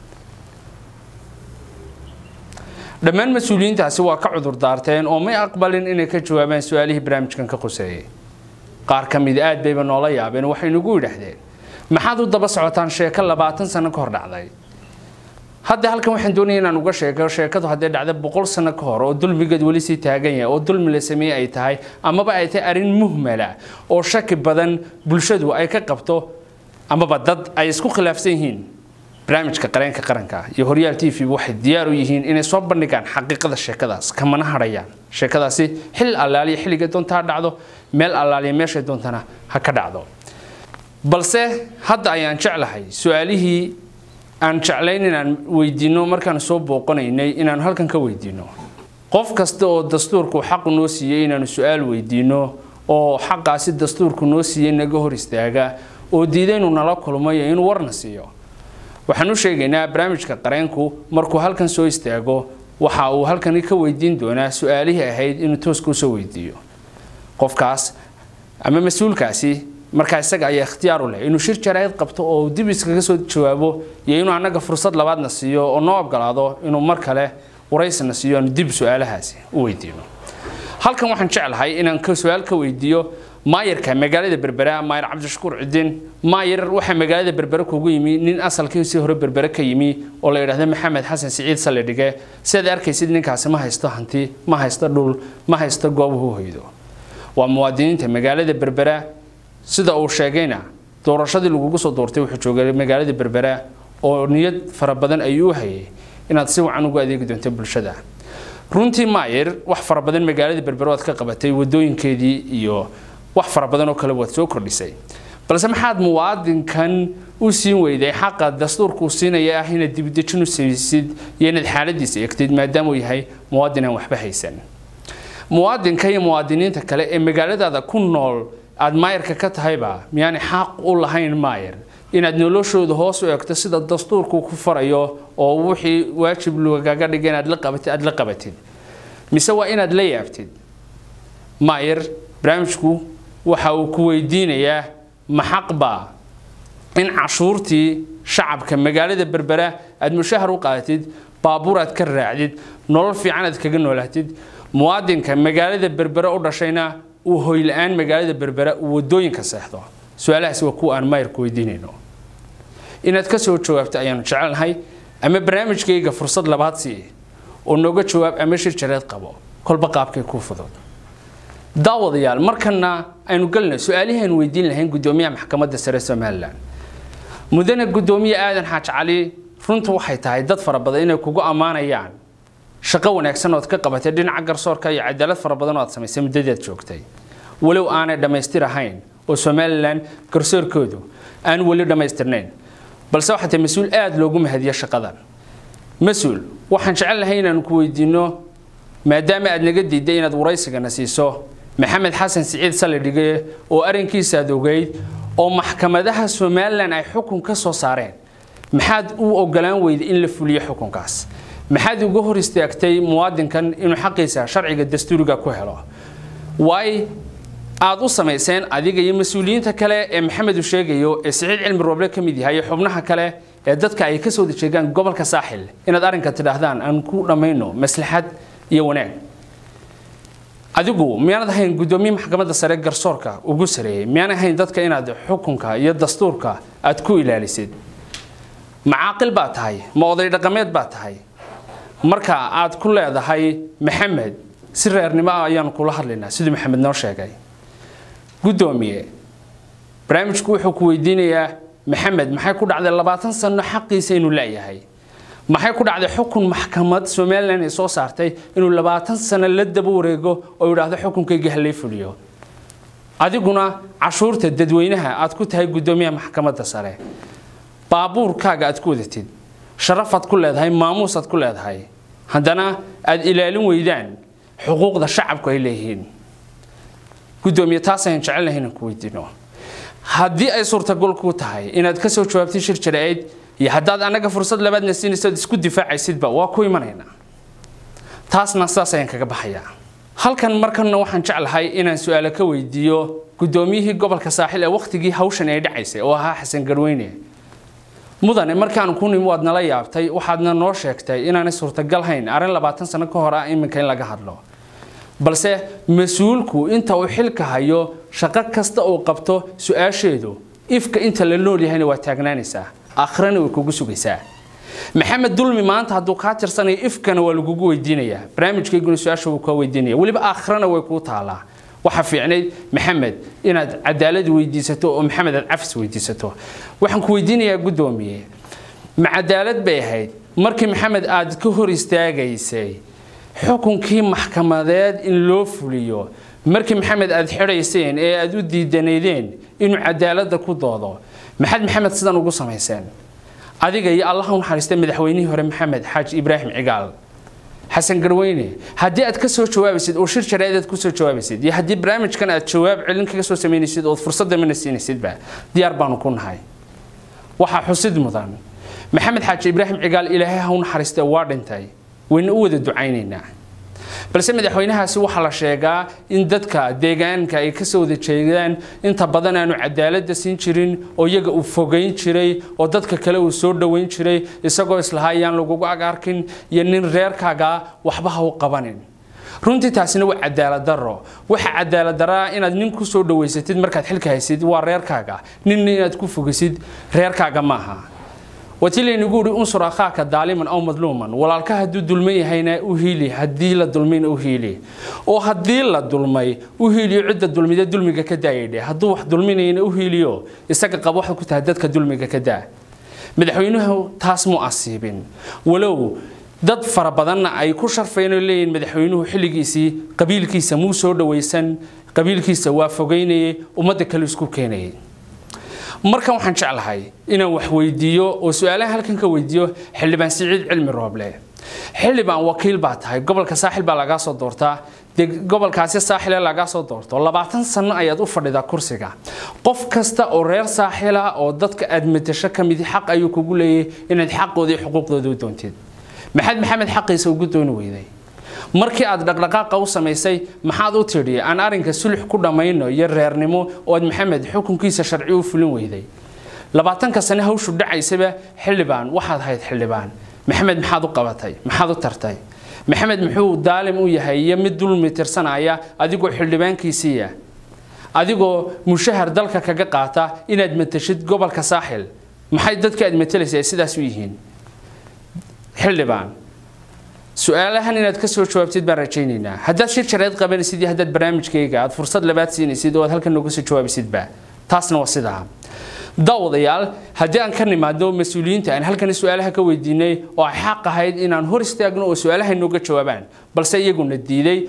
dhammaan mas-uuliyiintaasi waa ka cudur daarteen oo may aqbalin inay ka jawaabaan su-aalihii barnaamijkan ka quseeyay qaar ka mid aad bayba noola yaabeen waxay nagu yidhaahdeen maxaad u daba socotaan sheeko labaatan sano ka hor dhacday hadda halkan waxaan doonaya inaan uga sheego sheekadu haddee dhacda boqol sano ka hor oo dulmigeed weli sii taagan yahay oo dulmi la sameeye ay tahay amaba ay tahay arrin muhmala oo shaki badan bulshadu ay ka qabto amaba dad ay isku khilaafsan yihiin barnaamijka qareenka qaranka iyo horyaal t v waxay diyaar u yihiin inay soo bandhigaan xaqiiqada sheekadaas kamana hadhayaan sheekadaasi xil allaaliya xilliga doonta ha dhacdo meel allaaliya meeshay doontana ha ka dhacdo balse hadda ayaan jeclahay su-aalihii aan jeclayn inaan weydiino markaan soo booqanaynay inaanu halkan ka weydiino qof kasta oo dastuurku xaqu noo siiyey inaanu su-aal weydiino oo xaqaasi dastuurku noo siiyey naga hor istaaga oo diida inuu nala kulmayo inuu warna siiyo waxaan u sheegaynaa barnaamijka qareenku markuu halkan soo istaago waxa uu halkani ka weydiin doonaa su-aalihii ahayd inuu tooska usoo weydiiyo qofkaas ama mas-uulkaasi markaa isaga ayaa ikhtiyaar u leh inuu shir jaraa'id qabto oo dib iskaga soo jawaabo iyo inuu annaga fursad labaadna siiyo oo noo ogolaado inuu mar kale waraysna siiyo aanu dib su-aalahaasi u weydiino halkan waxaan jeclahay inaan su-aal ka weydiiyo maayarka magaalada berbera maayar cabdishakuur cidin maayar waxaa magaalada berbere kugu yimi nin asalkiisii hore berbere ka yimi oo la yidhaahdo maxamed xasan siciid salidhige sidaad arkaysid ninkaasi ma haysto hanti ma haysto dhul ma haysto goobuhu hoydo waa muwaadiniinta magaalada berbera sida uu sheegayna doorashadii lagugu soo doortay wuxuu joogay magaalada berbera oo niyad fara badan ayuu u hayay inaad si wacan ugu adeegi doonto bulshada runtii maayar wax fara badan magaalada berbera waad ka qabatay wadooyinkeedii iyo wax fara badan oo kale waad soo kordhisay balse maxaad muwaadinkan u siin weyday xaqa dastuurkuu siinaya ah inaad dibdejin u siisid iyo inaad xaaladiisa eegtid maadaama uu yahay muwaadin aan waxba haysan muwaadinka iyo muwaadiniinta kale ee magaaladaada ku nool aad maayarka ka tahayba miyaanay xaq u lahayn maayar inaad noloshooda hoos u eegto sida dastuurku ku farayo oo wixii waajib lagaga dhigay inaad la qabatid aad la qabatid mise waa inaad la yaabtid maayar barnaamijku waxa uu ku weydiinayaa ma xaqbaa in cashuurtii shacabka magaalada berbera aad mushahar u qaadatid baabuur aad ka raacdid nolol fiican aad kaga noolaatid muwaadinka magaalada berbere u dhashayna uu hoyla-aan magaalada berbera uu wadooyinka seexdo su-aalahaasi waa kuwa aan maayarku weydiinayno inaad ka soo jawaabto ayaanu jecelnahay ama barnaamijkayga fursad labaad sii oo nooga jawaab ama shir jareed qabo kolba qaabkay kuu fudud daawadayaal markana aynu galnay su-aalihii aynu weydiin lahayn guddoomiyaha maxkamadda sare somalilan mudane guddoomiye aadan xaaj cali runtu waxay tahay dad fara badan inay kugu ammaanayaan shaqo wanaagsan ood ka qabatay dhinaca garsoorka iyo cadaalad fara badan oo aad samaysay muddadaad joogtay walow aanay dhammaystir ahayn oo somalilan garsoorkoodu aan weli dhammaystirnayn balse waxaa tahay mas-uul aada loogu mahadiyo shaqadan mas-uul waxaan jecel lahay inaanu ku weydiino maadaama aad naga diiday inaad waraysigana siiso maxamed xasan siciid salidhige oo arrinkiisa aad ogeyd oo maxkamadaha somalilan ay xukun ka soo saareen maxaad u ogolaan weyday in la fuliyo xukunkaas maxaad uga hor istaagtay muwaadinkan inuu xaqiisa sharciga dastuuriga ku helo waay aad u samayseen adiga iyo mas-uuliyiinta kale ee maxamed uu sheegayo ee siciid cilmi rooble ka mid yahay iyo xubnaha kale ee dadka ay ka soo dejeegaan gobolka saaxil inaad arrinka tidhaahdaan aan ku dhammayno maslaxad iyo wanaag adigu miyaanad ahayn guddoomiye maxkamadda sare garsoorka ugu sareeyey miyaan ahayn dadka inaad xukunka iyo dastuurka aad ku ilaalisid macaaqil baa tahay ma oday dhaqameed baa tahay marka aad ku leedahay maxamed si reernimo ah ayaanu kula hadlaynaa siduu maxamed noo sheegay guddoomiye barnaamijku wuxuu ku weydiinayaa maxamed maxay ku dhacday labaatan sano xaqiisa inuu leeyahay maxay ku dhacday xukun maxkamad somalilan ay soo saartay inuu labaatan sano la daba wareego oo yidhaahdo xukunkayga halay fuliyo adiguna cashuurta dadweynaha aad ku tahay guddoomiyaha maxkamadda sare baabuurkaaga aad ku wadatid sharafaad ku leedahay maamuusaad ku leedahay haddana aad ilaalin weydaan xuquuqda shacabku ay leeyihiin guddoomiye taasayaan jecelnahay inaan ku weydiino haddii ay suurtagal ku tahay inaad ka soo jawaabtay shir jaraa'id iyo haddaad annaga fursad labaadna siinayso isku difaacaysidba waa ku imanaynaa taasna saas ayaan kaga baxayaa halkan markanna waxaan jeclahay inaan su-aalo ka weydiiyo guddoomiyihii gobolka saaxil ee wakhtigii hawshan ay dhacaysay oo ahaa xasan garweyne mudane markaan ku nimi waad nala yaabtay waxaadna noo sheegtay inaanay suurtagal hayn arrin labaatan sano ka hor ah iminka in laga hadlo balse mas-uulku inta uu xilka hayo shaqo kasta uu qabto su-aasheedu ifka inta la nool yahayna waa taagnaanaysaa aakhirana way kugu sugaysaa maxamed dulmi maanta hadduu kaa tirsanayo ifkana waa lagugu weydiinayaa barnaamijkayguna su-aasha wuu kaa weydiinaya weliba aakhirana way kuu taalaa waxaa fiicnayd maxamed inaad cadaalad weydiisato oo maxamed aad cafis weydiisato waxaan ku weydiinayaa guddoomiye ma cadaalad bay ahayd markii maxamed aad ka hor istaagaysay xukunkii maxkamadeed in loo fuliyo markii maxamed aad xidhayseen ee aad u diidanaydeen inuu cadaaladda ku doodo maxaad maxamed sidan ugu samayseen adiga iyo allah u naxariistay madaxweynihii hore maxamed xaaji ibraahim cigaal xasan garweyne haddii aad ka soo jawaabaysid oo shir jaraa'id aad ku soo jawaabaysid iyo haddii barnaamijkan aad jawaab celin kaga soo samaynaysid ood fursadda mana siinaysidba diyaar baanu ku nahay waxaa xusid mudan maxamed xaaji ibraahim cigaal ilaahay ha u naxariistay waa dhintay wayna u wada ducaynaynaa balse madaxweynahaasi waxaa la sheegaa in dadka deegaanka ay kasoo wada jeedaan inta badan aanu cadaaladda siin jirin oo iyaga uu fogeyn jiray oo dadka kale uu soo dhoweyn jiray isagoo islahaa ayaan lagugu agarkin iyo nin reerkaaga waxba ha u qabanin runtii taasina waa cadaalad daro waxa cadaalad daraa inaad nin ku soo dhaweysatid markaad xilka haysid waa reerkaaga ninna inaad ku fogisid reerkaaga maaha watilaynagu uri unsur akhaaka daaliman aw madluuman walaalka hadduu dulman yahayna u hiili haddii la dulmayna u hiili oo haddii la dulmay u hiiliyo cidda dulmida dulmiga ka daayadhe hadduu wax dulminayna u hiiliyo isaga qaba waxaad ku tahay dadka dulmiga ka daa madaxweynuhu taas mu asiibin walow dad fara badanna ay ku sharfeen oo leeyihin madaxweynuhu xilligiisii qabiilkiisa muu soo dhawaysan qabiilkiisa waa fogeynayay ummadda kale isku keenayay markan waxaan jeclahay inaan wax weydiiyo oo su-aalaha halkan ka weydiiyo xildhibaan siciid cilmi rooble xildhibaan wakiil baa tahay gobolka saaxil baa lagaa soo doortaa dee gobolkaasi saaxile lagaa soo doorto labaatan sano ayaad u fadhidaa kursiga qof kasta oo reer saaxila oo dadka aad matasho ka midi xaq ayuu kugu leeyahay inaad xaqooda iyo xuquuqdooda u doontid maxamed maxamed xaqiisa ugu dooni weyday markii aad dhaqdhaqaaqa u samaysay maxaad u tidhi aan arrinka sulux ku dhammayno iyo reernimo oo aad maxamed xukunkiisa sharci u fulin weyday labaatanka sane hawshu dhacaysaba xildhibaan waxaad ahayd xildhibaan maxamed maxaad u qabatay maxaad u tartay maxamed muxuu daalim u yahay iyo mid dulmi tirsanaya adigoo xildhibaankiisiiya adigoo mushahar dalka kaga qaata inaad matashid gobolka saaxil maxay dadka aad matalaysa ay sidaas u yihiin xildhibaan su-aalahan inaad ka soo jawaabtid baan rajaynaynaa haddaad shir jareed qabanaysid iyo haddaad barnaamijkayga aad fursad labaad siinaysid oo aad halkan nooga soo jawaabisidba taasna waa sidaa daawadayaal haddii aan ka nimaado mas-uuliyiinta aan halkan su-aalaha ka weydiinay oo ay xaq ahayd inaan hor istaagno oo su-aalaha nooga jawaabaan balse iyaguna diiday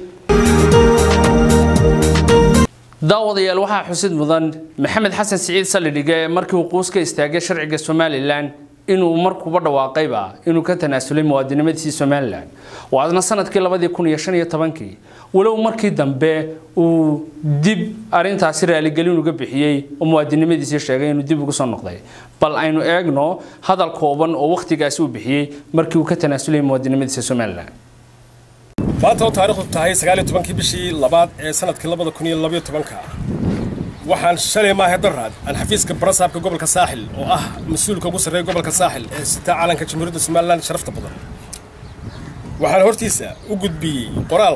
daawadayaal waxaa xusid mudan maxamed xasan siciid sallidhige markii uu quus ka istaagay sharciga somalilan inuu markuuba dhawaaqayba inuu ka tanaasulay muwaadinimadiisii somalilan waadna sanadkii labadii kun iyo shan iyo tobankii walow markii dambe uu dib arintaasi raaligelin uga bixiyey oo muwaadinimadiisii sheegay inuu dib ugu soo noqday bal aynu eegno hadal kooban oo wakhtigaasi uu bixiyey markii uu ka tanaasulay muwaadinimadiisa somalilan maanta oo taariikhdu tahay sagaaliyo tobankii bishii labaad ee sanadkii labada kun iyo labayo tobanka waxaan shalay maahe daraad aan xafiiska barasaabka gobolka saaxil oo ah mas-uulka ugu sarreeya gobolka saaxil ee sitaa calanka jamhuuriyadda somalilan sharafta badan waxaan hortiisa u gudbiyey qoraal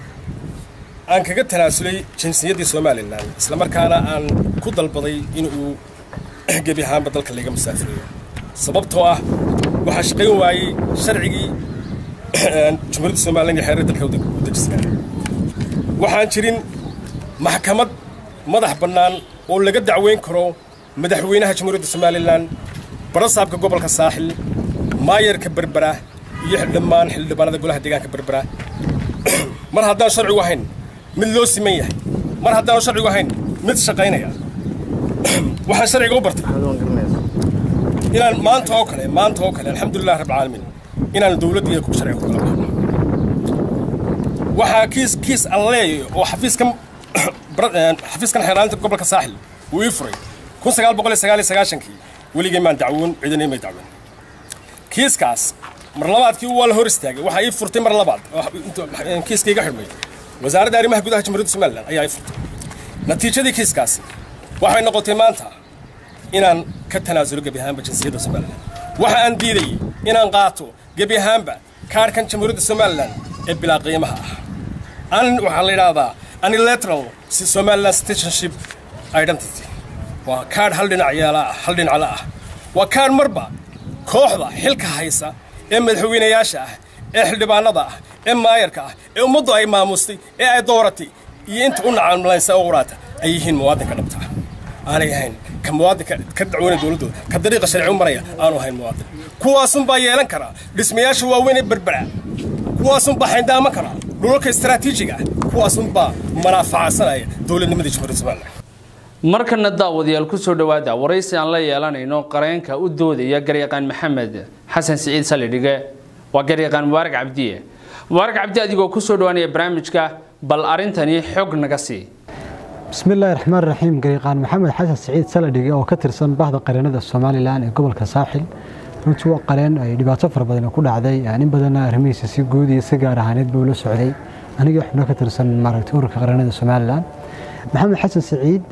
aan kaga tanaasulay jinsiyaddii somalilan islamarkaana aan ku dalbaday in uu gebi ahaanba dalka layga musaafiriyo sababtoo ah waxaa shaqayn waayey sharcigii jamhuuriyadda somalilan iyo xeerar dalka u dejisnaa waxaan jirin maxkamad madax bannaan oo laga dacweyn karo madaxweynaha jamhuuriyadda somalilan barasaabka gobolka saaxil maayarka berbera iyo dhammaan xildhibaanada golaha deegaanka berbera mar haddaan sharcigu ahayn mid loo siman yahay mar haddaanu sharcigu ahayn mid shaqaynaya waxaan sharciga u bartay inaan maanta oo kale maanta oo kale alxamdulilah rabbilcaalamiin inaan dowladda ku sharciga ku kala baxno waxaa kiis kiis alleey oo xafiiskan xafiiskan xeeraalinta gobolka saaxil uu ii furay kun sagaal boqol iyo sagaal iyo sagaashankii weligay maan dacwoon ciidanay may dacwoon kiiskaas mar labaadkii waa la hor istaagay waxaa ii furtay mar labaad kiiska iga xidhmay wasaaradda arrimaha gudaha jamhuuriyadda somalilan ayaa ii furtay natiijadii kiiskaasi waxay noqotay maanta inaan ka tanaasulo gebi ahaanba jinsiyadda somalilan waxa aan diidayey inaan qaato gebi ahaanba kaarhkan jamhuuriyadda somalilan ee bilaa qiimaha ah an waxaa la yidhaahdaa unilateral somaliland citizenship identity waa kaadh hal dhinac yeela ah hal dhinacla ah waa kaadh marba kooxda xilka haysa ee madaxweynayaasha ah ee xildhibaanada ah ee maayarka ah ee ummaddu ay maamustay ee ay dooratay iyo inta u nacamlaysa oo quraata ay yihiin muwaadinka dhabta aanay ahayn ka muwaadinka ka dacwoonaya dowladdooda ka dariiqa sharci u maraya aanu ahayn muwaadin kuwaasunbaa yeelan karaa dhismayaasha waaweyn ee berbera kuwaasunbaa xayndaama karaa dhulalka istaraatiijiga ah kuwaasunbaa manaafacasanaya dowladnimadii jamhuuriyadda somalilan markana daawadayaal ku soo dhowaada waraysi aan la yeelanayno qareenka u doodaya garyaqaan maxamed xasan siciid salidhige waa garyaqaan mubaarak cabdiye mubaarak cabdi adigoo ku soo dhowaanaya barnaamijka bal arrintani xog naga sii bismi illaahi raxmaan raxiim garyaqaan maxamed xasan siciid saladhige oo ka tirsan bahda qareenada somalilan ee gobolka saaxil runtii waa qareen ay dhibaato fara badan ku dhacday in badanna arrimihiisa si guud iyo si gaar ahaaneed buu la socday anigii xubno ka tirsan maaragtay ururka qaranada somalilan maxamed xasan saciid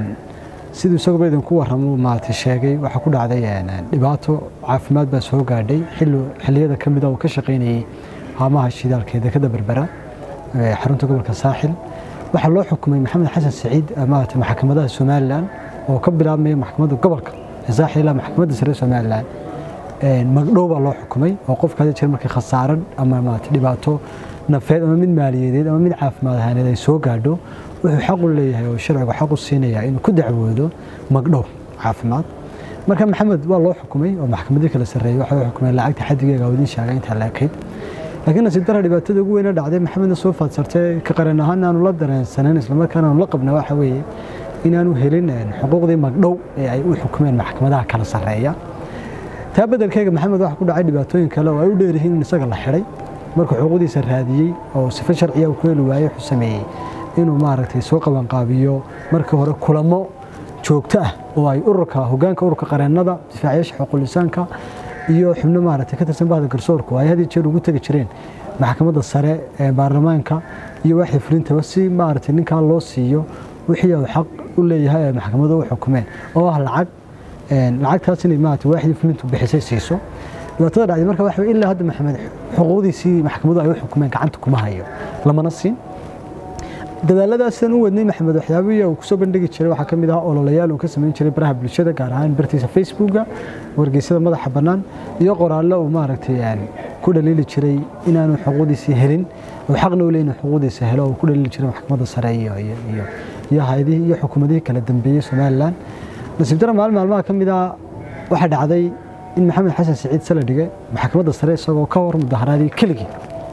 siduu isaguba idinku warramo maaragtay sheegay waxaa ku dhacday dhibaato caafimaad baa soo gaadhay xilliyada ka mid a uu ka shaqaynayey haamaha shidaalka ee dekada berbera xarunta gobolka saaxil waxaa loo xukumay maxamed xasan saciid maaragtay maxkamadaha somalilan oo ka bilaabmaya maxkamadda gobolka ee saaxil ilaa maxkamadda sare somalilan magdhow baa loo xukumay oo qofka hadii jeer markay khasaaran ama maaragtay dhibaato nafeed ama mid maaliyadeed ama mid caafimaad ahaaneed ay soo gaadho wuxuu xaq u leeyahay oo sharcigu xaq u siinayaa inuu ku dacwoodo magdhow caafimaad marka maxamed waa loo xukumay oo maxkamadii kala sarreeyey waxa uu xukumay lacagta xadigeega wadin sheegay intaa laakayd laakiin nasiib dara dhibaatada ugu weyna dhacday maxamedna soo faadsartay ka qaran ahaan aanu la dareensanin islamarkaana aanu la qabna waxa weeye inaanu helin xuquuqdii magdhow ee ay u xukumeen maxkamadaha kala sarreeya taa bedelkeega maxamed waxa ku dhacay dhibaatooyin kale oo ay u dheeryihiin in isaga la xidhay markuu xuquuqdiisa raadiyey oo sifo sharciya uu ku heli waayey wuxuu sameeyey inuu maaragtay soo qabanqaabiyo markii hore kulamo joogto ah oo ay ururka hogaanka ururka qareennada difaacayaasha xuquulisaanka iyo xubno maaragtay ka tirsan bahda garsoorku ay had iyo jeer ugu tegi jireen maxkamadda sare ee baarlamaanka iyo waaxda fulintaba si maaragtay ninkaa loo siiyo wixii uu xaq u leeyahay ay maxkamadu u xukumeen oo ah lacag lacagtaas inay maaragtay waaxdii fulintu bixisay siiso dhibaatada dhacday marka waxa ilaa hadda maxamed xuquuqdiisii maxkamadu ay u xukumeen gacanta kuma hayo lamana siin dadaaladaas sidaan u wadnay maxamed waxyaabihii uu kusoo bandhigi jiray waxaa ka mid ah ololayaal uu ka samayn jiray baraha bulshada gaar ahaan bartiisa facebooka wargeysyada madaxa bannaan iyo qoraallo uu maaragtay ku dhaliili jiray inaanu xuquuqdiisii helin oo xaqna u leeyin xuquuqdiisa helo uu ku dhaliili jiray maxkamadda sare iyo iyo iyo hayadihii iyo xukuumadihii kala dambeeyey somalilan nasiib dara maalin maalmaha ka mid ah waxaa dhacday in maxamed xasan saciid sala dhigay maxkamadda sare isagoo ka hor mudaharaadii keligii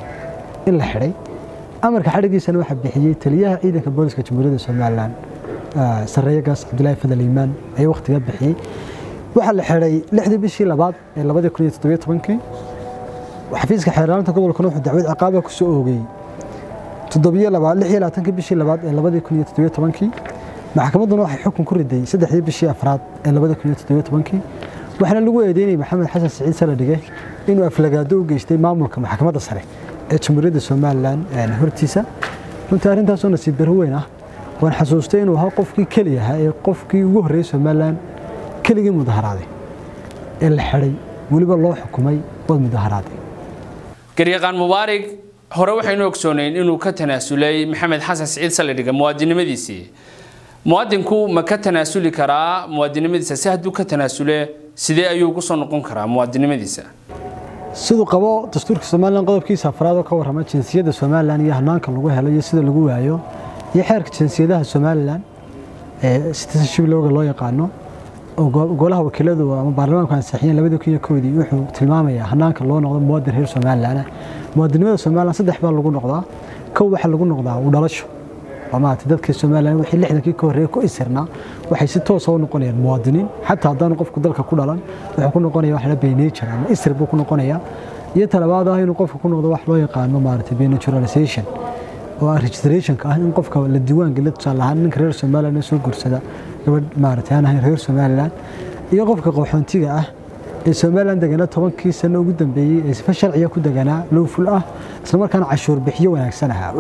in la xidhay amarka xadhigiisana waxaa bixiyey taliyaha ciidanka booliska jamhuuriyadda somalilan sareeyagaas cabdulaahi fadal iimaan ayaa wakhtigaa bixiyey waxaa la xidhay lixdii bishii labaad ee labadii kun iyo toddobiyo tobankii xafiiska xeerlaalinta gobolkuna wuxuu dacwad ciqaaba ku soo oogay toddobiyo labaad lix iyo labaatankii bishii labaad ee labadii kun iyo toddobiyo tobankii maxkamadduna waxay xukun ku riday saddexdii bishii afraad ee labadii kun iyo toddobiyo tobankii waxaana lagu eedeynayay maxamed xasan saciid saladhige inuu aflagaado u geystay maamulka maxkamadda sare ee jamhuuriyadda somalilan hortiisa runtii arrintaasoo nasiib darro weyn ah waan xasuustay inuu ahaa qofkii keliyaha ee qofkii ugu horreeyey somalilan keligii mudaharaaday ee la xidhay weliba loo xukumay waad mudaharaaday garyaqaan mubaarig hore waxaynu ogsoonayn inuu ka tanaasulay maxamed xasan siciid saladhiga muwaadinimadiisii muwaadinku ma ka tanaasuli karaa muwaadinimadiisa si hadduu ka tanaasule sidee ayuu kusoo noqon karaa muwaadinimadiisa siduu qabo dastuurka somalilan qodobkiisa afraad oo ka warrama jinsiyadda somalilan iyo hanaanka lagu helo iyo sida lagu waayo iyo xeerka jinsiyadaha somalilan ee citizenship looga loo yaqaano oo golaha wakiiladu ama baarlamaanku ansixiyeen labadii kun iyo kowdii wuxuu tilmaamayaa hanaanka loo noqdo muwaadin reer somalilan muwaadinimada somalilan saddex baa lagu noqdaa kow waxaa lagu noqdaa u dhalasho maarata dadka somalilan wixii lixdankii ka horreeyay ku isirnaa waxay si toosa u noqonayaan muwaadiniin xataa haddaanu qofku dalka ku dhalan wuxuu ku noqonaya wax la beynature ama isir buu ku noqonayaa iyo talabaad ah inuu qofku ku noqdo wax loo yaqaano maarata benaturalization oo ah registrationka ah in qofka la diiwaan geliyo tusaale ahaan ninka reer somalilan ee soo guursada gabadh maarata aan ahayn reer somalilan iyo qofka qaxoontiga ah ee somalilan deganaa tobankii sano ugu dambeeyey ee sifa sharciya ku deganaa lowful ah islamarkaana cashuur bixiyo wanaagsan ahaa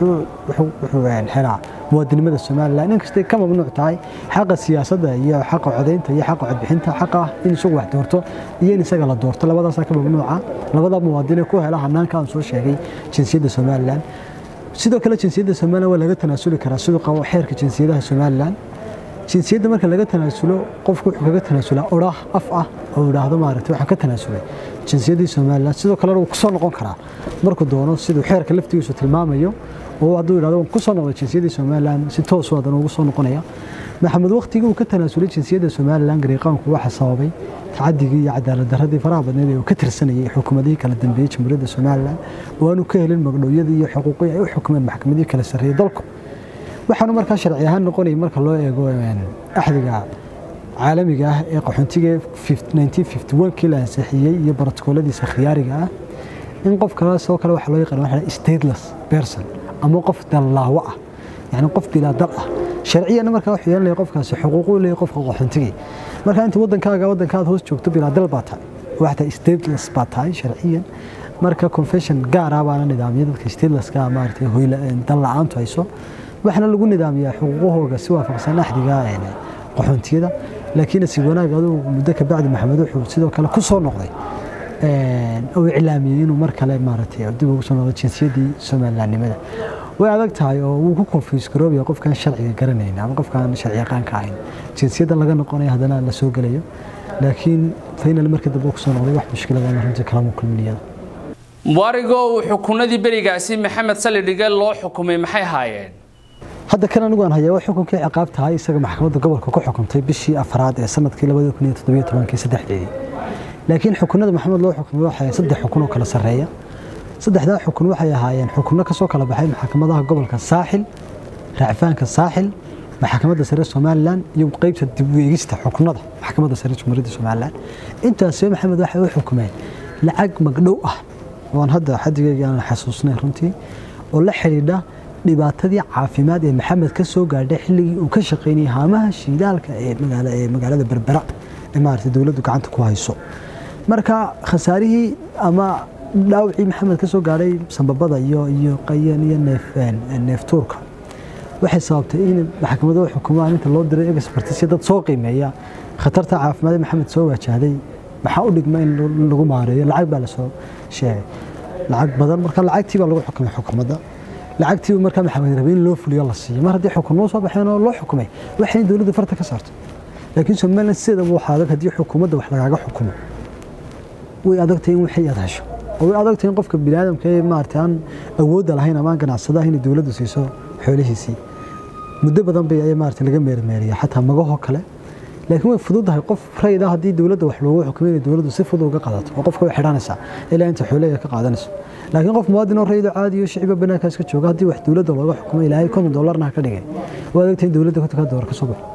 wuxuu helaa muwaadinimada somalilan inkastay ka mamnuuc tahay xaqa siyaasadda iyo xaqa codaynta iyo xaqa codbixinta xaqa ah in isagu wax doorto iyo in isaga la doorto labadaasaa ka mamnuuca labada muwaadine ku hela hanaanka aan soo sheegay jinsiyadda somalilan sidoo kale jinsiyadda somalilan waa laga tanaasuli karaa siduu qabo xeerka jinsiyadaha somalilan jinsiyadda marka laga tanaasulo qofku wuxuu kaga tanaasulaa odhaah af ah oo idhaahdo maaragtay waxaan ka tanaasulay jinsiyaddii somalilan sidoo kalena wuu kusoo noqon karaa markuu doono siduu xeerka laftigiisu tilmaamayo oo hadduu idhahdo waan kusoo noqday jinsiyaddii somalilan si toosu haddana ugu soo noqonaya maxamed waktigii uu ka tanaasulay jinsiyadda somalilan gariiqaanku waxa sababay tacadigii iyo cadaalad darradii faraha badneed ee uu ka tirsanayay xukuumadihii kala dambeeyey jamhuuriyadda somalilan oo aanu ka helin magdhowyadii iyo xuquuqii ay u xukumeen maxkamadihii kala sarreeyey dalku waxaanu markaa sharci ahaan noqonaya marka loo eego axdiga caalamiga ah ee qaxoontiga kii la ansixiyey iyo brotokooladiisa khiyaariga ah in qof kalaasoo kale waxa loo yaqaan waxa stateless person ama qof dallaawo ah yani qof bilaa dal ah sharciyana markaa wuxuu yeelanaya qofkaasi xuquuq u leeyahay qofka qaxoontigii marka inta waddankaaga waddankaad hoos joogto bilaa dal baa tahay waxta stateless baa tahay sharciyan marka confession gaar ah baana nidaamya dadka statelesska maaragtay hoyla dan la-aantu hayso waxaana lagu nidaamiyaa xuquuqahooga si waafaqsan axdiga qaxoontiyada laakiin si wanaag aduu muddo ka bacdi maxamed wuxuu sidoo kale ku soo noqday uu iclaamiyey inuu mar kale maaragtay dib ugu soo noqdo jinsiyadii somalilandnimada way adag tahay oo wuu ku confuse garoobaya qofkaan sharciga garanayn ama qofkaan sharci yaqaanka ahayn jinsiyadda laga noqonayo haddana la soo gelayo laakiin final markii dambe kusoo noqday wax mushkilada ama runtii kalama kulminiyada mubaarigo uu xukunadii berigaasi maxamed salidhige loo xukumay maxay haayeen hadda kan anigu aan hayaa waa xukunkii ciqaab tahay isaga maxkamadda gobolka ku xukuntay bishii afraad ee sanadkii labada kun iyo toddobiyo tobankii saddexdeedii laakiin xukunada maxamed loo xukumay waxay saddex xukun oo kala sarreeya saddexdaa xukun waxay ahaayeen xukunno kasoo kala baxay maxkamadaha gobolka saaxil racfaanka saaxil maxkamadda sare somalilan iyo qeybta dib u eegista xukunada maxkamadda sare jumhuuriyadda somalilan intaasoo maxamed waxay u xukumeen lacag magdhow ah oon hadda xadigeyga aan xasuusnay runtii oo la xidhiidha dhibaatadii caafimaad ee maxamed ka soo gaadhay xilligii uu ka shaqaynayay haamaha shiidaalka ee magaalada berbera ee maaragtay dowladdu gacanta ku hayso marka khasaarihii ama dhaawacii maxamed ka soo gaadhay sambabada iyo iyo qayan iyo neef neeftuurka waxay sababtay in maxkamaduhu xukumaan inta loo diray expertisya dad soo qiimeeya khatarta caafimaad ee maxamed soo wajahday maxaa u dhigma in lagu maareeyo lacag baa lasoo sheegay lacag badan marka lacagtii baa lagu xukumay xukuumadda lacagtii markaa maxamed rabay in loo fuliyo la siiyo mar haddii xukunmo soo baxeen oo loo xukumay waxay in dowladda farta ka saarto laakiin somaliland sideedaba waxaa adag haddii xukuumadda wax lagaaga xukumo way adagtahay in wixii aad hesho oo way adagtahay in qofka biniaadamka ee maaragtay aan awoodda lahayn ama aan ganacsadaha inay dowladdu siiso xoolihiisii muddo badan bay ayaa maaragtay laga meermeeriya xataa magahoo kale laakiin way fududahay qof rayida haddii dowladda wax loogu xukumay inay dowladdu si fudud uga qaadato oo qofka way xidhanaysaa ilaa inta xoolaheeda ka qaadanayso laakiin qof muwaadin oo rayida caadi iyo shiciba banaankaas ka jooga haddii wax dowladda looga xukumay ilaahay konton dollarna ha ka dhigay waa adagtahay in dowladda kontonka dollar ka soo baxo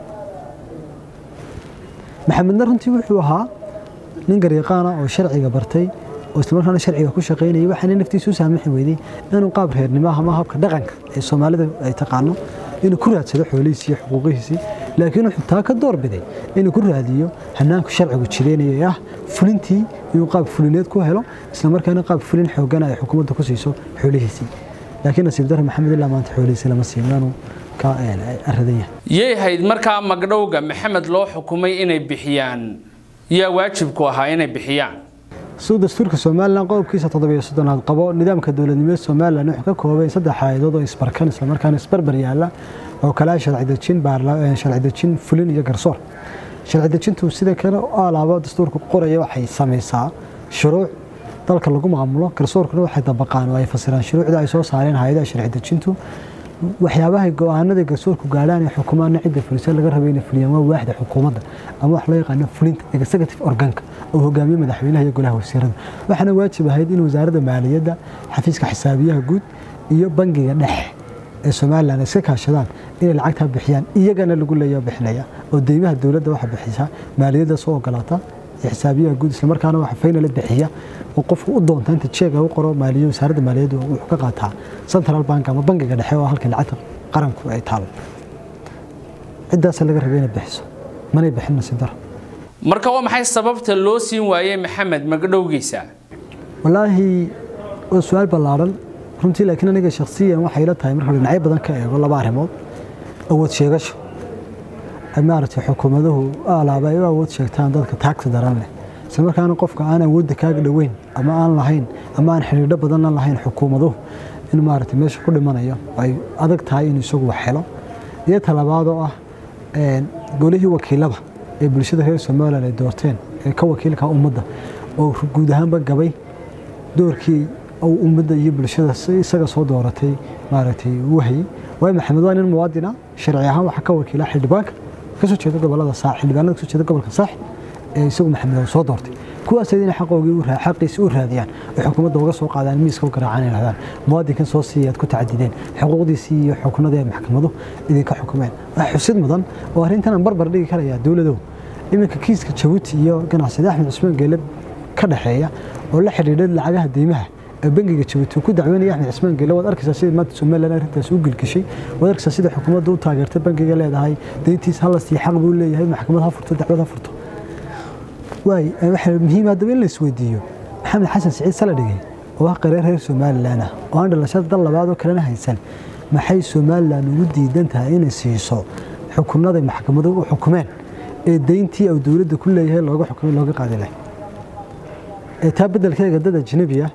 maxamedna runtii wuxuu ahaa nin garyaqaana oo sharciga bartay oo islamarkaana sharciga ku shaqaynayay waxaana naftiisu u saamixi weyday inuu qaab reernimo ama habka dhaqanka ee soomaalida ay taqaano inuu ku raadsado xoolihiisii iyo xuquuqihiisii laakiin wuxuu taa ka doorbiday inuu ku raadiyo hanaanku sharcigu jireenaya ee ah fulintii inuu qaab fulineed ku helo islamarkaana qaab fulin xoogana ay xukuumadda ku siiso xoolihiisii laakiin nasiib darre maxamed ilaa maanta xoolihiisii lama siin waanu ka aradan yahay yay hayd markaa magdhowga maxamed loo xukumay inay bixiyaan yaa waajibku ahaa inay bixiyaan suu dastuurka somalilan qodobkiisa toddobiyo soddonaad qabo nidaamka dowladnimada somalilan wuxuu ka koobay saddex hay'adood oo isbarkan islamarkaana isbarbar yaalla oo kale ah sharci dejin sharci dejin fulin iyo garsoor sharci dejintu sida kale alaabo dastuurka qoraya waxay samaysaa shuruuc dalka lagu maamulo garsoorkuna waxay dabaqaan oo ay fasiraan shuruucda ay soo saareen hay-adaha sharci dejintu waxyaabaha go-aanada garsoorku gaadhaan ee xukumaana cidda fulisa laga rabay inay fuliyaan waa waaxda xukuumadda ama wax loo yaqaano fulinta executive organka oo hogaamiye madaxweynaha iyo golaha wasiirada waxaana waajib ahayd in wasaaradda maaliyadda xafiiska xisaabiyaha guud iyo bangiga dhexe ee somalilan iska kaashadaan inay lacagtaa bixiyaan iyagana lagu leeya bixinaya oo deymaha dowladda waxa bixisa maaliyadda soo ogolaata iyo xisaabiyaha guud islamarkaana waxa faynala bixiya oo qofku u doonta inta jeega u qoro maaliyo wasaaradda maaliyaddu wuxuu ka qaataa central bank ama bangiga dhexe oo halka lacagta qaranku ay taalo ciddaasa laga rabay inay bixiso manay bixin nasiib daro marka waa maxay sababta loo siin waayey maxamed magdhowgiisa wallaahi waa su-aal ballaaran runtii laakiin aniga shakhsiyan waxay la tahay marka dhinacyo badan ka eego laba arrimood awood sheegasho ay maaragtay xukuumaduhu alaaba ay u awood sheegtaan dadka taagta daran leh isla markaana qofka aan awoodda kaaga dhoweyn ama aan lahayn ama aan xidhiidho badanna lahayn xukuumaduhu in maaragtay meesha ku dhimanayo ay adag tahay inuu isagu wax helo iyo talabaad oo ah golihii wakiilada ee bulshada reer somalilan ay doorteen ee ka wakiilka ummadda oo guud ahaanba gabay doorkii uu ummadda iyo bulshada isaga soo dooratay maaragtay uu hayay waayo maxamed waa nin muwaadina sharci ahaan waxaa ka wakiila xildhibaanka kasoo jeeda gobolada saax xildhibaanada kasoo jeeda gobolka saax ee isagu maxamed soo doortay kuwaas inay xaqoogii u xaqiisa u raadiyaan oo xukuumadda uga soo qaadaan miiska u garaacaan ay dhahdaan muwaadinkan soo siiyaad ku tacadideen xuquuqdiisii iyo xukunadii maxkamadu idinka xukumeen waa xusid mudan oo arrintan aan barbar dhigi karayaa dowladow iminka kiiska jabuuti iyo ganacsade axmed cusmaan geele ka dhexeeya oo la xidhiidha lacagaha deymaha ee bangiga jabuuti ku dacweynaya axmed cismaan geele waad arkaysaa sida maanta somalilan arrintaas u gelgishay waad arkaysaa sida xukuumadda u taageertay bangiga leedahay deyntiis hala siiya xaq buu leeyahay maxkamad ha furto dacwad ha furto waay waxaa muhiim haddaba in la isweydiiyo maxamed xasan siciid saladhige oo ah qareer reer somalilan ah oo aan dhalashada dal labaad oo kalena haysan maxay somalilan ugu diidan tahay inay siiso xukunaday maxkamadu u xukumeen ee deyntii uu dowladda ku leeyahay looga xukumay looga qaadi lahay ee taa beddelkeega dad ajnabi ah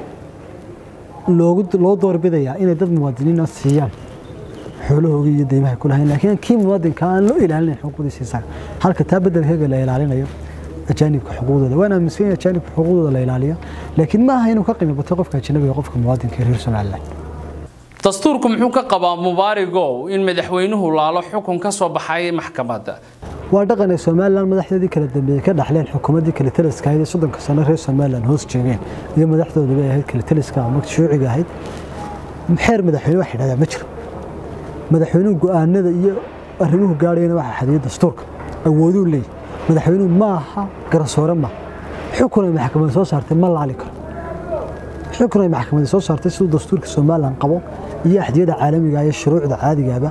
loogu loo doorbidayaa inay dad muwaadiniina siiyaan xoolahooga iyo deymaha ku lahayn laakiin kii muwaadinka aan loo ilaalinayn xuquuqdiisa isaga halka taa beddelkeega la ilaalinayo ajaanibka xuquuqdooda waan aaminsan yahay ajaanibka xuquuqdooda la ilaaliyo laakiin ma aha inuu ka qiimo bato qofka ajnabiga qofka muwaadinka ee reer somaliland dastuurku muxuu ka qabaa mubaarigow in madaxweynuhu laalo xukun ka soo baxay maxkamadda waa dhaqan ay somalilan madaxdeedii kala dambeeyey ka dhaxleen xukuumaddii kale taliska ahayd ee soddonka sano reer somalilan hoos joogeen iyo madaxdooduba ahayd kale taliska ama shuuciga ahayd xeer madaxweyne wax yidhahdaa ma jiro madaxweynuhu go'aanada iyo arrimuhu gaadhayana waxaa xadiyay dastuurka awooduu leeyahy madaxweynuhu ma aha garsoore ma xukun ay maxkamadda soo saartay ma laali karo xukun ay maxkamadda soo saartay siduu dastuurka somalilan qabo iyo axdiyada caalamiga iyo shuruucda caadigaaba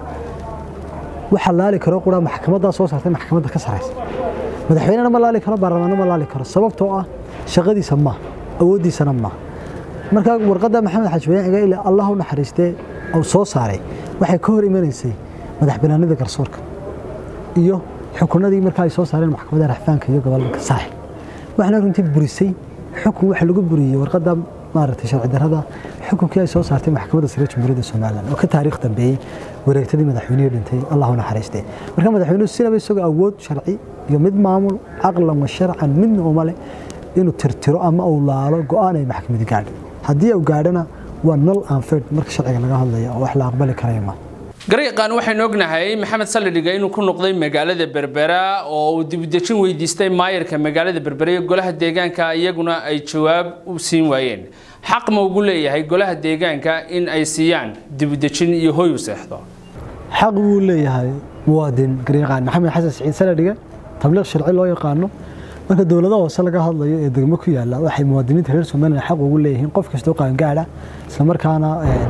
waxa laali karo qura maxkamaddaa soo saartay maxkamadda ka saraysa madaxweynena ma laali karo baarlamaanna ma laali karo sababtoo ah shaqadiisa ma awooddiisana ma marka warqadda maxamed xajbeen ciga ilaa allah u naxariistee uu soo saaray waxay ka hor imanaysay madax banaanida garsoorka iyo xukunadii markaa ay soo saareen maxkamadda raxfaanka iyo gobolka saaxil waxaana runtii burisay xukun waxa lagu buriyey warqadda maaragtay sharci darrada xukunkii ay soo saartay maxkamadda sare jamhuuriyadda somalilan oo ka taariikh dambeeyey wareegtadii madaxweynihii dhintay allahu naxariistee marka madaxweynuhu sinaba isagoo awood sharci iyo mid maamul caqlan wa sharcan midna uma leh inuu tirtiro ama uu laalo go'aan ay maxkamadi gaadho haddii uu gaadhana waa nol anfed marka sharciga laga hadlaya oo wax la aqbali karaya ma garyaqaan waxaynu ognahay maxamed saldhiga inuu ku noqday magaalada berbera oo uu dibudejin weydiistay maayarka magaalada berbera iyo golaha deegaanka iyaguna ay jawaab u siin waayeen xaq ma ugu leeyahay golaha deegaanka in ay siiyaan dibudejin iyo hoy u seexdo xaq buu leeyahay muwaadin garyaqaan maxamed xasan siciid saladhiga tabliiq sharci loo yaqaano marka dowladaha hoose laga hadlayo ee degmo ku yaala waxay muwaadiniinta reer somalilan xaq ugu leeyihiin qof kastoo qaangaadha islamarkaana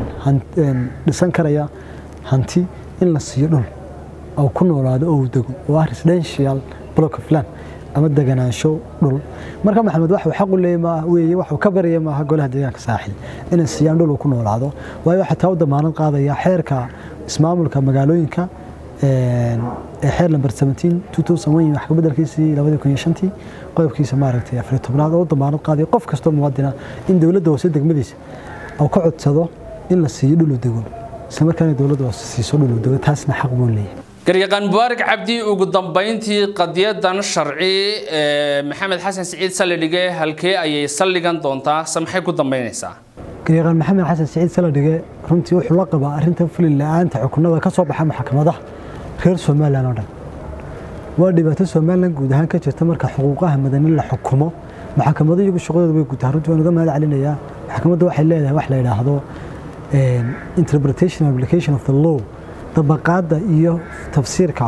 dhisan karaya hanti in la siiyo dhul oo ku noolaado oo uu dego oo ah residential block of land ama deganaansho dhul marka maxamed waxuu xaq u leeyahay weeye waxuu ka baraya maaha golaha deegaanka saaxil inay siiyaan dhul uu ku noolaado waayo waxaa taa u damaanad qaadaya xeerka ismaamulka magaalooyinka ee xeer lamber 17 2001 wax ka bedelkiisii 2005 qodobkiisa maaragtay afar tobnaad oo damaanad qaaday qof kastoo muwaadina in dowladda hoose degmadiisa uu ka codsado in la siiyo dhul u dego isla markaana dowladda hoose siiso dhul u dego taasna xaq buu leeyahay garyaqaan mubaarak cabdi ugu dambeyntii qadiyadan sharci ee maxamed xasan siciid saldhige halkee ayay saldhigan doontaa se maxay ku dambeynaysaa garyaqaan maxamed xasan siciid saladhige runtii wuxuu la qabaa arrintan fulin la-aanta xukunada ka soo baxa maxkamadaha reer somalilan oo dhan waa dhibaato somalilan guud ahaan ka jirta marka xuquuqaha madani la xukumo maxkamado iyagu shaqadooda way gutaa runtii waan uga mahad celinayaa maxkamadda waxay leedahay wax la yidhaahdo interpretation application of the law dabaqaadda iyo tafsiirka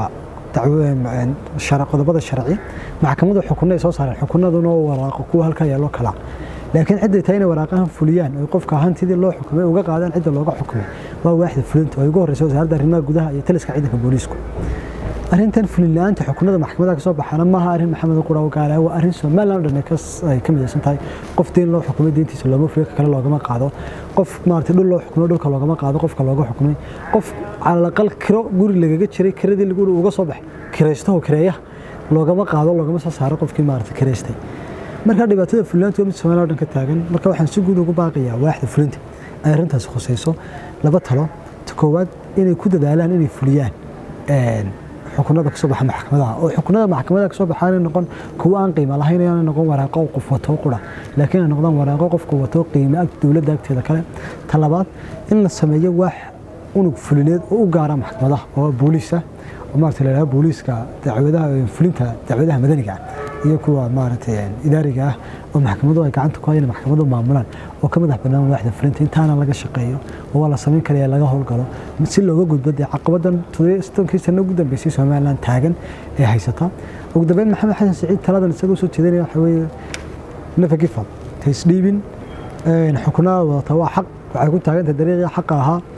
qodobada sharci maxkamadu xukunay soo saareen xukunaduna waraaqo kuwa halkaa yaallo kala laakiin cidday tahay inay waraaqahan fuliyaan oy qofka hantidii loo xukumay uga qaadaan cidda looga xukumay waa waaxda fulinta oo ugu horreysa wasaaradda arrimaha gudaha iyo taliska ciidanka booliisku arrintan fulin la-aanta xukunada maxkamadaha kasoo baxaana maaha arrin maxamed quraw gaala waa arrin somalilan oo dhan ay ka midaysan tahay qof deyn loo xukumay deyntiisa looma fuliyo ka kale loogama qaado qof maaragtay dhul loo xukumay dhulka loogama qaado qofka looga xukumay qof calalaqal kiro guri lagaga jiray kiradii guri uga soo bax kiraystaho kireeyaha loogama qaado loogama soo saaro qofkii maaragtay kiraystay marka dhibaatada fulinta waa mid somalilan oo dhan ka taagan marka waxaan si guud ugu baaqayaa waaxda fulinta ay arrintaasi khusayso laba talo ta koowaad inay ku dadaalaan inay fuliyaan xukunada kasoo baxa maxkamadaha oo xukunada maxkamadaha kasoo baxa aanay noqon kuwa aan qiimo lahayn aanay noqon waraaqo qof wato qura laakiin ay noqdaan waraaqo qofku wato qiimo ag dowladda agteeda kale ta labaad in la sameeyo waax unug fulineed oo u gaara maxkamadaha oo booliis ah oo maaragtay la yidhaha booliiska dacwadaha fulinta dacwadaha madaniga iyo kuwa maaragtay idaariga ah oo maxkamaduhu ay gacanta ku hayaan maxkamaduhu maamulaan oo ka madax bannaan waaxda fulinta intaana laga shaqeeyo oo waa la samayn karaya laga howlgalo si looga gudbo dee caqabadan todobankii sano ugu dambeysay somaliland taagan ee haysata ugu dambeyn maxamed xasan siciid taladan isagoo soo jeedinaya waxa weeye nefa gifal taysdhiibin xukunada wadata waa xaq waxay ku taagantahay dariiqii xaqa ahaa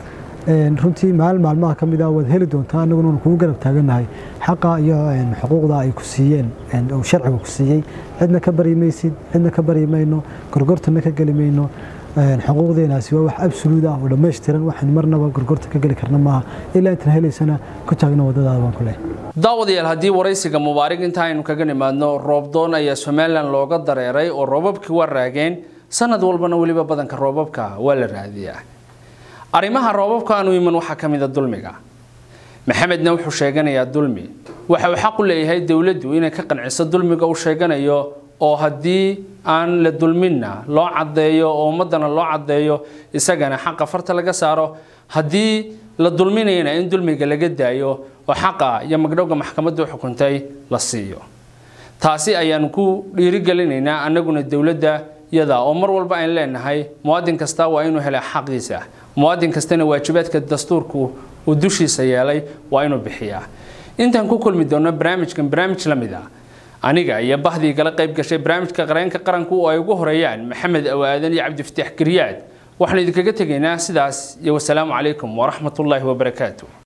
runtii maalin maalmaha ka mid ah waad heli doontaa annaguna waan kugu garab taagannahay xaqa iyo xuquuqda ay ku siiyeen uu sharciga ku siiyey cidna ka bari maysid cidna ka bari mayno gorgortana ka geli mayno xuquuqdeenaasi waa wax absoluud ah oo dhammaystiran waxaan marnaba gorgorta ka geli karna maaha ilaa intaan helaysana ku taagna waddadaada baan ku leh daawadayaal haddii waraysiga mubaarig inta aynu kaga nimaadno roobdoon ayaa somalilan looga dareeray oo roobabkii waa raageen sanad walbana weliba badanka roobabka waa la raadiyaa arrimaha roobabka aanu iman waxaa ka mida dulmiga maxamedna wuxuu sheeganayaa dulmi waxa uu xaq u leeyahay dowladdu inay ka qanciso dulmiga uu sheeganayo oo haddii aan la dulminna loo caddeeyo oo ummaddana loo caddeeyo isagana xaqa farta laga saaro haddii la dulminayana in dulmiga laga daayo oo xaqa iyo magdhowga maxkamaddu xukuntay la siiyo taasi ayaanu ku dhiirigelinaynaa annaguna dowladda yada oo mar walba aan leenahay muwaadin kasta waa inuu helaa xaqiisa muwaadin kastana waajibaadka dastuurku uu dushiisa yeelay waa inuu bixiyaa intaan ku kulmi doono barnaamijkan barnaamij la mid ah aniga iyo bahdii gala qayb gashay barnaamijka qareenka qaranku oo ay ugu horeeyaan maxamed awaadan iyo cabdifataax garyaad waxaan idinkaga tegaynaa sidaas iyo wasalaamu calaykum waraxmatullaahi wabarakaatu